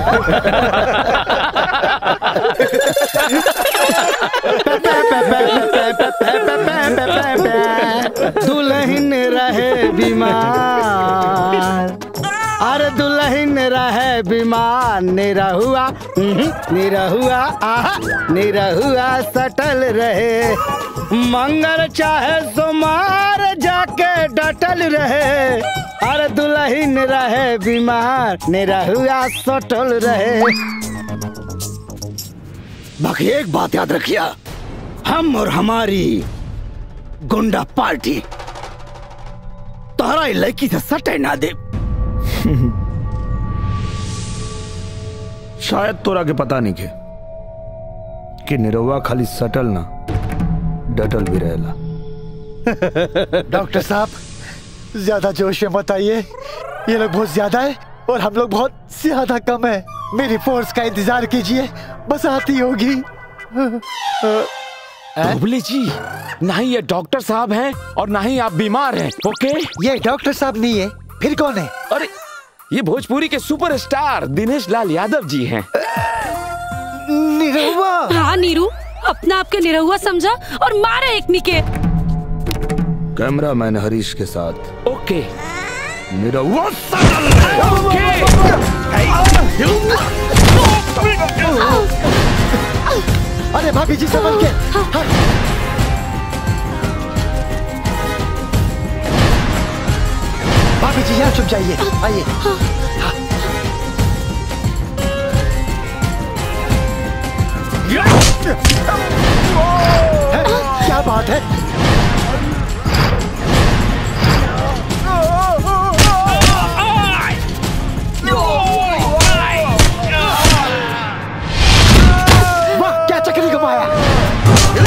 दुल्हन रहे बीमार अरे दुल्हन रहे बीमार निरहुआ उहुं, निरहुआ आहा निरहुआ सटल रहे मंगल चाहे सोमार जाके डटल रहे अरे दुल्हन रहे बीमार निरहुआ सटल रहे बाकी एक बात याद रखिया हम और हमारी गुंडा पार्टी तोहरा ई लड़की से सटे ना दे शायद तोरा के पता नहीं के कि निरहुआ खाली सटल ना डटल भी रहेला डॉक्टर साहब ज्यादा जोश में मत आइए ये लोग बहुत ज्यादा है और हम लोग बहुत ज्यादा कम है मेरी फोर्स का इंतजार कीजिए बस आती होगी बुबले जी ना ही ये डॉक्टर साहब हैं और ना ही आप बीमार हैं ओके ये डॉक्टर साहब नहीं है फिर कौन है अरे ये भोजपुरी के सुपरस्टार दिनेश लाल यादव जी हैं निरहुआ हाँ नीरू अपना आपके निरहुआ समझा और मारा एक निके कैमरा मैन हरीश के साथ ओके निरहुआ अरे भाभी जी संभल के हाँ। भाभी जी यहाँ छुप जाइए आइए क्या बात है वाह क्या चक्री घुमाया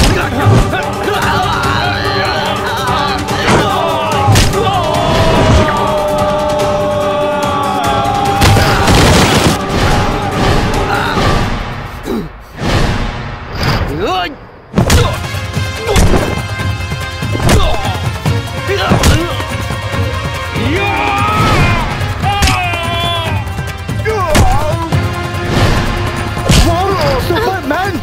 सुपरमैन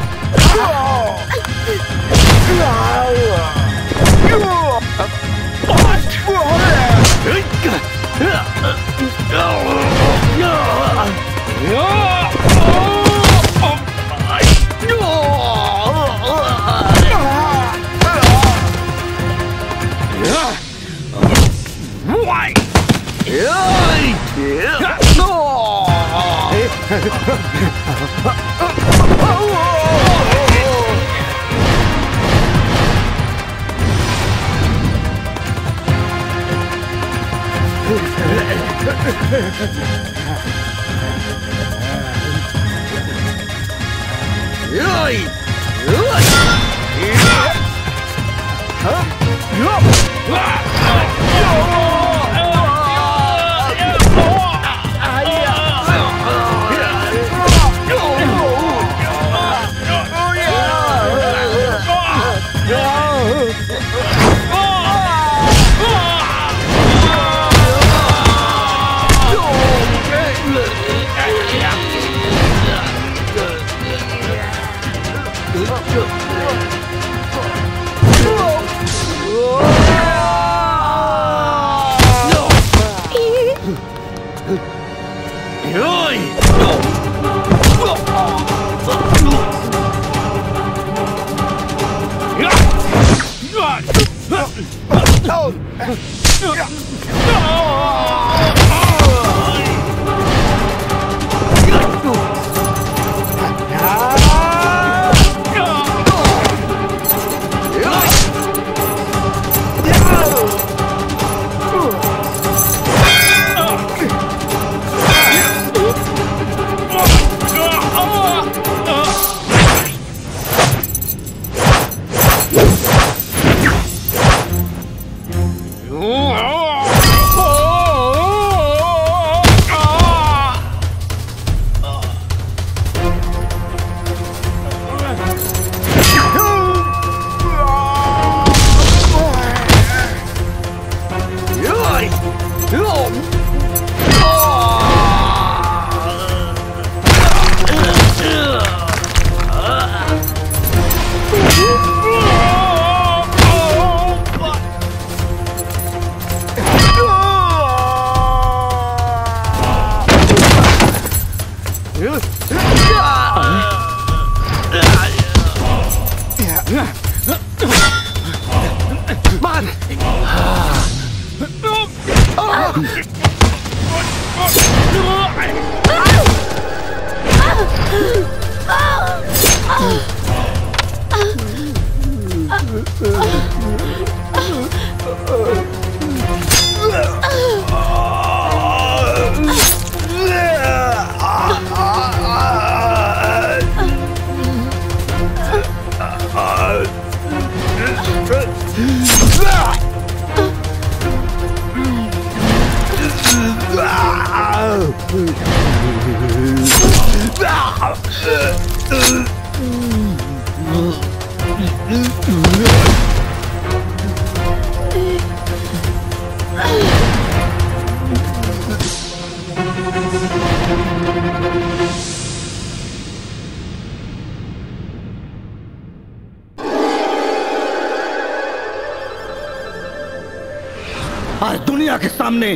आज दुनिया के सामने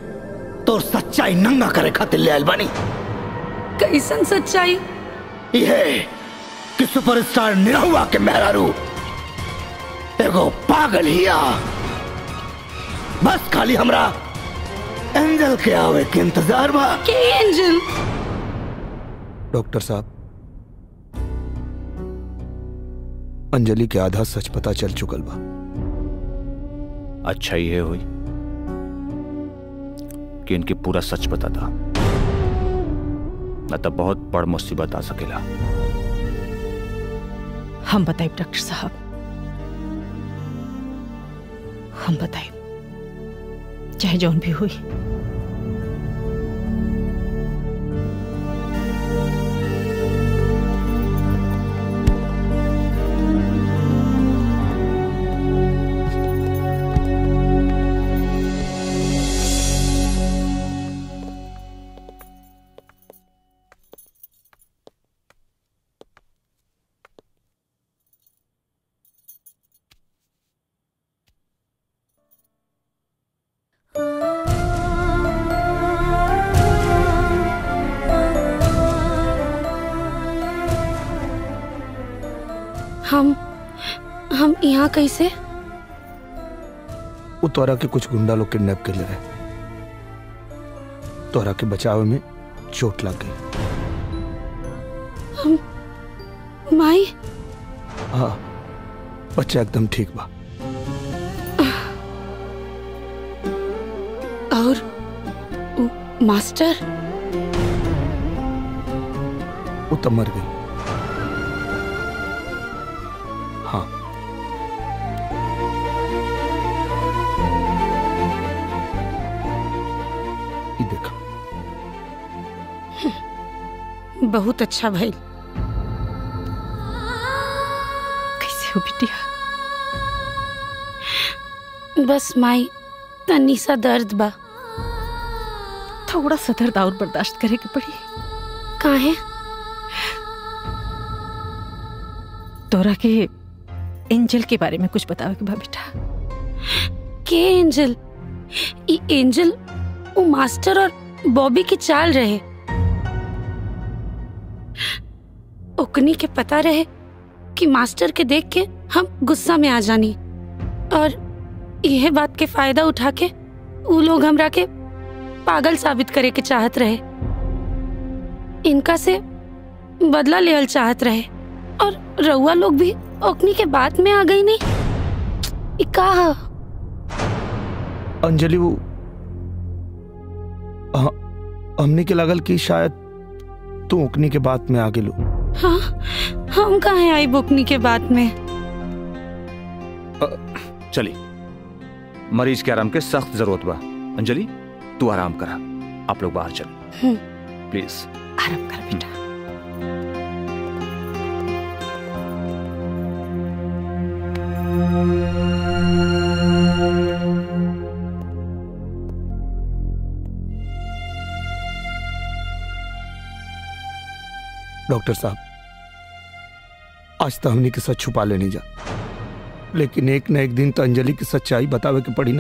तो सच्चाई नंगा करे खातिर ले आयल बानी कैसन सच्चाई यह कि सुपरस्टार निरहुआ के मेहरारू एगो पागल हिया बस खाली हमरा एंजल के आवे के इंतजार बा के एंजल डॉक्टर साहब अंजलि के आधा सच पता चल चुकल बा अच्छा ही है हुई कि इनके पूरा सच पता था न तो बहुत बड़ मुसीबत आ सकेला हम बताए डॉक्टर साहब हम बताए चाहे जौन भी हुई हम हम यहाँ कैसे वो तोरा के कुछ गुंडा लोग किडनैप कर ले रहे तोरा के बचाव में चोट लग गई हम माई हाँ बच्चा एकदम ठीक बा और उ- मास्टर वो तब मर गई हाँ ये देखा बहुत अच्छा भाई कैसे हो बिटिया बस माई तनी सा दर्द बा थोड़ा सा दर्द और बर्दाश्त करे के पड़ी काहे तोरा के एंजल के बारे में कुछ बतावे के बा बेटा के एंजल ई एंजल वो मास्टर और बॉबी की चाल रहे ओकनी के पता रहे कि मास्टर के देख के हम गुस्सा में आ जानी और यह बात के फायदा उठा के वो लोग हमरा के पागल साबित करे के चाहत रहे इनका से बदला लेवल चाहत रहे और रउआ लोग भी ओकनी के बात में आ गई नहीं ई का ह? अंजलि वो हाँ, हमने के लगल कि शायद तू उकनी के बात में आगे लो हाँ हम कहाँ आई बुकनी के बाद में चली मरीज के आराम के सख्त जरूरत बा अंजलि तू आराम करा आप लोग बाहर चलो हम्म। प्लीज आराम कर बेटा डॉक्टर साहब आज तो हमने के सच छुपा लेने जा लेकिन एक न एक दिन तो अंजलि की सच्चाई बतावे के पड़ी ना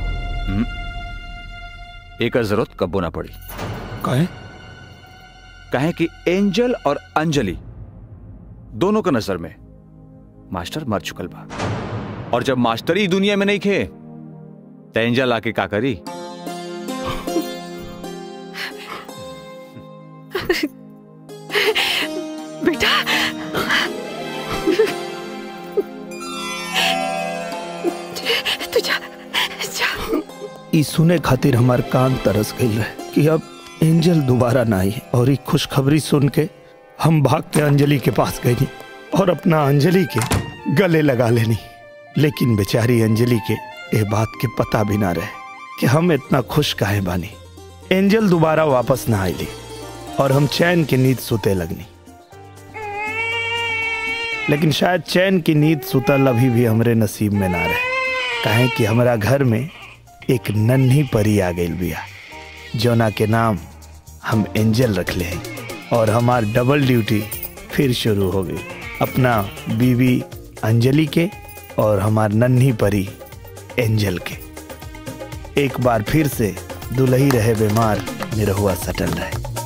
एक जरूरत कबो ना पड़ी काहे कहें कि एंजल और अंजलि दोनों का नजर में मास्टर मर चुकल बा और जब मास्टर ही दुनिया में नहीं खे तो एंजल आके का करी बेटा तू जा जा ई सुने खातिर हमार कान तरस गई रहे कि अब एंजल दोबारा ना आई और ई खुशखबरी सुन के हम भाग के अंजलि के पास गई और अपना अंजलि के गले लगा लेनी लेकिन बेचारी अंजलि के ये बात के पता भी ना रहे कि हम इतना खुश काहे बानी एंजल दोबारा वापस ना आईली और हम चैन की नींद सुते लगनी लेकिन शायद चैन की नींद सुतल अभी भी हमरे नसीब में ना रहे काहे कि हमारा घर में एक नन्ही परी आ गई बिया जोना के नाम हम एंजल रख ले हैं और हमार डबल ड्यूटी फिर शुरू हो गई अपना बीवी अंजलि के और हमार नन्ही परी एंजल के एक बार फिर से दुलही रहे बीमार निरहुआ सटल रहे